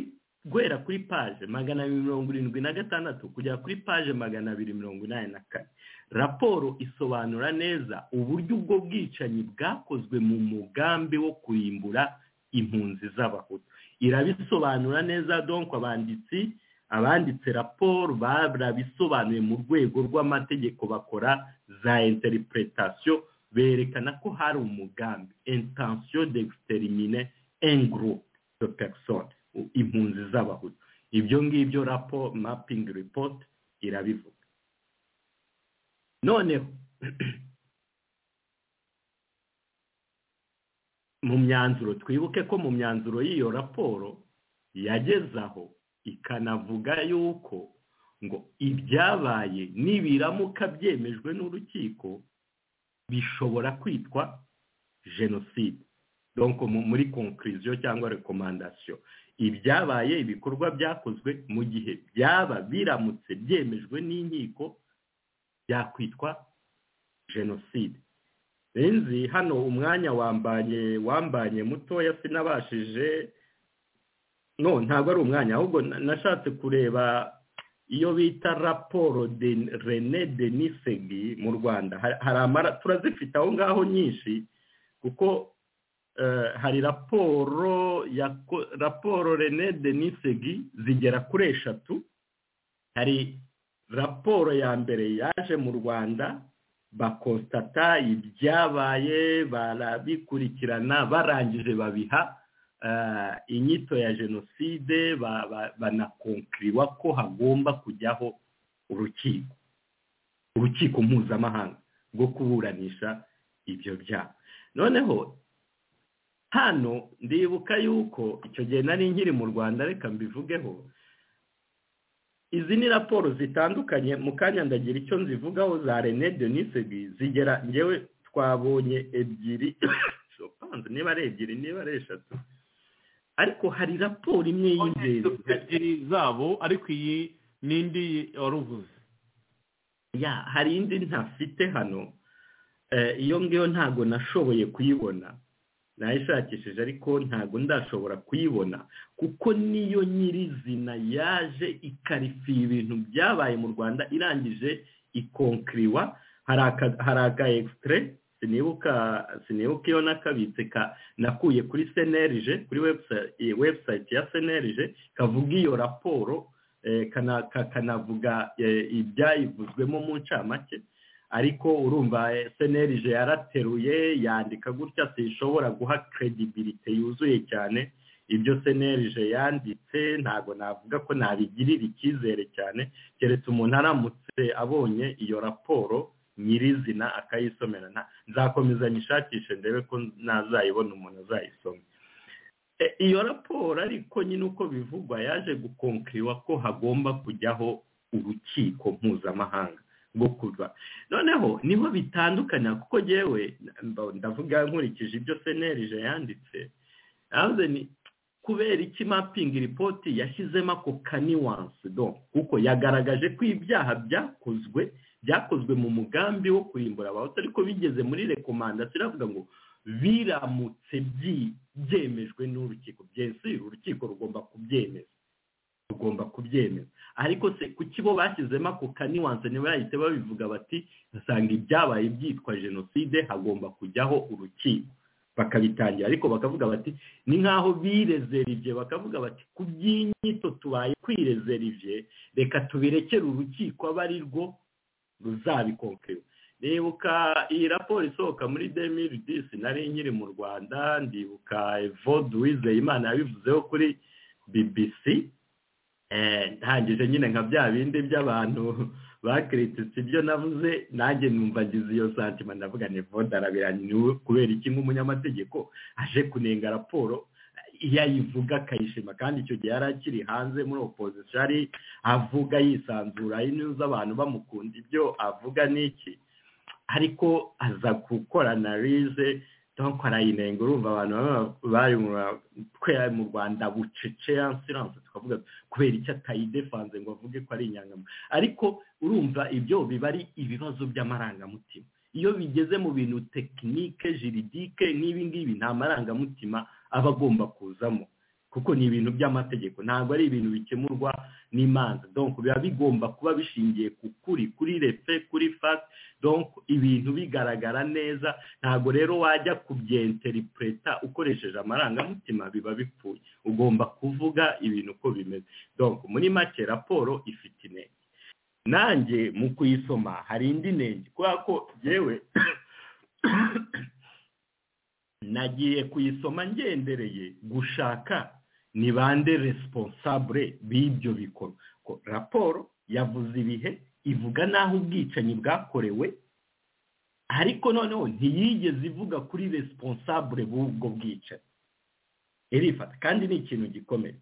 guhera kuri paje magana abiri mirongo irindwi na gatandatu kugera kuri paje magana abiri mirongo inani na kane raporo isobanura neza uburyo ubwo bwicanyi bwakozwe mu mugambi wo kurimbura impunzi z'abahutu irabisobanura neza donko abanditsi abanditse raporo barabisobanuye mu rwego rw'amategeko bakora za interpretation berekana ko hari umugambi intention d'exterminer un groupe de personnes impunzi z'abahutu ibyo ngibyo raporo mapping report irabivuga noneho mu myanzuro twibuke ko mu myanzuro y'iyo raporo yageze aho ikanavuga yuko ngo ibyabaye nibiramuka byemejwe n'urukiko bishobora kwitwa jenoside donko muri konkuriziyo cyangwa rekomandasiyo ibyabaye ibikorwa byakozwe mu gihe byaba biramutse byemejwe n'inkiko byakwitwa jenoside benzi hano umwanya wambanye wambanye mutoya sinabashije no ntabwo ari umwanya ahubwo nashatse kureba iyo bita raporo de rene denisegi mu rwanda turazifite aho ngaho nyinshi kuko hari raporo ya raporo rene denisegi zigera kuri eshatu hari raporo ya mbere yaje mu rwanda bakositata ibyabaye barabikurikirana barangije babiha inyito ya jenoside banakonkiriwa ko hagomba kujyaho urukiko urukiko mpuzamahanga rwo kuburanisha ibyo byaha noneho hano ndibuka yuko icyo gihe nari nkiri mu rwanda reka mbivugeho izi ni raporo zitandukanye mu kanya ndagira icyo nzivugaho za rene denisegi zigera ngewe twabonye ebyiri niba ari ebyiri niba ari eshatu ariko hari raporo imwe y'ingenzi ebyiri zabo ariko iyi n'indi wari uvuze ya hari indi ntafite hano iyo ngiyo ntabwo nashoboye kuyibona nayishakishije ariko ntabwo ndashobora kuyibona kuko niyo nyirizina yaje ikarifiye ibintu byabaye mu rwanda irangije ikonkiriwa hari aka ekisitire sinibuka iyo nakabitse nakuye kuri senerije kuri webusayiti ya senerije kavuga iyo raporo kanavuga ibyayivuzwemo mu ncamake ariko urumva senerije yarateruye yandika gutya sinshobora guha kredibilite yuzuye cyane ibyo senerije yanditse ntabwo navuga ko nabigirira icyizere cyane keretse umuntu aramutse abonye iyo raporo nyirizina akayisomera nzakomeza nyishakishe ndebe ko nazayibona umuntu azayisoma iyo raporo ariko nyine uko bivugwa yaje gukonkiriwa ko hagomba kujyaho urukiko mpuzamahanga bwo kuva noneho niho bitandukanya kuko yewe ndavuga nkurikije ibyo senerije yanditse kubera iki mapingi ripoti yashyizemo ako kaniwansi do kuko yagaragaje ko ibyaha byakozwe byakozwe mu mugambi wo kurimbura abahutu ariko bigeze muri rekomandasiyo iravuga ngo biramutse byemejwe n'urukiko byesire urukiko rugomba kubyemeza rugomba kubyemeza ariko se kuki bo bashyizemo ako kaniwanse niba bahita babivuga bati basanga ibyabaye byitwa jenoside hagomba kujyaho urukiko bakabitangira ariko bakavuga bati ni nk'aho birezerivye bakavuga bati ku by'inyito tubaye kwirezerivye reka tubirekere urukiko abe ari rwo ruzabikonkera ndibuka iyi raporo isohoka muri demiri disi nari nkiri mu rwanda ndibuka evode wizeyimana yabivuzeho kuri bbc ntangije nyine nka bya bindi by'abantu bakiritse ibyo navuze nanjye numva ngize iyo santima ndavuga ni voda arabiraniwe kubera iki nk'umunyamategeko aje kunenga raporo iyo ayivuga akayishima kandi icyo gihe yari akiri hanze muri opozisiyo ari avuga yisanzura inyuze abantu bamukunda ibyo avuga n'iki ariko aza gukora analize donko arayinenga urumva abantu bari mu rwanda bucece siranse tukavuga kubera icyo atayidefanze ngo avuge ko ari inyangamutima ariko urumva ibyo biba ari ibibazo by'amarangamutima iyo bigeze mu bintu tekinike jiridike n'ibi ngibi nta marangamutima aba agomba kuzamo kuko ni ibintu by'amategeko ntabwo ari ibintu bikemurwa n'imanza donc biba bigomba kuba bishingiye ku kuri kuri refe kuri fasi donc ibintu bigaragara neza ntabwo rero wajya kubyenterintereta ukoresheje amarangamutima biba bipfuye ugomba kuvuga ibintu uko bimeze donc muri make raporo ifite intege nanjye mu kuyisoma hari indi ntege kubera ko yewe nagiye kuyisoma ngendereye gushaka ni bande responsable b'ibyo bikorwa ko raporo yavuze ibihe ivuga n'aho ubwicanyi bwakorewe ariko noneho ntiyigeze ivuga kuri responsable b'ubwo bwicanyi irifata kandi ni ikintu gikomeye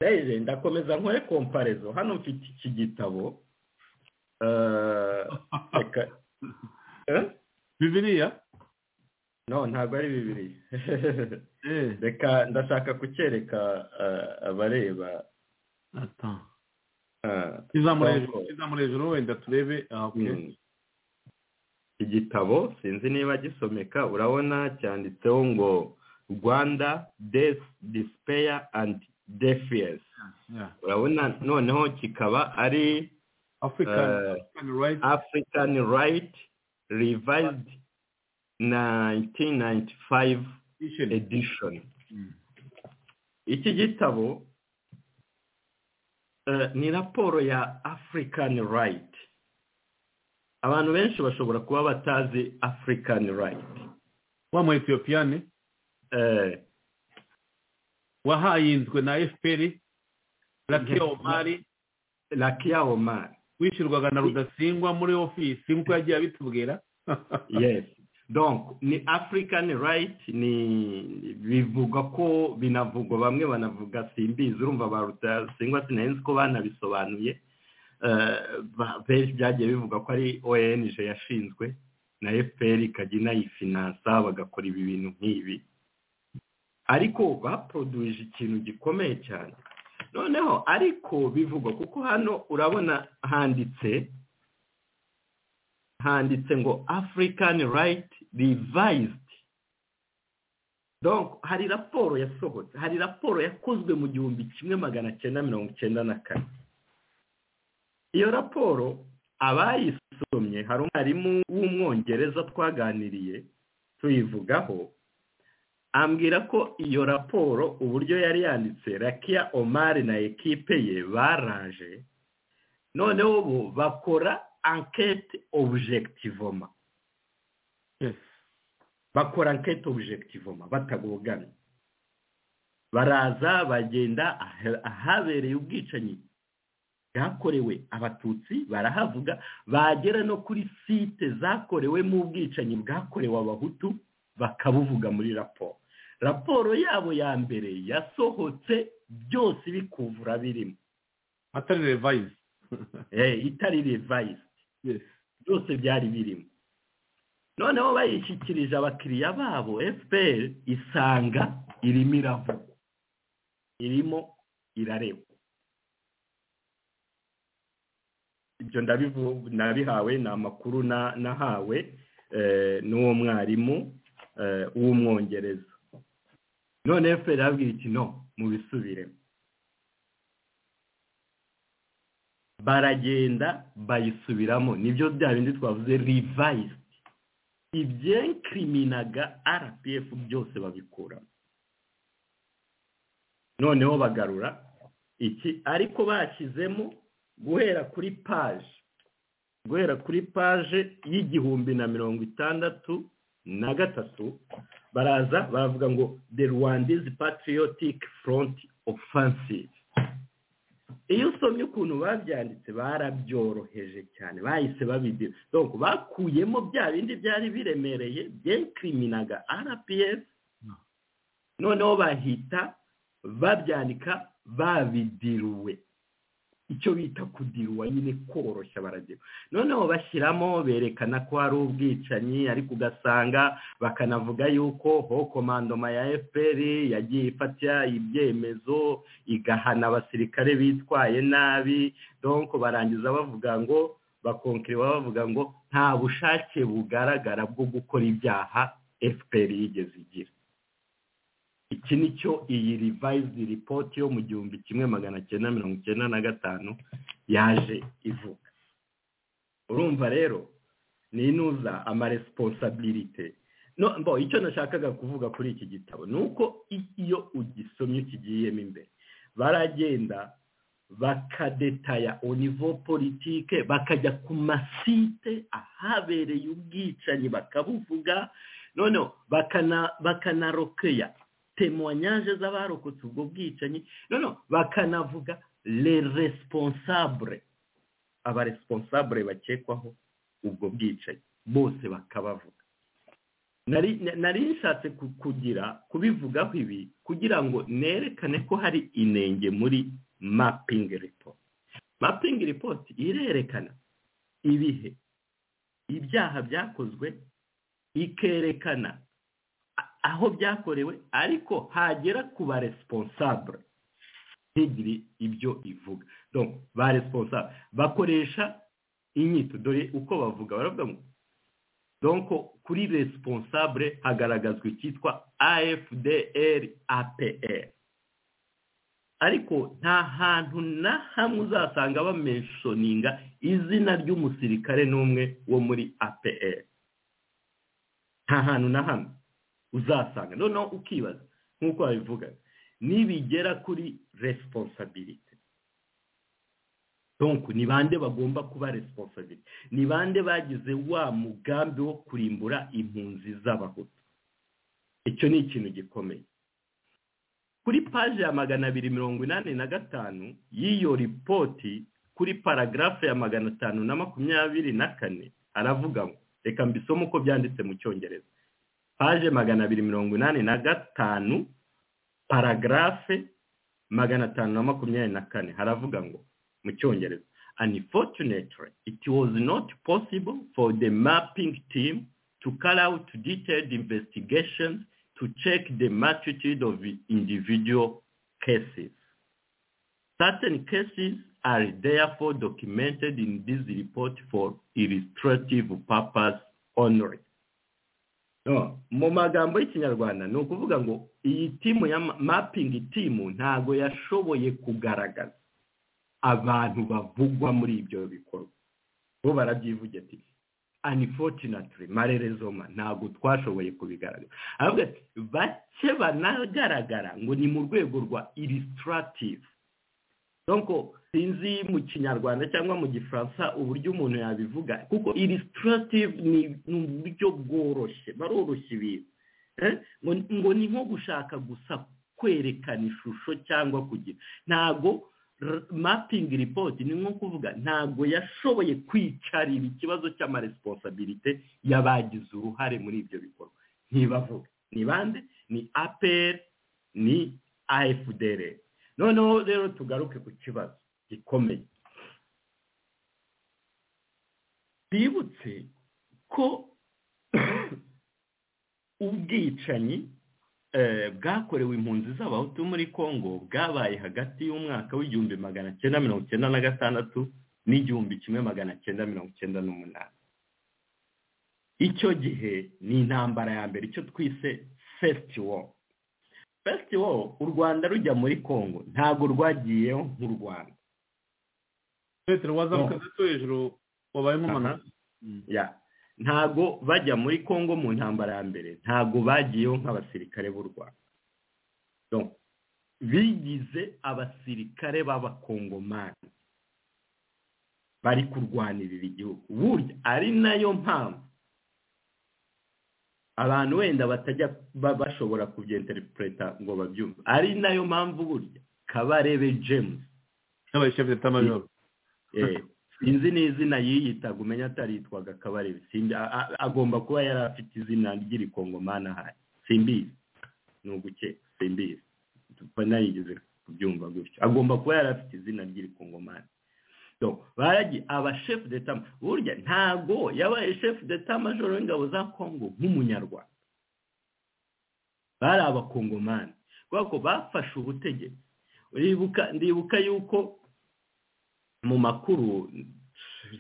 rero ndakomeza nkore komparezo hano mfite iki gitabo reka bibiriya no ntabwo ari bibiri reka ndashaka kucyereka abareba kizamura hejuru kizamura hejuru wenda turebe igitabo sinzi niba gisomeka urabona cyanditseho ngo rwanda death despair and defias urabona noneho kikaba ari african right revised 1995 edition iki gitabo ni raporo ya african right abantu benshi bashobora kuba batazi african right wa mu etiyopiyani wahayinzwe na efuperi rakiya omari rakiya omari wishyurwaga na rudasingwa muri ofisi nk'uko yagiye abitubwira yes donc ni african right ni bivuga ko binavugwa bamwe banavuga simbizi urumva ba rutayasingwa sinahenze ko banabisobanuye benshi byagiye bivuga ko ari ong yashinzwe na fpr ikajya inayifinansa bagakora ibi bintu nk'ibi ariko baporoduje ikintu gikomeye cyane noneho ariko bivugwa kuko hano urabona handitse handitse ngo african right revised donc hari raporo yasohotse hari raporo yakozwe mu gihumbi kimwe magana cyenda mirongo icyenda na kane iyo raporo abayisomye hari umwarimu w'umwongereza twaganiriye tuyivugaho ambwira ko iyo raporo uburyo yari yanditse rakiya omari na ekipe ye baraje noneho bo bakora ankete obujegitivoma bakora ankete obujegitivoma batagogana baraza bagenda ahabereye ubwicanyi bwakorewe abatutsi barahavuga bagera no kuri site zakorewemo ubwicanyi bwakorewe abahutu bakabuvuga muri raporo raporo yabo ya mbere yasohotse byose bikuvura birimo atari revayizi itari revayizi byose byari birimo noneho bayishyikirije abakiriya babo fpr isanga irimo iravugwa irimo irarebwa ibyo nabihawe ni amakuru nahawe n'uwo mwarimu w'umwongereza none fpr yabwira iki no mubisubiremo baragenda bayisubiramo nibyo bya bindi twavuze rivayisiti ibyenkiriminaga rpf byose babikuramo noneho bagarura iki ariko bashyizemo guhera kuri paje guhera kuri paje y'igihumbi na mirongo itandatu na gatatu baraza baravuga ngo the rwandizi patriotic front offensive iyo usomye ukuntu babyanditse barabyoroheje cyane bahise babidira donc bakuyemo bya bindi byari biremereye byekiriminaga rps noneho bahita babyandika babidiruwe icyo bita kudiruwa nyine koroshya baragira noneho bashyiramo berekana ko hari ubwicanyi ariko ugasanga bakanavuga yuko ho komandoma ya fpr yagiye ifata ibyemezo igahana abasirikare bitwaye nabi donko barangiza bavuga ngo bakonkiriwa bavuga ngo nta bushake bugaragara bwo gukora ibyaha fpr yigeze igira iki ni cyo iyi rivayizidi ripoti yo mu gihumbi kimwe magana cyenda mirongo icyenda na gatanu yaje ivuga urumva rero ni inuza amaresponsabilite no mbo icyo nashakaga kuvuga kuri iki gitabo ni uko iyo ugisomye ukigiyemo imbere baragenda bakadetaya onivo politike bakajya ku masite ahabereye ubwicanyi bakabuvuga noneho bakanarokeya temuwanyaje z'abarokotse ubwo bwicanyi noneho bakanavuga le responsable aba responsable bakekwaho ubwo bwicanyi bose bakabavuga nari nshatse kugira kubivugaho ibi kugira ngo nerekane ko hari inenge muri mapping report mapping report irerekana ibihe ibyaha byakozwe ikerekana aho byakorewe ariko hagera ku ba responsable ntigire ibyo ivuga donc ba responsable bakoresha inyito dore uko bavuga baravuga ngo donc kuri responsable hagaragazwa icyitwa afdr apr ariko nta hantu na hamwe uzasanga bamenshoninga izina ry'umusirikare n'umwe wo muri apr nta hantu na hamwe uzasanga noneho ukibaza nk'uko babivuga nibigera kuri resiponsabirite donku ni bande bagomba kuba resiponsabirite ni bande bagize wa mugambi wo kurimbura impunzi z'abahutu icyo ni ikintu gikomeye kuri paje ya magana abiri mirongo inani na gatanu y'iyo ripoti kuri paragarafe ya magana atanu na makumyabiri na kane aravuga ngo reka mbisome uko byanditse mu cyongereza paje magana abiri mirongo inani na gatanu paragarafe magana atanu na makumyabiri na kane haravuga ngo mu cyongereza unfortunately it was not possible for the mapping team to carry out detailed investigations to check the magnitude of the individual cases. Certain cases are therefore documented in this report for illustrative purpose only. No, mu magambo y'ikinyarwanda ni ukuvuga ngo iyi timu ya mapping timu ntago yashoboye kugaragaza abantu bavugwa muri ibyo bikorwa bo barabyivugira ati unfortunately marerezoma ntabwo twashoboye kubigaragaza aravuga ati bake banagaragara ngo ni mu rwego rwa illustrative donc sinzi mu kinyarwanda cyangwa mu gifaransa uburyo umuntu yabivuga kuko illustrative ni uburyo bworoshye baroroshye ibintu ngo ni nko gushaka gusa kwerekana ishusho cyangwa kugira ntabwo mapping report ni nko kuvuga ntabwo yashoboye kwicarira ikibazo cy'amaresponsabilite y'abagize uruhare muri ibyo bikorwa ntibavuga ni bande ni apr ni afdr noneho rero tugaruke ku kibazo gikomeye twibutse ko ubwicanyi bwakorewe impunzi z'abahutu muri congo bwabaye hagati y'umwaka w'igihumbi magana cyenda mirongo cyenda na gatandatu n'igihumbi kimwe magana cyenda mirongo cyenda n'umunani icyo gihe ni intambara ya mbere icyo twise fesiti woro fesiti woro u rwanda rujya muri congo ntabwo rwagiyeho nk'u rwanda petero wazamuka gato hejuru wabaye nk'umunara ntago bajya muri congo mu ntambara ya mbere ntago bagiyeho nk'abasirikare b'u rwanda bigize abasirikare b'abakongomani bari kurwanirira igihugu burya ari nayo mpamvu abantu wenda batajya bashobora kubyenterinteripureta ngo babyumve ari nayo mpamvu burya kabarebe james n'abaye shefu de tamajoro sinzi n'izina yiyitaga umenya ataritwaga kabarebe agomba kuba yari afite izina ry'irikongomani ahari simbizi ni uguke simbizi nayigeze kubyumva gutyo agomba kuba yari afite izina ry'irikongomani baragi abashefu de tama burya ntago yabaye shefu de tama joro w'ingabo za kongo nk'umunyarwanda bari abakongomani kubera ko bafashe ubutegetsi ndibuka yuko mu makuru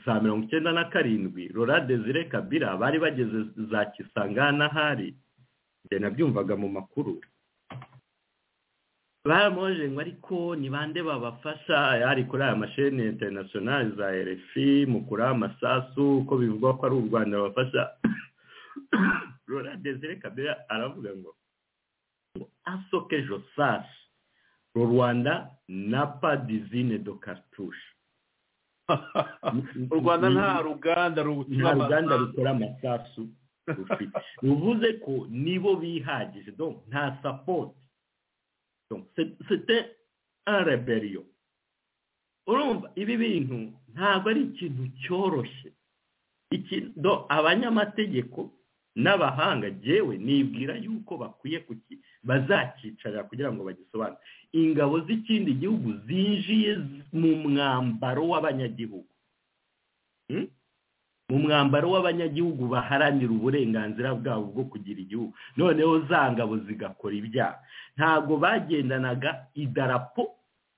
saa mirongo icyenda na karindwi rora desire kabira bari bageze za kisangana ahari njye nabyumvaga mu makuru baramoje ngo ariko ni bande babafasha ari kuri aya masheni interinasiyonari za RFI mu kuraba amasasu uko bivugwa ko ari u rwanda babafasha rora desire kabera aravuga ngo asoke josasi ru rwanda na padizine do katushe u rwanda nta ruganda nta rukora ruganda amasasu. rukora amasasu rufite bivuze ko nibo bihagije donc nta sapoti donc c'est- c'était un rebellion urumva ibi bintu ntabwo ari ikintu cyoroshye Iki- donc abanyamategeko n'abahanga jewe nibwira yuko bakwiye kuki bazakicara kugira ngo bagisobanure ingabo z'ikindi gihugu zinjiye z- mu mwambaro w'abanyagihugu Hmm? mu mwambaro w'abanyagihugu baharanira uburenganzira bwabo bwo kugira igihugu noneho za ngabo zigakora ibyaha ntabwo bagendanaga idarapo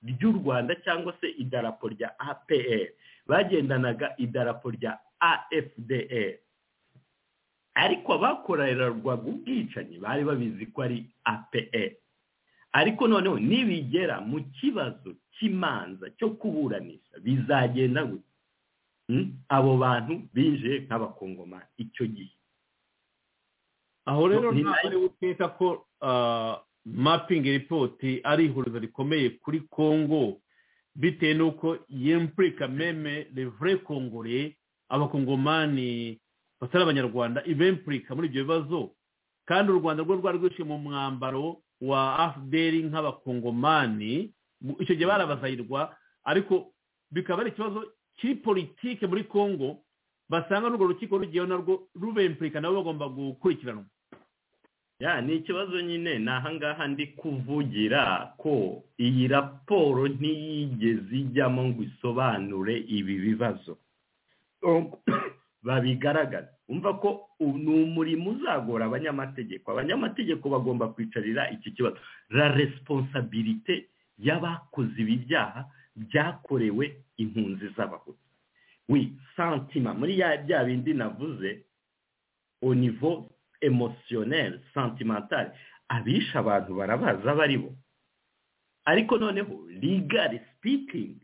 ry'u rwanda cyangwa se idarapo rya apr bagendanaga idarapo rya afdr ariko abakorerwaga ubwicanyi bari babizi ko ari apr ariko noneho nibigera mu kibazo cy'imanza cyo kuburanisha bizagenda gute Mm? abo bantu binjiye nk'abakongoma icyo gihe aho rero Ni ntabwo ari utwita ko mapingi ripoti ari ihurizo rikomeye kuri kongo bitewe n'uko yempurika meme revure kongore abakongomani batari abanyarwanda ibempurika muri ibyo bibazo kandi u rwanda rwo rwari rwishyuye mu mwambaro wa afuderi nk'abakongomani mu- icyo gihe barabazayirwa ariko bikaba ari ikibazo kiri politike muri kongo basanga n'urwo rukiko rugiyeho narwo rubempurika nabo bagomba gukurikiranwa ya ni ikibazo nyine ni ahangaha ndi kuvugira ko iyi raporo ntiyigeze ijyamo ngo isobanure ibi bibazo babigaragaza umva ko u- ni umurimo uzagora abanyamategeko abanyamategeko bagomba kwicarira iki kibazo la responsabilité y'abakoze ibi byaha byakorewe impunzi z'abahutu wi santima muri ya bya bindi navuze au niveau émotionnel, sentimental abishe abantu barabaza abo ari bo ariko noneho legal speaking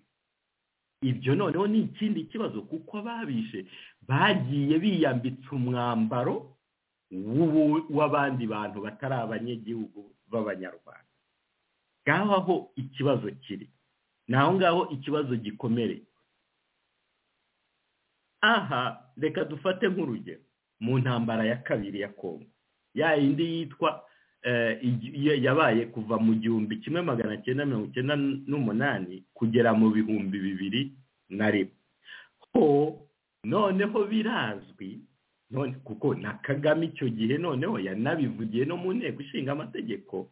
ibyo noneho ni ikindi kibazo kuko ababishe bagiye biyambitse umwambaro w'ubu- w'abandi bantu batari abanyagihugu b'abanyarwanda ngaho aho ikibazo kiri ni aho ngaho ikibazo gikomereye aha reka dufate nk'urugero mu ntambara ya kabiri ya kongo ya yindi yitwa eh, igi- ya- yabaye kuva mu gihumbi kimwe magana cyenda mirongo icyenda n'umunani kugera mu bihumbi bibiri na rimwe ho noneho birazwi none kuko na kagame icyo gihe noneho yanabivugiye no mu nteko ishinga amategeko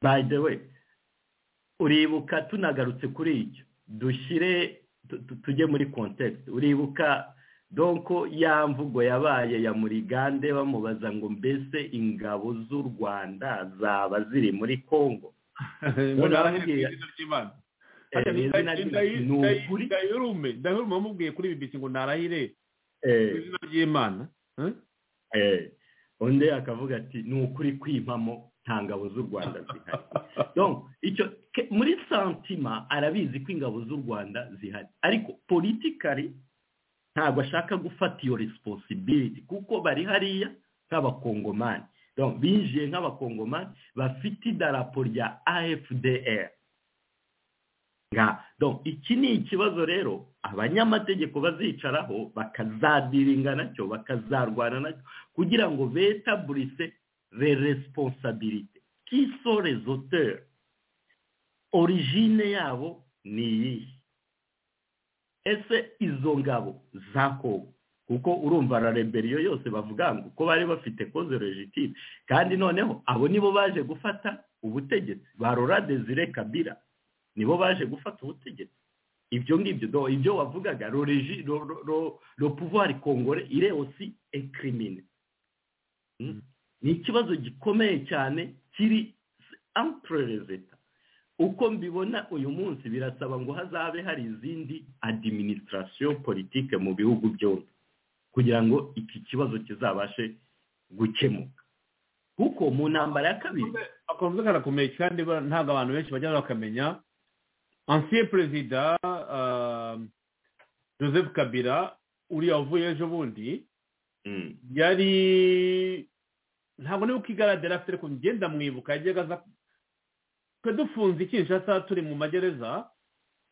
by the way uribuka tunagarutse kuri icyo dushyire tu- tu- tujye muri context uribuka donko ya mvugo yabaye ya murigande bamubaza ngo mbese ingabo z'u rwanda zaba ziri muri kongo ngo narahirwe izina ry'imana Eh, ni izina Ndayi- ry'imana. Ni Ndayi- ukuri. ndayirume ndayirume wamubwiye kuri bibisi ngo narahire Eh, izina ry'imana Eh? eh, undi akavuga ati ni ukuri kwimamo nta ngabo z'u rwanda zihari donc icyo ke- muri santima arabizi ko ingabo z'u rwanda zihari ariko politikari ntabwo ashaka gufata iyo responsibility kuko bari hariya nk'abakongomani donc binjiye nk'abakongomani bafite idarapo rya afdr nga donc iki ni ikibazo rero abanyamategeko bazicaraho bakazadiringa nacyo bakazarwana nacyo kugira ngo betaburise le responsabilité qui sont les auteurs origine yabo ni iyihe ese izo ngabo za kongo kuko urumva la rebellion yose bavuga ngo ko bari bafite koze legitime kandi noneho abo nibo baje gufata ubutegetsi barora desire kabira nibo baje gufata ubutegetsi ibyo ngibyo do ibyo wavugaga lo regi- lo- lo- lo- lo pouvoir congolais il est aussi un criminel Hmm? ni ikibazo gikomeye cyane kiri entre les etats uko mbibona uyu munsi birasaba ngo hazabe hari izindi adiminisitirasiyo politike mu bihugu byombi kugira ngo iki kibazo kizabashe gukemuka kuko mu ntambara ya kabiri akavuze karakomeye kandi ba- ntabwo abantu benshi bajya bakamenya ancien perezida ah, joseph kabira uriya wavuye ejo bundi Mm. yari ntabwo niba ukigaragara afite ariko ngenda mwibuka yajyaga aza twe dufunze ikinshasa turi mu magereza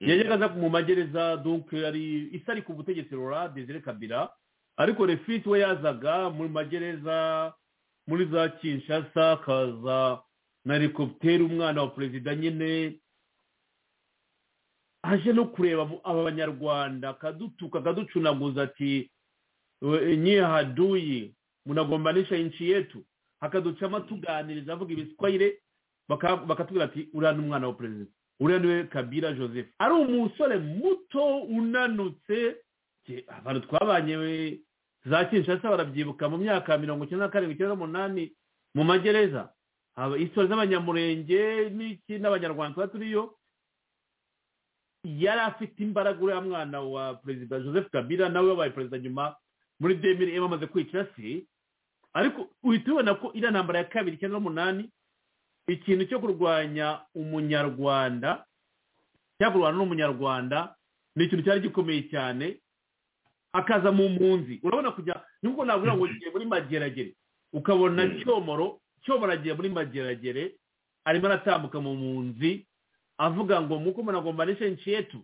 Mm. yajyaga aza mu magereza donc ari isi ari ku butegetsi rora desire kabira ariko refit we yazaga mu magereza muri za kinshasa akaza na helicopter umwana wa perezida nyine aje no kureba mu- aba banyarwanda akadutuka akaducunaguza ati "We- nyiye haduyi munagombanisha inchi yetu akaducamo tuganiriza avuga ibiswayire baka- bakatubwira ati uriya ni umwana wa perezida uriya niwe kabira joseph ari umusore muto unanutse Je, abantu twabanye we- za kinshasa barabyibuka mu myaka mirongo icyenda na karindwi icyenda n'umunani mu magereza Aba- isitori z'abanyamurenge n'iki n'abanyarwanda tuba turiyo yari afite imbaraga uriya mwana wa perezida joseph kabila nawe wabaye perezida nyuma muri demiri iyo bamaze kwica si ariko uhita ubona ko iriya ntambara ya kabiri icyenda n'umunani ikintu cyo kurwanya umunyarwanda cyangwa kurwana n'umunyarwanda ni ikintu cyari gikomeye cyane akaza mu mpunzi urabona kujya nubwo navuga ngo ugiye muri mageragere ukabona cyomoro cyomoro agiye muri mageragere arimo aratambuka mu mpunzi avuga ngo muko munagombanishe nchi yetu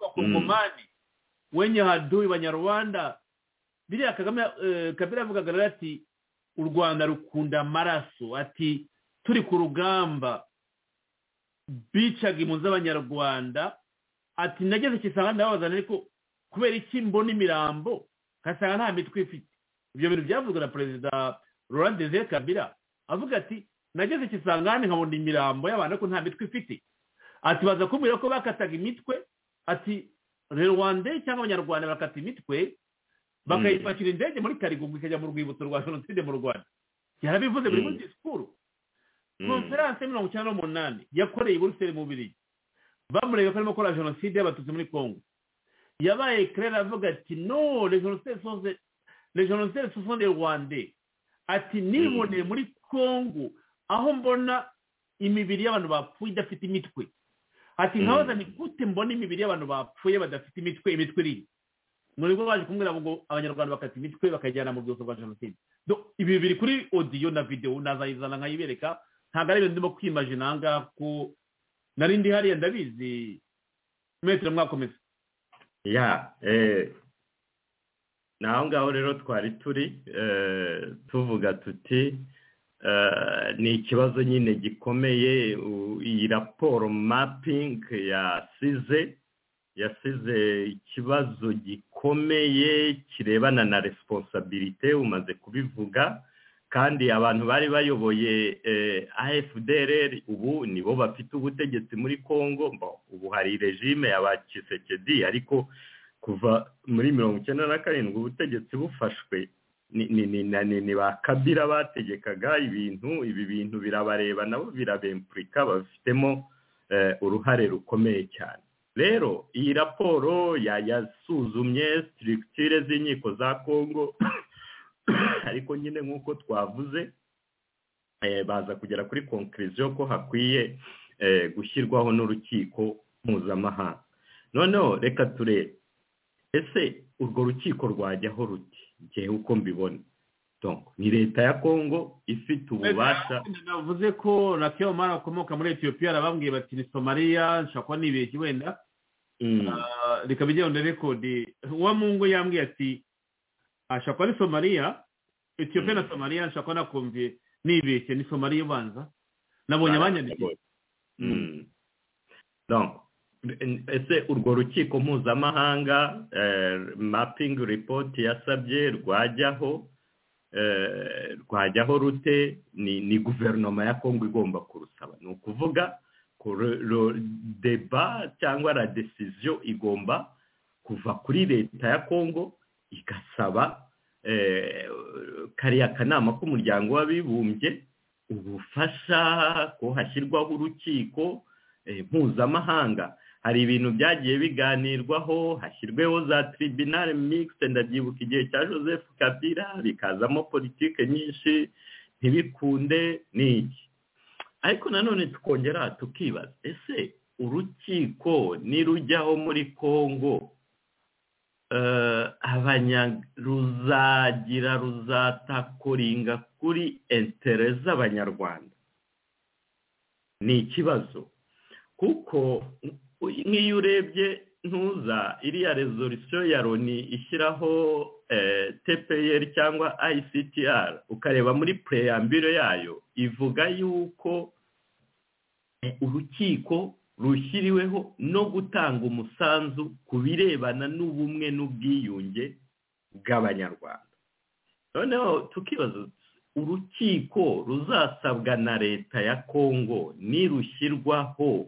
wakongomani wenye hadui banyarwanda biriya kagame eh, kabila yavugaga rero ati u rwanda rukunda amaraso ati turi ku rugamba bicaga impunzi z'abanyarwanda ati nageze kisanga ndababazana ariko kubera iki mbona imirambo nkasanga nta mitwe ifite ibyo bintu byavuzwe na perezida laurent desire kabila avuga ati nageze kisangani nkabona imirambo y'abantu ariko nta mitwe ifite ati baza kumbwira ko bakataga imitwe ati rwanda cyangwa abanyarwanda bakata imitwe bakayipakira indege muri karigungu ikajya mu rwibutso rwa jenoside mu rwanda yarabivuze buri Mm. muri disikuru konferanse ya mirongo icyenda n'umunani yakoreye i buruseli mu bubiri bamureba ko arimo gukora jenoside y'abatutsi muri congo yabaye claire avuga ati no le jenoside soze le jenoside soze rwande ati niboneye muri congo aho mbona imibiri y'abantu bapfuye idafite imitwe ati nkabaza ni gute mbona imibiri y'abantu bapfuye badafite imitwe imitwe iri muri bwo baje kumbwira ngo abanyarwanda bakata imitwe bakajyana mu rwibutso rwa jenoside Do- ibi biri kuri odiyo na videwo nazayizana nkayibereka ntabwo ari ibintu ndimo kwimajina aha ngaha kuko nari ndi hariya ndabizi metero mwakomeza ya eh, naho ngaho rero twari turi eh, tuvuga tuti eh, ni ikibazo nyine gikomeye u- iyi raporo mapping yasize yasize ikibazo gikomeye kirebana na responsabilite umaze kubivuga kandi abantu bari bayoboye eh, AFDR ubu nibo bafite ubutegetsi muri Congo Bon, ubu hari regime ya ba Tshisekedi ariko kuva muri mirongo icyenda na karindwi ubutegetsi bufashwe ni, ni, ni, na- ni, ni ba kabira bategekaga ibintu ibi bintu birabareba nabo birabempurika bafitemo eh, uruhare rukomeye cyane rero iyi raporo ya- yasuzumye structure z'inkiko za Congo ariko nyine nk'uko twavuze eh, baza kugera kuri conclusion ko hakwiye eh, gushyirwaho n'urukiko mpuzamahanga noneho reka turebe ese urwo rukiko rwajyaho ruti ngewe uko mbibona Donc, ni leta ya kongo ifite ububasha navuze ko rakeyo mari akomoka muri etiyopiya arababwiye bati ni somaliya nshobora kuba nibeshye wenda Mm, Ah, reka bigenda rekodi uwa mungu yambwiye ati ashobora kuba ari somaliya etiyopiya na somaliya nshobora kuba nakumviye nibeshye ni somaliya ubanza nabonye abanyandikiye Mm. Donc, ese urwo rukiko mpuzamahanga eh, mapping report yasabye rwajyaho eh, rwajyaho rute ni, ni guverinoma ya kongo igomba kurusaba ni ukuvuga ko ru- ru- deba cyangwa la decision igomba kuva kuri leta ya kongo igasaba eh, kariya kanama k'umuryango w'abibumbye ubufasha ko hashyirwaho urukiko eh, mpuzamahanga hari ibintu byagiye biganirwaho hashyirweho za tribunal mixte ndabyibuka igihe cya joseph kabila bikazamo politike nyinshi ntibikunde ni iki ariko nanone tukongera tukibaza ese urukiko nirujyaho muri congo ruzagira ruzatakoringa kuri entere z'abanyarwanda ni ikibazo kuko nk'iyo urebye ntuza iriya rezolisiyo ya loni ishyiraho tepeyeri cyangwa ICTR ukareba muri pureyambiro yayo ivuga yuko urukiko rushyiriweho no gutanga umusanzu ku birebana n'ubumwe n'ubwiyunge bw'abanyarwanda noneho tukibaza urukiko ruzasabwa na leta ya kongo nirushyirwaho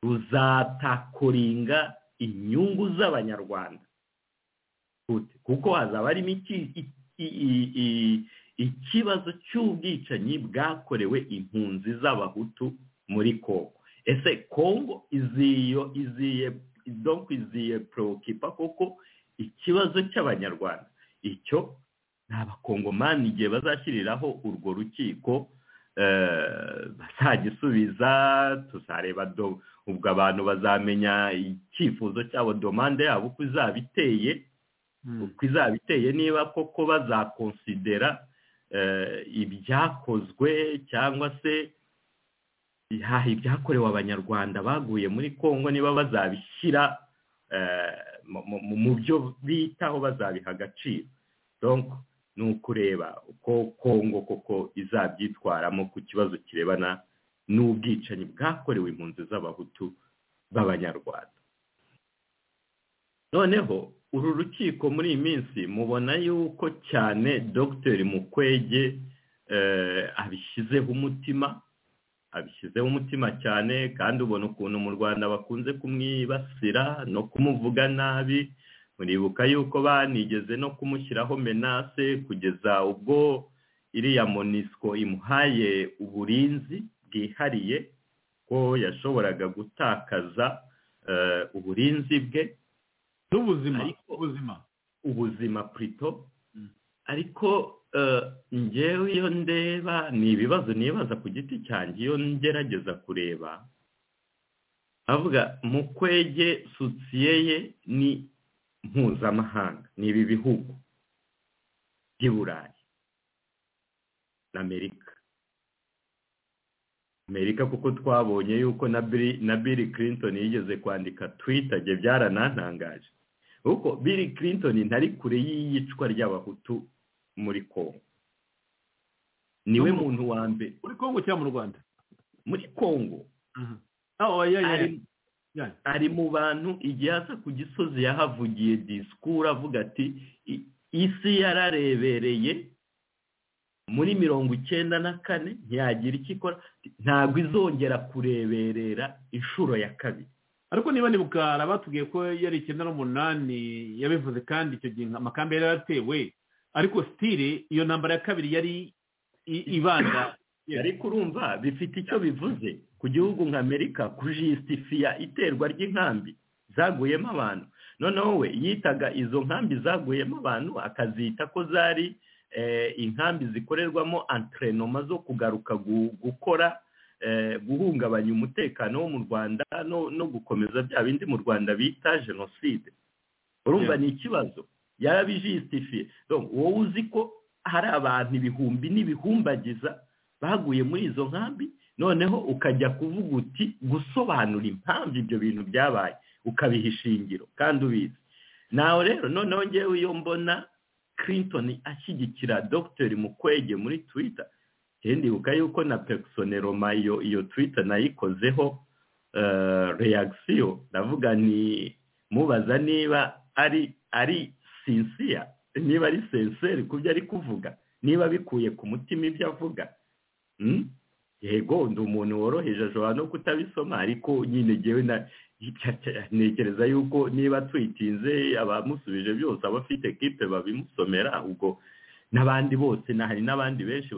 ruzatakoringa inyungu z'abanyarwanda kuko hazaba harimo ikibazo cy'ubwicanyi bwakorewe impunzi z'abahutu muri kongo ese kongo iziye iziye iziye porokipa kuko ikibazo cy'abanyarwanda icyo ni abakongomani igihe bazashyiriraho urwo rukiko bazagisubiza tuzareba ubwo abantu bazamenya icyifuzo cyabo domande yabo uko izaba iteye uko izaba iteye niba koko bazakonsidera ibyakozwe cyangwa se ibyakorewe abanyarwanda baguye muri congo niba bazabishyira mu byo bitaho bazabiha agaciro ni ukureba uko congo koko izabyitwaramo ku kibazo kirebana n'ubwicanyi bwakorewe impunzi z'abahutu b'abanyarwanda noneho uru rukiko muri iyi minsi mubona yuko cyane dr mukwege abishyizeho umutima abishyizeho umutima cyane kandi ubona ukuntu mu rwanda bakunze kumwibasira no kumuvuga nabi muribuka yuko banigeze no kumushyiraho menase kugeza ubwo iriya monisco imuhaye uburinzi bwihariye ko yashoboraga gutakaza uburinzi bwe n'ubuzima ubuzima ubuzima purito ariko ngewe iyo ndeba ni ibibazo nibaza ku giti cyanjye iyo ngerageza kureba avuga mu kwege sosiye ye ni mpuzamahanga ni ibi bihugu by'i burayi na amerika amerika kuko twabonye yuko na bill clinton yigeze kwandika twitagye byaranantangaje kuko bill clinton ntari kure y'iyicwa ry'abahutu muri congo niwe muntu wa mbere muri congo cyangwa mu rwanda muri congo ari mu bantu igihe aza ku gisozi yahavugiye disikuru avuga ati isi yararebereye muri mirongo icyenda na kane ntiyagira icyo ikora ntabwo izongera kureberera inshuro ya kabiri ariko niba nibuka batubwiye ko yari icyenda n'umunani yabivuze kandi icyo gihe amakamba yari yaratewe ariko sitire iyo ntambara ya kabiri yari ibanda ariko urumva bifite icyo bivuze ku gihugu nka amerika kujisitifiya iterwa ry'inkambi zaguyemo abantu noneho we yitaga izo nkambi zaguyemo abantu akazita ko zari inkambi zikorerwamo antrenoma zo kugaruka gukora guhungabanya umutekano wo mu rwanda no gukomeza bya bindi mu rwanda bita jenoside urumva ni ikibazo yarabijisitifiye wowe uzi ko hari abantu ibihumbi n'ibihumbagiza baguye muri izo nkambi noneho ukajya kuvuga uti gusobanura impamvu ibyo bintu byabaye ukabiha ishingiro kandi ubizi nawe rero noneho ngewe iyo mbona clinton ashyigikira dogiteri mukwege muri twita ndibuka yuko na pekisoneroma iyo iyo twita nayikozeho reagisiyo ndavuga ni mubaza niba ari ari sinsiya niba ari senseri ku byo ari kuvuga niba bikuye ku mutima ibyo avuga yego ndi umuntu woroheje ashobora no kutabisoma ariko nyine ngewe na ntekereza yuko niba twitinze abamusubije byose abafite kipe babimusomera ubwo n'abandi bose hari n'abandi benshi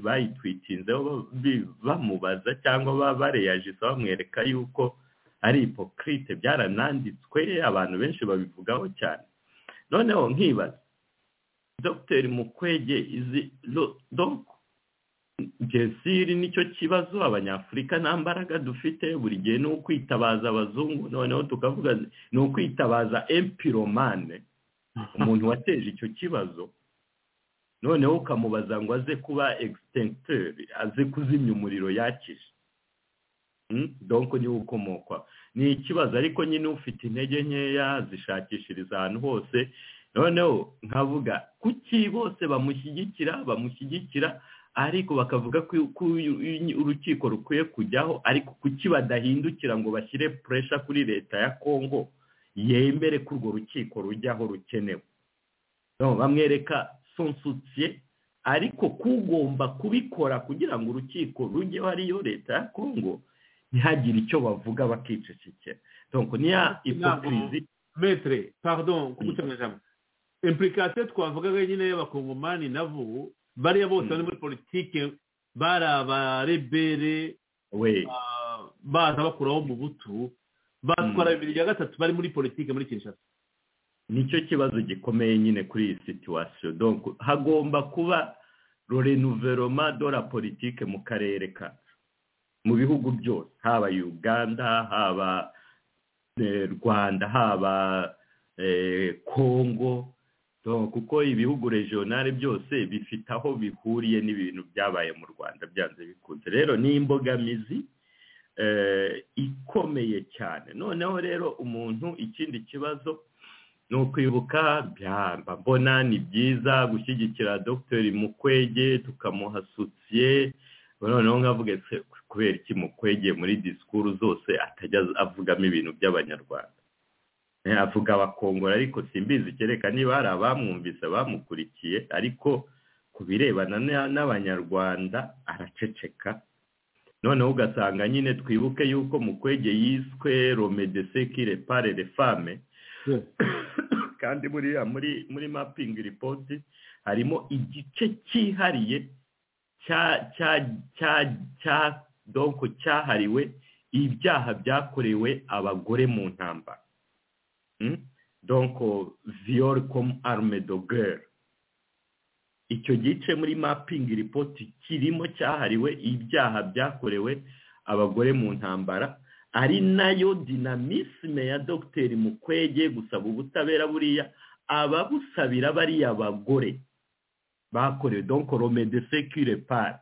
bayitwitinzeho bamubaza cyangwa bareyajisa bamwereka yuko ari ipokirite byarananditswe abantu benshi babivugaho cyane noneho nkibaza dogiteri mukwege izi jesiri nicyo kibazo abanyafurika nta mbaraga dufite buri gihe ni ukwitabaza abazungu noneho tukavuga ni ukwitabaza empiromane umuntu wateje icyo kibazo noneho ukamubaza ngo aze kuba egisitenteri aze kuzimya umuriro yakije donko niwe ukomokwa ni ikibazo ariko nyine ufite intege nkeya zishakishiriza ahantu hose noneho nkavuga kuki bose bamushyigikira bamushyigikira ariko bakavuga ko ko urukiko rukwiye kujyaho ariko kuki badahindukira ngo bashyire puresha kuri leta ya kongo yemere ko urwo rukiko rujyaho rukenewe No, bamwereka sonsutiye ariko kugomba kubikora kugira ngo urukiko rujyeho ariyo leta ya kongo ntihagire icyo bavuga bakicecekera donko niya ipokirizi metere pardon kugucana ijambo impurikasiyo twavugaga nyine y'abakongomani nabo bariya bose bari muri politiki bari abarebere we ah, baza bakuraho mu butu batwara bibiri bya gatatu bari muri politiki muri kinshasa nicyo kibazo gikomeye nyine kuri iyi situwasiyo donko hagomba kuba renouvellement de la politique mu karere kacu mu bihugu byose haba uganda haba eh, rwanda haba eh, congo Donc, kuko ibihugu regionale byose bifite aho bihuriye n'ibintu byabaye mu rwanda byanze bikunze rero ni imbogamizi eh, ikomeye cyane noneho rero umuntu ikindi kibazo ni ukwibuka byamba mbona ni byiza gushyigikira dogiteri mukwege tukamuha asosiye noneho nkavuga se kubera iki mukwege muri disikuru zose atajya avugamo ibintu by'abanyarwanda Eh, avuga abakongora ariko simbizi kereka niba hari abamwumvise bamukurikiye ariko ku birebana na- n'abanyarwanda araceceka noneho ugasanga nyine twibuke yuko mukwege yiswe romedese kirepare refame kandi buriya muri muri mapingi ripoti harimo igice cyihariye cya cya cya cya donko cyahariwe ibyaha byakorewe abagore mu ntambara Mm? donko viyori komu arme do gere icyo gice muri mapingi ripoti kirimo cyahariwe ibyaha byakorewe abagore mu ntambara ari nayo dinamisme ya dogiteri mukwege gusaba ubutabera buriya ababusabira bariya bagore bakorewe donc rome de secure par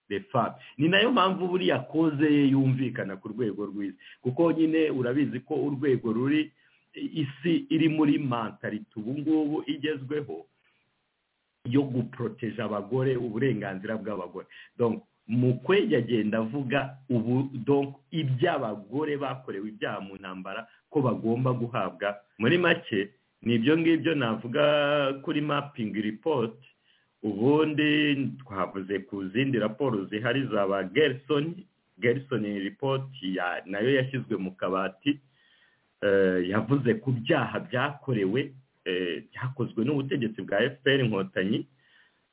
de femme ni nayo mpamvu buriya koze ye yumvikana ku rwego rw'isi kuko nyine urabizi ko urwego ruri isi iri muri mentalite ubu ngubu igezweho yo guproteje abagore uburenganzira bw'abagore donc mukwege agenda avuga ubu donc iby'abagore bakorewe ibyaha mu ntambara ko bagomba guhabwa muri make ni ibyo ngibyo navuga kuri mapingi ripoti ubundi twavuze ku zindi raporo zihari za ba gerisoni gerisoni ripoti ya- nayo yashyizwe mu kabati eh, yavuze ku byaha byakorewe eh, byakozwe n'ubutegetsi bwa fpr inkotanyi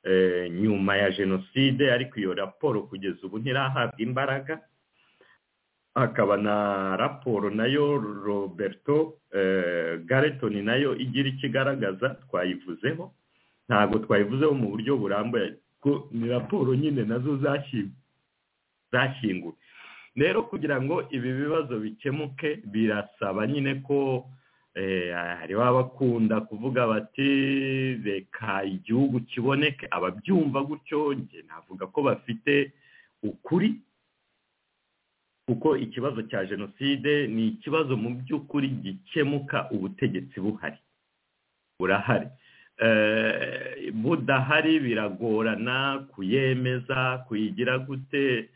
eh, nyuma ya jenoside ariko iyo raporo kugeza ubu ntirahabwa imbaraga hakaba na raporo nayo roberto eh, gareton nayo igira icyo igaragaza twayivuzeho ntabwo twayivuzeho mu buryo burambuye ko ni raporo nyine nazo zashyizwe zashyinguwe rero kugira ngo ibi bibazo bikemuke birasaba nyine ko eh, hari baba bakunda kuvuga bati reka igihugu kiboneke ababyumva gutyo njye navuga ko bafite ukuri kuko ikibazo cya jenoside ni ikibazo mu by'ukuri gikemuka ubutegetsi buhari burahari Eh, budahari biragorana kuyemeza kuyigira gute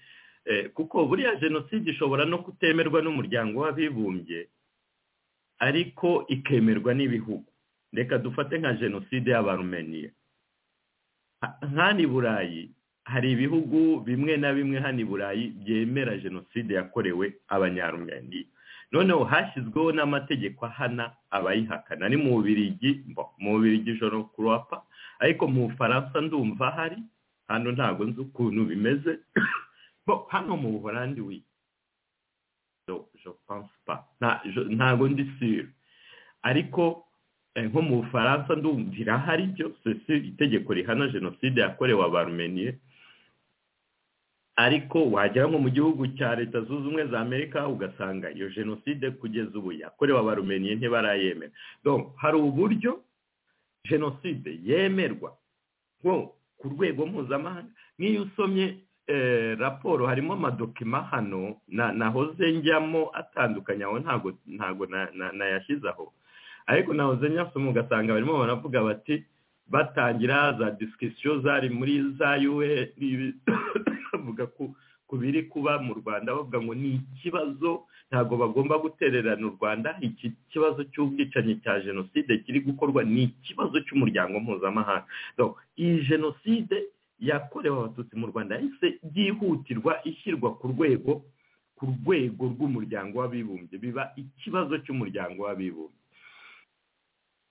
Eh, kuko buriya jenoside ishobora no kutemerwa n'umuryango w'abibumbye ariko ikemerwa n'ibihugu reka dufate nka jenoside y'abarumeniya Ha- hano i burayi hari ibihugu bimwe na bimwe hano i burayi byemera jenoside yakorewe abanyarumeniya noneho hashyizweho n'amategeko ahana abayihakana ni mu bubirigi mbo, mu bubirigi ijoro kuropa ariko mu bufaransa ndumva hari hano ntabwo nzi ukuntu bimeze bo hano mu buholandi wi do je pense pas nta je- ntago ndi sure ariko eh, nko mu bufaransa ndumvira hari byo ceci itegeko rihana jenoside yakorewe abarumeniye ariko wagera nko mu gihugu cya leta zunze ubumwe za amerika ugasanga iyo jenoside kugeza ubu yakorewe abarumeniye ntibarayemera donc hari uburyo jenoside yemerwa nko ku rwego mpuzamahanga nk'iyo usomye raporo harimo amadokima hano nahoze njyamo atandukanye aho ntabwo ntabwo nayashyize aho ariko nahoze nyasoma ugasanga barimo baravuga bati batangira za disikisiyo zari muri za un bavuga ku biri kuba mu rwanda bavuga ngo ni ikibazo ntabwo bagomba gutererana u rwanda iki kibazo cy'ubwicanyi cya jenoside kiri gukorwa ni ikibazo cy'umuryango mpuzamahanga iyi jenoside yakorewe abatutsi mu rwanda yahise yihutirwa ishyirwa ku rwego ku rwego rw'umuryango w'abibumbye biba ikibazo cy'umuryango w'abibumbye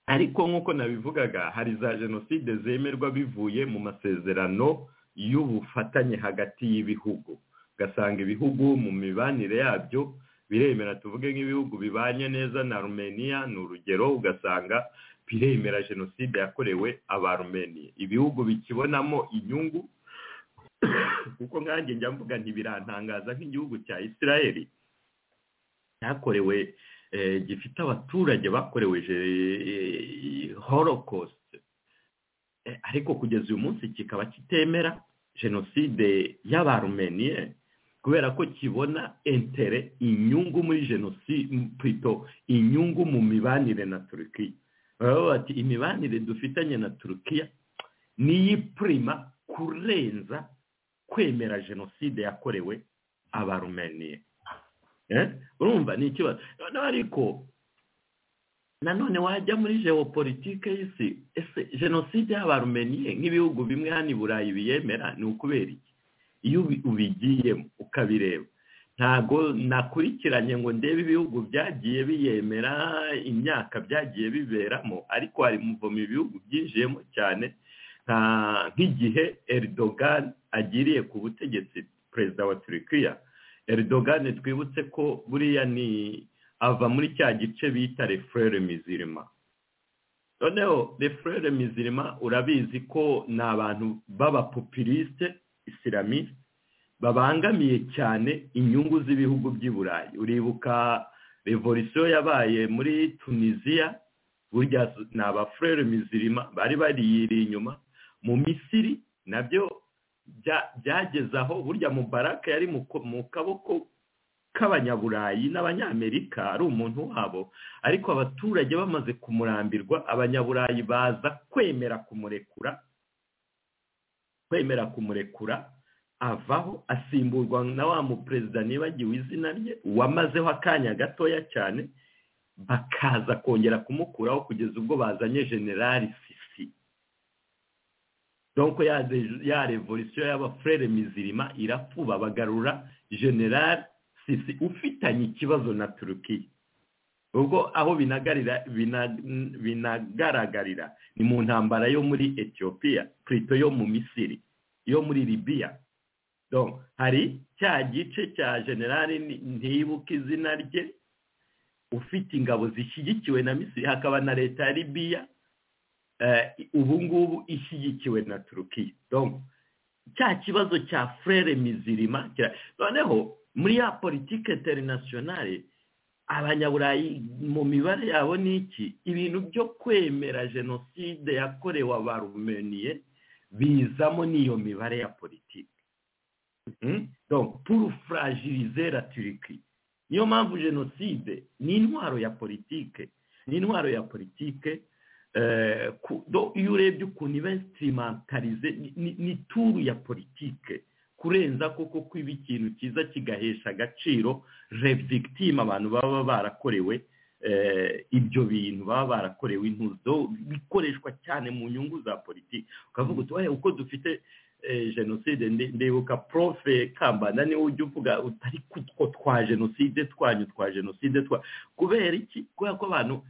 ariko nk'uko nabivugaga hari za jenoside zemerwa bivuye mu masezerano y'ubufatanye hagati y'ibihugu ugasanga ibihugu mu mibanire yabyo biremera tuvuge nk'ibihugu bibanye neza na rumeniya ni urugero ugasanga biremera jenoside yakorewe abarumeniya ibihugu bikibonamo inyungu kuko nkange njya mvuga ntibirantangaza nk'igihugu cya israel cyakorewe gifite abaturage bakorewe holocaust ariko kugeza uyu munsi kikaba kitemera jenoside y'abarumeniye kubera ko kibona entere inyungu muri jenoside pito inyungu mu mibanire na turukiya baravuga bati imibanire dufitanye na turukiya niyipurima kurenza kwemera jenoside yakorewe abarumeniye urumva ni ikibazo noneho ariko nanone wajya muri geopolitike y'isi ese jenoside y'abarumeniye nk'ibihugu bimwe hano i burayi biyemera ni ukubera iki iyo ubigiyemo ukabireba ntabwo nakurikiranye ngo ndebe ibihugu byagiye biyemera imyaka byagiye biberamo ariko hari muvomo ibihugu byinjiyemo cyane nk'igihe eridogan agiriye ku butegetsi perezida wa turukiya eridogan twibutse ko buriya ni ava muri cya gice bita refurere mizirima noneho refurere mizirima urabizi ko ni abantu b'abapopilisite isilamiste babangamiye cyane inyungu z'ibihugu by'i burayi uribuka revolisiyo yabaye muri tunisiya burya ni abafurere mizirima bari bariyiriye inyuma mu misiri nabyo byageze aho burya mubaraka yari mu kaboko k'abanyaburayi n'abanyamerika ari umuntu wabo ariko abaturage bamaze kumurambirwa abanyaburayi baza kwemera kumurekura kwemera kumurekura avaho asimburwa na wa muperezida nibagiwe izina rye wamazeho akanya gatoya cyane bakaza kongera kumukuraho kugeza ubwo bazanye generali sisi donko ya revolisiyo y'abafurere mizirima irafuba bagarura generali sisi ufitanye ikibazo na turukiya ubwo aho binagaragarira ni mu ntambara yo muri etiyopiya purito yo mu misiri yo muri libiya hari cya gice cya generali ntibuke izina rye ufite ingabo zishyigikiwe na misiri hakaba na leta ya libiya ubu ngubu ishyigikiwe na turukiya cya kibazo cya furere mizirima noneho muri ya politiki interinasiyonari abanyaburayi mu mibare yabo ni iki ibintu byo kwemera jenoside yakorewe abarumeniye bizamo n'iyo mibare ya politiki puru furagirize ratiriki niyo mpamvu jenoside ni intwaro ya politike ni intwaro ya politike iyo urebye ukuntu ibesitimakarize ni turu ya politike kurenza koko kwiba ikintu cyiza kigahesha agaciro revigitima abantu baba barakorewe ibyo bintu baba barakorewe intuzo bikoreshwa cyane mu nyungu za politiki ukavuga uti uko dufite jenoside ndibuka profe kambanda niwe ujya uvuga utari kutwo twa jenoside twanyu twa jenoside twa kubera iki kubera ko abantu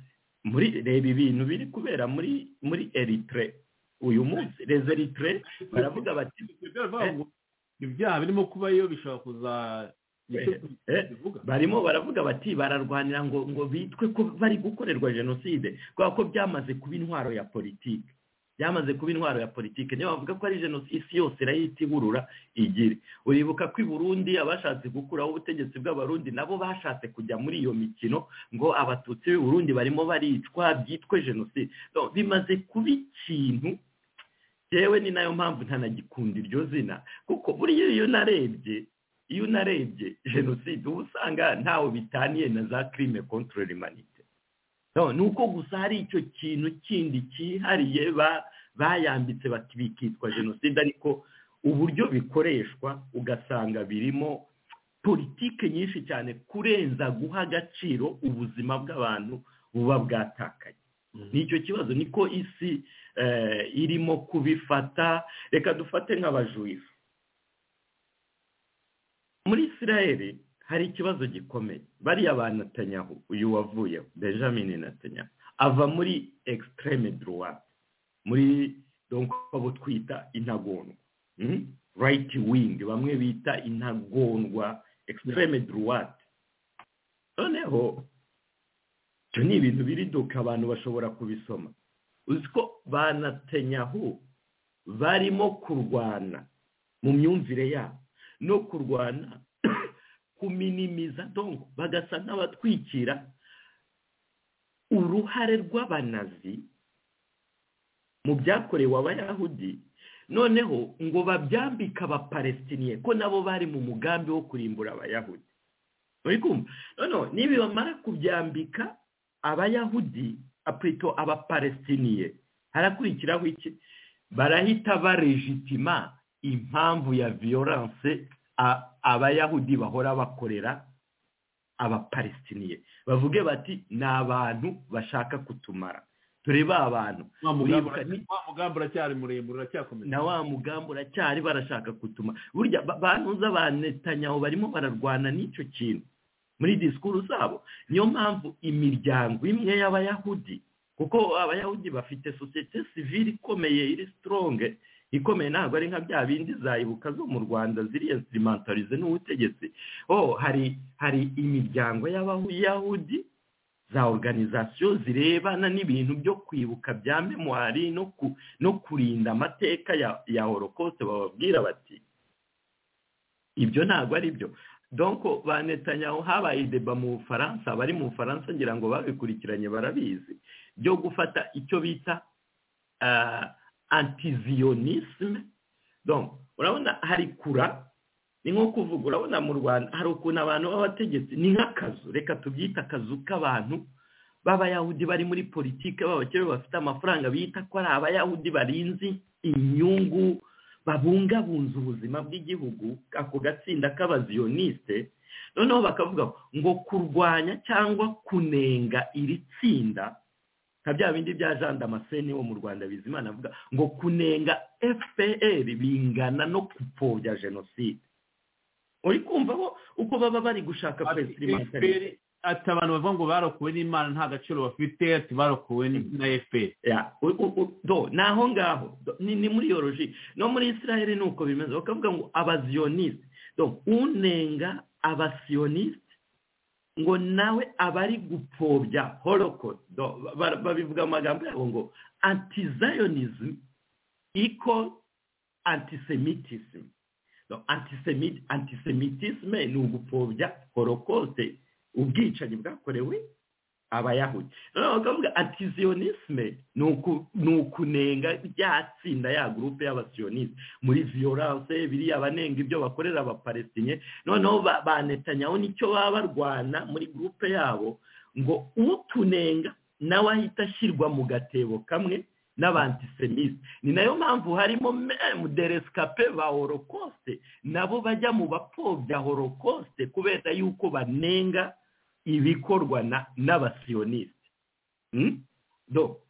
muri reba ibintu biri kubera muri muri eritere uyu munsi reza eritere baravuga bati ibyaha birimo kubayo bishobora kuza barimo baravuga bati bararwanira ngo ngo bitwe ko bari gukorerwa jenoside kubera ko byamaze kuba intwaro ya politiki byamaze kuba intwaro ya politiki niyo bavuga ko ari jenoside isi yose irayita iburura igire uribuka ko i burundi abashatse gukuraho ubutegetsi bw'abarundi nabo bashatse kujya muri iyo mikino ngo abatutsi b'i burundi barimo baricwa byitwe jenoside Donc, bimaze kuba ikintu yewe ni nayo mpamvu ntanagikunda iryo zina kuko buriya iyo unarebye iyo unarebye jenoside uba usanga ntawe bitaniye na za kirime kontorori manite ni uko gusa hari icyo kintu kindi cyihariye ba- bayambitse bati bikitwa jenoside ariko uburyo bikoreshwa ugasanga birimo politike nyinshi cyane kurenza guha agaciro ubuzima bw'abantu buba bwatakaye nicyo kibazo niko isi eh, irimo kubifata reka dufate nk'abajuyifu muri isiraheli hari ikibazo gikomeye bariya ba Netanyahu uyu wavuyeho benjamin Netanyahu ava muri extreme droite muri donc abo twita intagondwa mm? right wing bamwe bita intagondwa extreme droite noneho ibyo ni ibintu biriduka abantu bashobora kubisoma uzi ko ba Netanyahu barimo kurwana mu myumvire yabo no kurwana kuminimiza dongo bagasa nk'abatwikira uruhare rw'abanazi mu byakorewe abayahudi noneho ngo babyambike abapalestiniye ko nabo bari mu mugambi wo kurimbura abayahudi uri kumva noneho niba bamara kubyambika abayahudi apurito abapalestiniye harakurikiraho iki barahita barejitima impamvu ya viyoranse abayahudi bahora bakorera abapalestiniye bavuge bati ni abantu bashaka kutumara dore ba bantu wa mugambi uribuka ni- wa mugambi uracyari muremure uracyakomeza na wa mugambi uracyari barashaka kutuma burya ba- bantuza ba netanyahu barimo bararwana n'icyo kintu muri disikuru zabo niyo mpamvu imiryango imwe y'abayahudi kuko abayahudi bafite sosiyete sivile ikomeye iri sitoronge ikomeye ntabwo ari nka bya bindi zayibuka zo mu rwanda ziri insirimantarize n'ubutegetsi oh hari hari imiryango y'abayahudi za oruganizasiyo zirebana n'ibintu byo kwibuka bya memuwari no ku no kurinda amateka ya ya holokosite bababwira bati ibyo ntabwo ari byo donko ba netanyahu habaye ideba mu bufaransa abari mu bufaransa ngira ngo babikurikiranye barabizi byo gufata icyo bita ah, antiziyonisme donc urabona hari kura ni nko kuvuga urabona mu rwanda hari ukuntu abantu b'abategetsi ni nk'akazu reka tubyite akazu k'abantu b'abayahudi bari muri politike b'abakire bafite amafaranga bita ko ari abayahudi barinzi inyungu babungabunze ubuzima bw'igihugu ako gatsinda k'abaziyonisite noneho bakavuga ngo kurwanya cyangwa kunenga iri tsinda nka bya bindi bya jean damascene wo mu rwanda bizimana avuga ngo kunenga fpr bingana no kupfobya jenoside uri kumva bo uko baba bari gushaka kwesirimantarisi fpr ati abantu bavuga ngo barokowe n'imana nta gaciro bafite ati barokowe ni- na fpr ya u- u- u- do ni aho ngaho Do, ni ni muri yoroji no muri israel ni uko bimeze bakavuga ngo abaziyonisite do unenga abasiyonisite ngo nawe abari gupfobya holocaust do ba- babivuga mu magambo yabo ngo antizayonism equal antisemitism do antisemit antisemitisme ni ugupfobya holocaust ubwicanyi bwakorewe abayahudi noneho bakavuga antiziyonisme ni uku- ni ukunenga rya tsinda ya gurupe y'abasiyoniste muri viyoranse biriya banenga ibyo bakorera abapalestinye noneho ba ba Netanyahu nicyo baba barwana muri gurupe yabo ngo utunenga nawe ahita ashyirwa mu gatebo kamwe n'abantisemite ni nayo mpamvu harimo memu deresikape ba holocaust nabo bajya mu bapfobya holocaust kubera yuko banenga ibikorwa na- n'abasiyonisite Hmm? Do-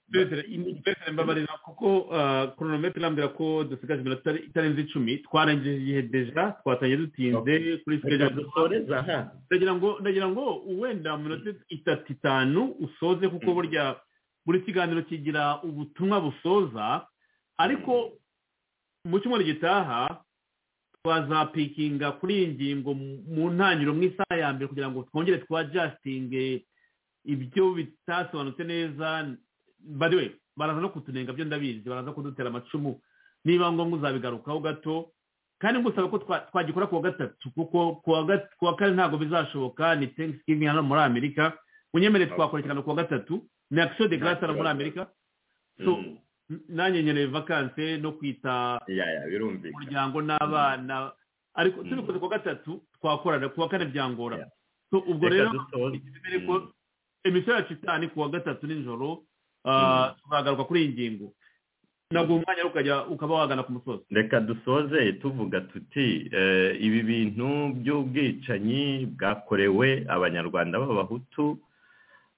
imi- mbese mbabarira kuko ah, chronometer irambwira ko dusigaje iminota itari- itarenze icumi twarengeje igihe deja twatangiye dutinze kuri reka schedule dusoreza hano ndagira ngo ndagira ngo wenda mu minota itatu itanu usoze kuko burya buri kiganiro kigira ubutumwa busoza ariko mu cyumweru gitaha twazapikinga kuri iyi ngingo mu- mu ntangiriro mu isaha ya mbere kugira ngo twongere twajasitinge ibyo bitasobanutse neza bariwe baraza no kutunenga byo ndabizi baraza kudutera amacumu niba ngombwa uzabigarukaho gato kandi ngusaba ko twa- twagikora kuwa gatatu kuko kuwa ga- kuwa kane ntabwo bizashoboka ni thanksgiving hano muri amerika unyemere twakurikirana kuwa gatatu ni action de grace hano muri amerika so Mm. n- nanjye nkeneye vakanse no kwita ya ya birumvikana umuryango n'abana ariko Mm. tubikoze kuwa gatatu twakorana kuwa kane byangora Yeah. so ubwo reka rero dusoze twizere ko Mm. emisiyo yacu itaha ni kuwa gatatu nijoro Mm. ah, tuzagaruka kuri iyi ngingo naguha umwanya rero ukajya ukaba wagana ku musozi reka dusoze tuvuga tuti eh, ibi bintu by'ubwicanyi bwakorewe abanyarwanda b'abahutu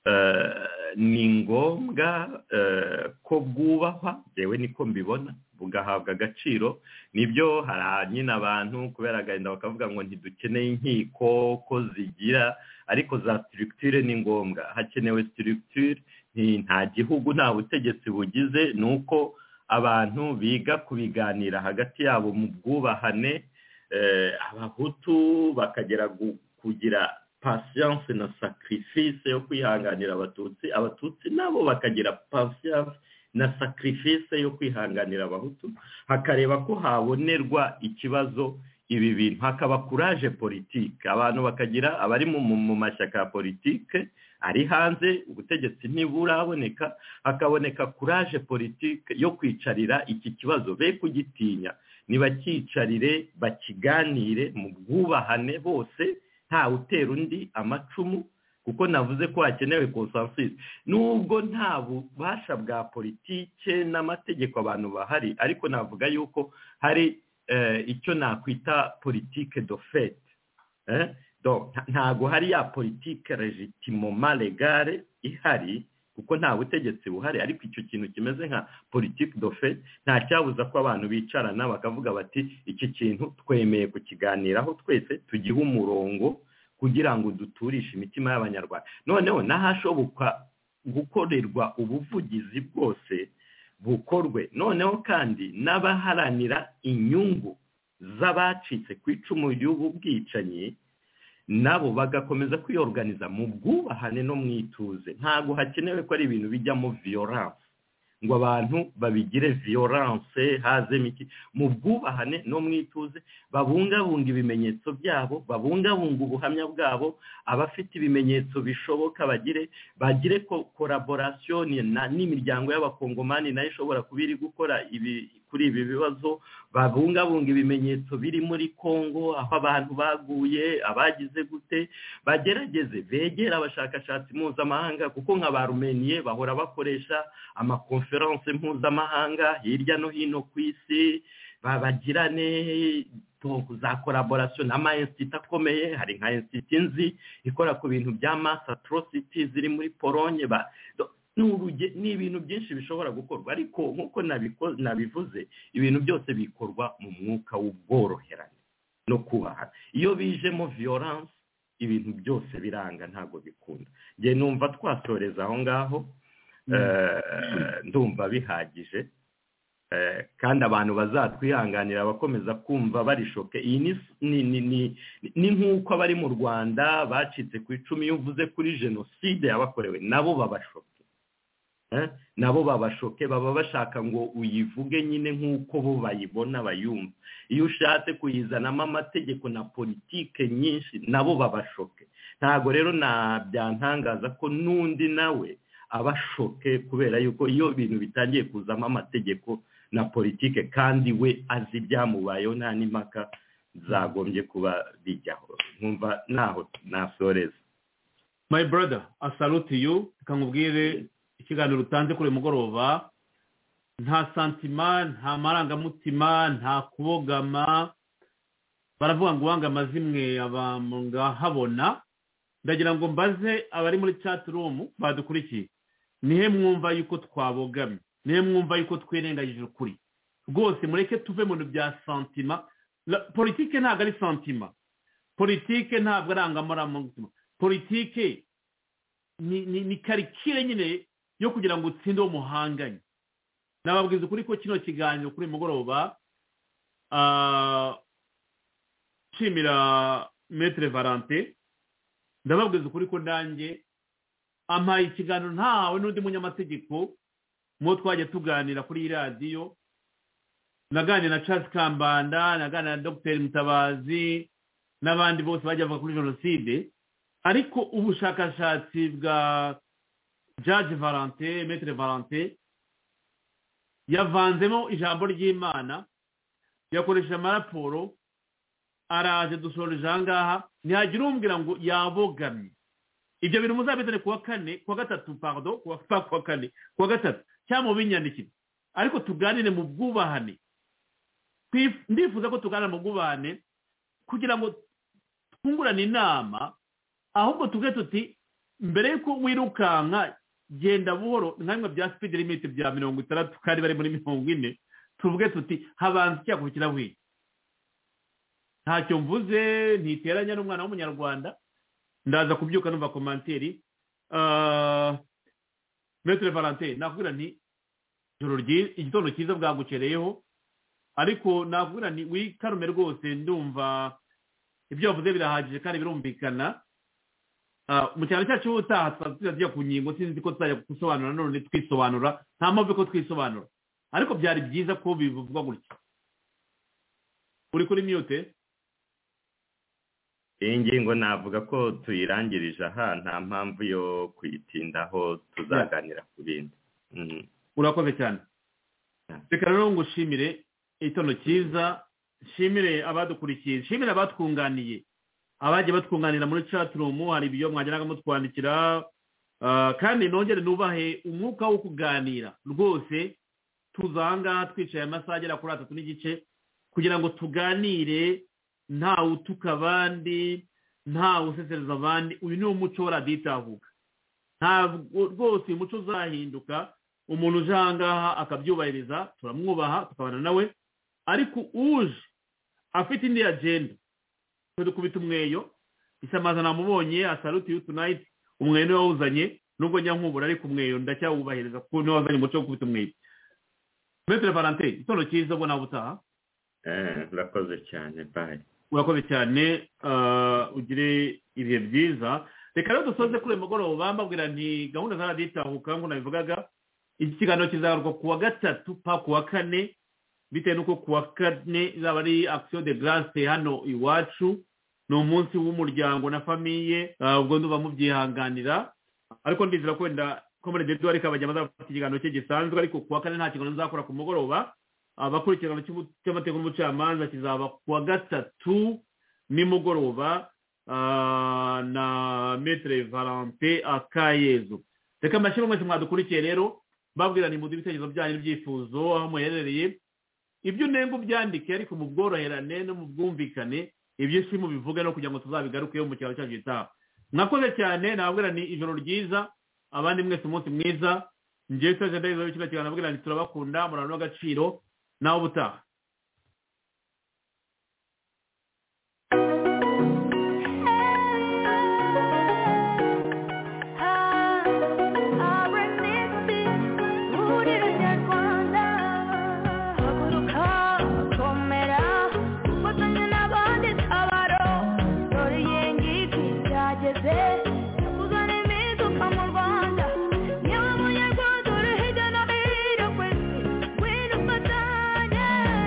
eh, ni ngombwa eh, ko bwubahwa yewe niko mbibona bugahabwa agaciro nibyo hari ahanini abantu kubera agahinda bakavuga ngo ntidukeneye inkiko ko zigira ariko za structure ni ngombwa hakenewe structure nti- nta gihugu nta butegetsi bugize ni uko abantu biga kubiganira hagati yabo mu bwubahane eh, abahutu bakagera gu- kugira pasiyanse na sacrifice yo kwihanganira abatutsi abatutsi nabo bakagira pasiyanse na sacrifice yo kwihanganira abahutu hakareba ko habonerwa ikibazo ibi bintu hakaba kuraje politike abantu bakagira abari mu, mu, mu mashyaka ya politike ari hanze ubutegetsi ntiburaboneka hakaboneka kuraje politike yo kwicarira iki kibazo be kugitinya nibakicarire bakiganire mu bwubahane bose ntawe utera undi amacumu kuko navuze ko hakenewe consensus nubwo nta bubasha bwa politike n'amategeko abantu bahari ariko navuga yuko hari eh, icyo nakwita politike de fait eh? Donc, nta- ntago hari ya politike legitimoma legale ihari kuko nta butegetsi buhari ariko icyo kintu kimeze nka politike de fait nta cyabuza ko abantu bicarana bakavuga bati iki kintu twemeye kukiganiraho twese tugihe umurongo kugira ngo duturishe imitima y'abanyarwanda noneho n'ahashoboka gukorerwa ubuvugizi bwose bukorwe noneho kandi n'abaharanira inyungu z'abacitse ku icumu ry'ububwicanyi nabo bagakomeza kwiyoganiza mu bwubahane no mu ituze ntabwo hakenewe ko ari ibintu bijyamo viyoranse ngo abantu babigire viyoranse hazemo iki mu bwubahane no mu ituze babungabunga ibimenyetso byabo babungabunga ubuhamya bwabo abafite ibimenyetso bishoboka bagire bagire ko- collaboration na- n'imiryango y'abakongomani nayo ishobora kuba iri gukora ibi kuri ibi bibazo babungabunga ibimenyetso biri muri kongo aho abantu baguye abagize gute bagerageze begera abashakashatsi mpuzamahanga kuko nka ba rumeniye bahora bakoresha amakonferense mpuzamahanga hirya no hino ku isi babagirane to- za collaboration n'ama institut akomeye hari nka institut nzi ikora ku bintu bya mass atrocities ziri muri polonye ba do- ni uruge- ni ibintu byinshi bishobora gukorwa ariko nk'uko nabiko- nabivuze ibintu byose bikorwa mu mwuka w'ubworoherane no kubahana iyo bijemo violence ibintu byose biranga ntabwo bikunda njye numva twasoreza aho ngaho eh, ndumva bihagije Eh, kandi abantu bazatwihanganira abakomeza kumva barishoke iyi ni ni ni ni- ni nk'uko abari mu rwanda bacitse ku icumi iyo uvuze kuri jenoside yabakorewe nabo babashoke Eh, nabo babashoke baba bashaka ngo uyivuge nyine nk'uko bo bayibona bayumva iyo ushatse kuyizanamo amategeko na politike nyinshi nabo babashoke ntabwo rero nabyantangaza ko n'undi nawe abashoke kubera yuko iyo ibintu bitangiye kuzamo amategeko na politike kandi we azi ibyamubayeho nta n'impaka zagombye kuba bijyaho nkumva naho nasoreza my brother i salute you reka nkubwire ikiganiro utanze kuri uyu mugoroba nta santima nta marangamutima nta kubogama baravuga ngo uwanga amazimwe aba mu ngahabona ndagira ngo mbaze abari muri chat room badukurikiye nihe mwumva yuko twabogamye nihe mwumva yuko twirengagije ukuri rwose mureke tuve mu bintu bya santima La- politike ntabwo ari santima politike ntabwo arangamaramutima politike ni ni ni karikire nyine yo kugira ngo utsinde uwo muhanganye nababwiza ukuri ko kino kiganiro kuri uyu mugoroba ah, nshimira metere valante ndababwiza ukuri ko nanjye ampaye ikiganiro ntawe n'undi munyamategeko mu twajya tuganira kuri iyi radiyo naganira na Charles kambanda naganira na dogiteri mutabazi n'abandi bose bajya bavuga kuri jenoside ariko ubushakashatsi bwa jaji valante metere valante yavanzemo ijambo ry'imana yakoresheje amaraporo araje dusoreje aha ngaha ntihagira umbwira ngo yabogamye ibyo bintu muzabizane ku wa kane ku wa gatatu pardon ku wa pa- ku wa kane ku wa gatatu cyangwa mubinyandikire ariko tuganire mu bwubahane Twif- ndifuza ko tuganira mu bwubahane kugira ngo twungurane inama ahubwo tuge tuti mbere y'uko wirukanka genda buhoro nka bya speed limit bya mirongo itandatu kandi bari muri mirongo ine tuvuge tuti habanza icyakurikira wiki ntacyo mvuze ntiteranya n'umwana w'umunyarwanda ndaza kubyuka numva komanteri metere valentine nakubwira nti ijoro ryi- igitondo cyiza bwagukereyeho ariko nakubwira nti wikarume rwose ndumva ibyo wavuze birahagije kandi birumvikana Ah, mu cyaro cyacu ubutaha tuzajya tujya ku nkingo sinzi ko tuzajya gusobanura none twisobanura nta mpamvu ko twisobanura ariko byari byiza ko bivugwa gutya uri kuri mute iyi ngingo navuga ko tuyirangirije aha nta mpamvu yo kuyitindaho tuzaganira ku bindi Mhm. urakoze cyane reka rero ngushimire igitondo cyiza nshimire abadukurikiye nshimire abatwunganiye abagiye batwunganira muri caturumu hari ibyo mwageraga mutwandikira ah, kandi nongere nubahe umwuka wo kuganira rwose tuza aha ngaha twicaye amasaha agera kuri atatu n'igice kugira ngo tuganire ntawe utuka abandi ntawe usesereza abandi uyu ni umuco wa radiyo itahuka ntabwo rwose uyu muco uzahinduka umuntu uje aha ngaha akabyubahiriza turamwubaha tukabana nawe ariko uje afite indi agenda twe dukubita umweyo isamaza namubonye asaruti yu tunayiti umweyo niwe wawuzanye nubwo njya nkubura ariko umweyo ndacyawubahiriza kuko niwe wazanye umuco wo gukubita umweyo metere valante igitondo cyiza ubwo nawe utaha Eh, urakoze cyane bayi urakoze cyane ah, ugire ibihe byiza reka rero dusoze kuri uyu mugoroba mbabwira nti gahunda za radiyo itahuka nk'uko nabivugaga iki kiganiro kizagaruka ku wa gatatu pa ku wa kane bitewe n'uko ku wa kane izaba ari action de grace hano iwacu ni umunsi w'umuryango na famiye ah, ubwo nduba mubyihanganira ariko ndizera ko wenda ko muri dedo ariko abajya bazafata ikiganiro cye gisanzwe ariko ku wa kane nta kiganiro nzakora ku mugoroba abakurikirana cy'amategeko n'umucamanza kizaba ku wa gatatu nimugoroba ah, na metere valante akayezu reka mbashyire mwese mwadukurikiye rero babwira ni muduhe ibitekerezo byanyu n'ibyifuzo aho muherereye ibyo unenga ubyandike ariko mu bworoherane no mu bwumvikane ibyo si mubivuge no kugira ngo tuzabigarukeho mu cyaro cyacu gitaha mwakoze cyane nababwira ni ijoro ryiza abandi mwese umunsi mwiza njyewe itaje ndaheza bikino kiganiro nabwira nti turabakunda murano n'agaciro nawe ubutaha Yeah.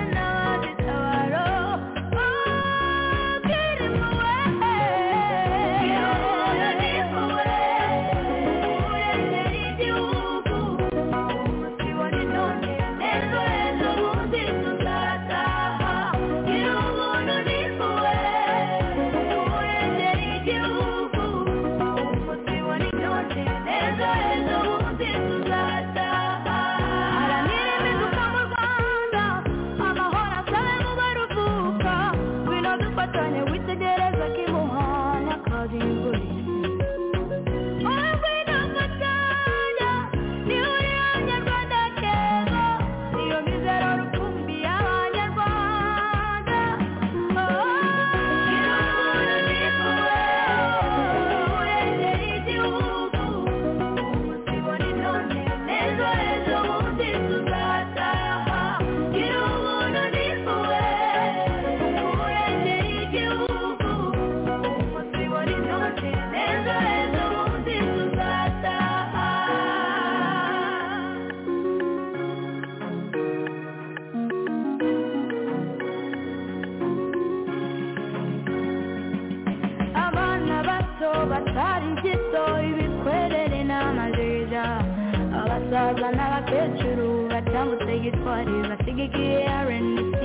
bayitware basigikiye rnc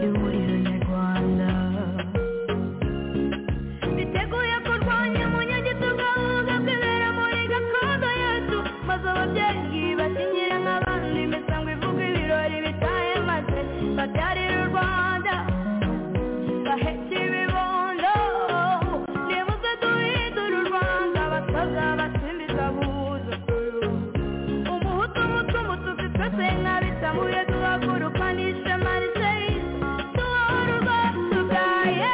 ihuriro nyarwanda biteguye kurwanya umunyagitugu ahubwo kwibera muri gakondo yacu maze ababyeyi bakinyira nk'abandi imisango ivuga ibirori bitaye maze babyarire u rwanda baheke ibibondo nibuze duhindure u rwanda basaza basimbiza abuzukuru umuhutu umutu umututsi twese nk'abitamuye duhaguruka n'ishema riseyi duhora ubwatugaye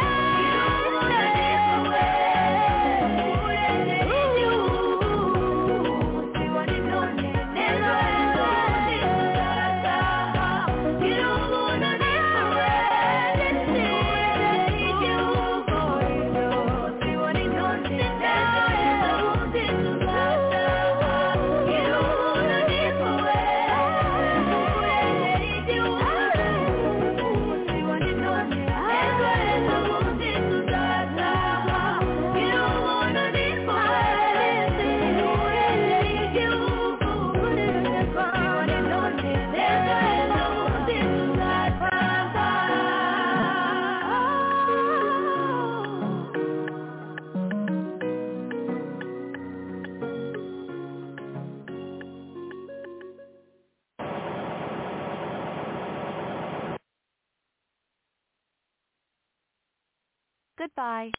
Goodbye.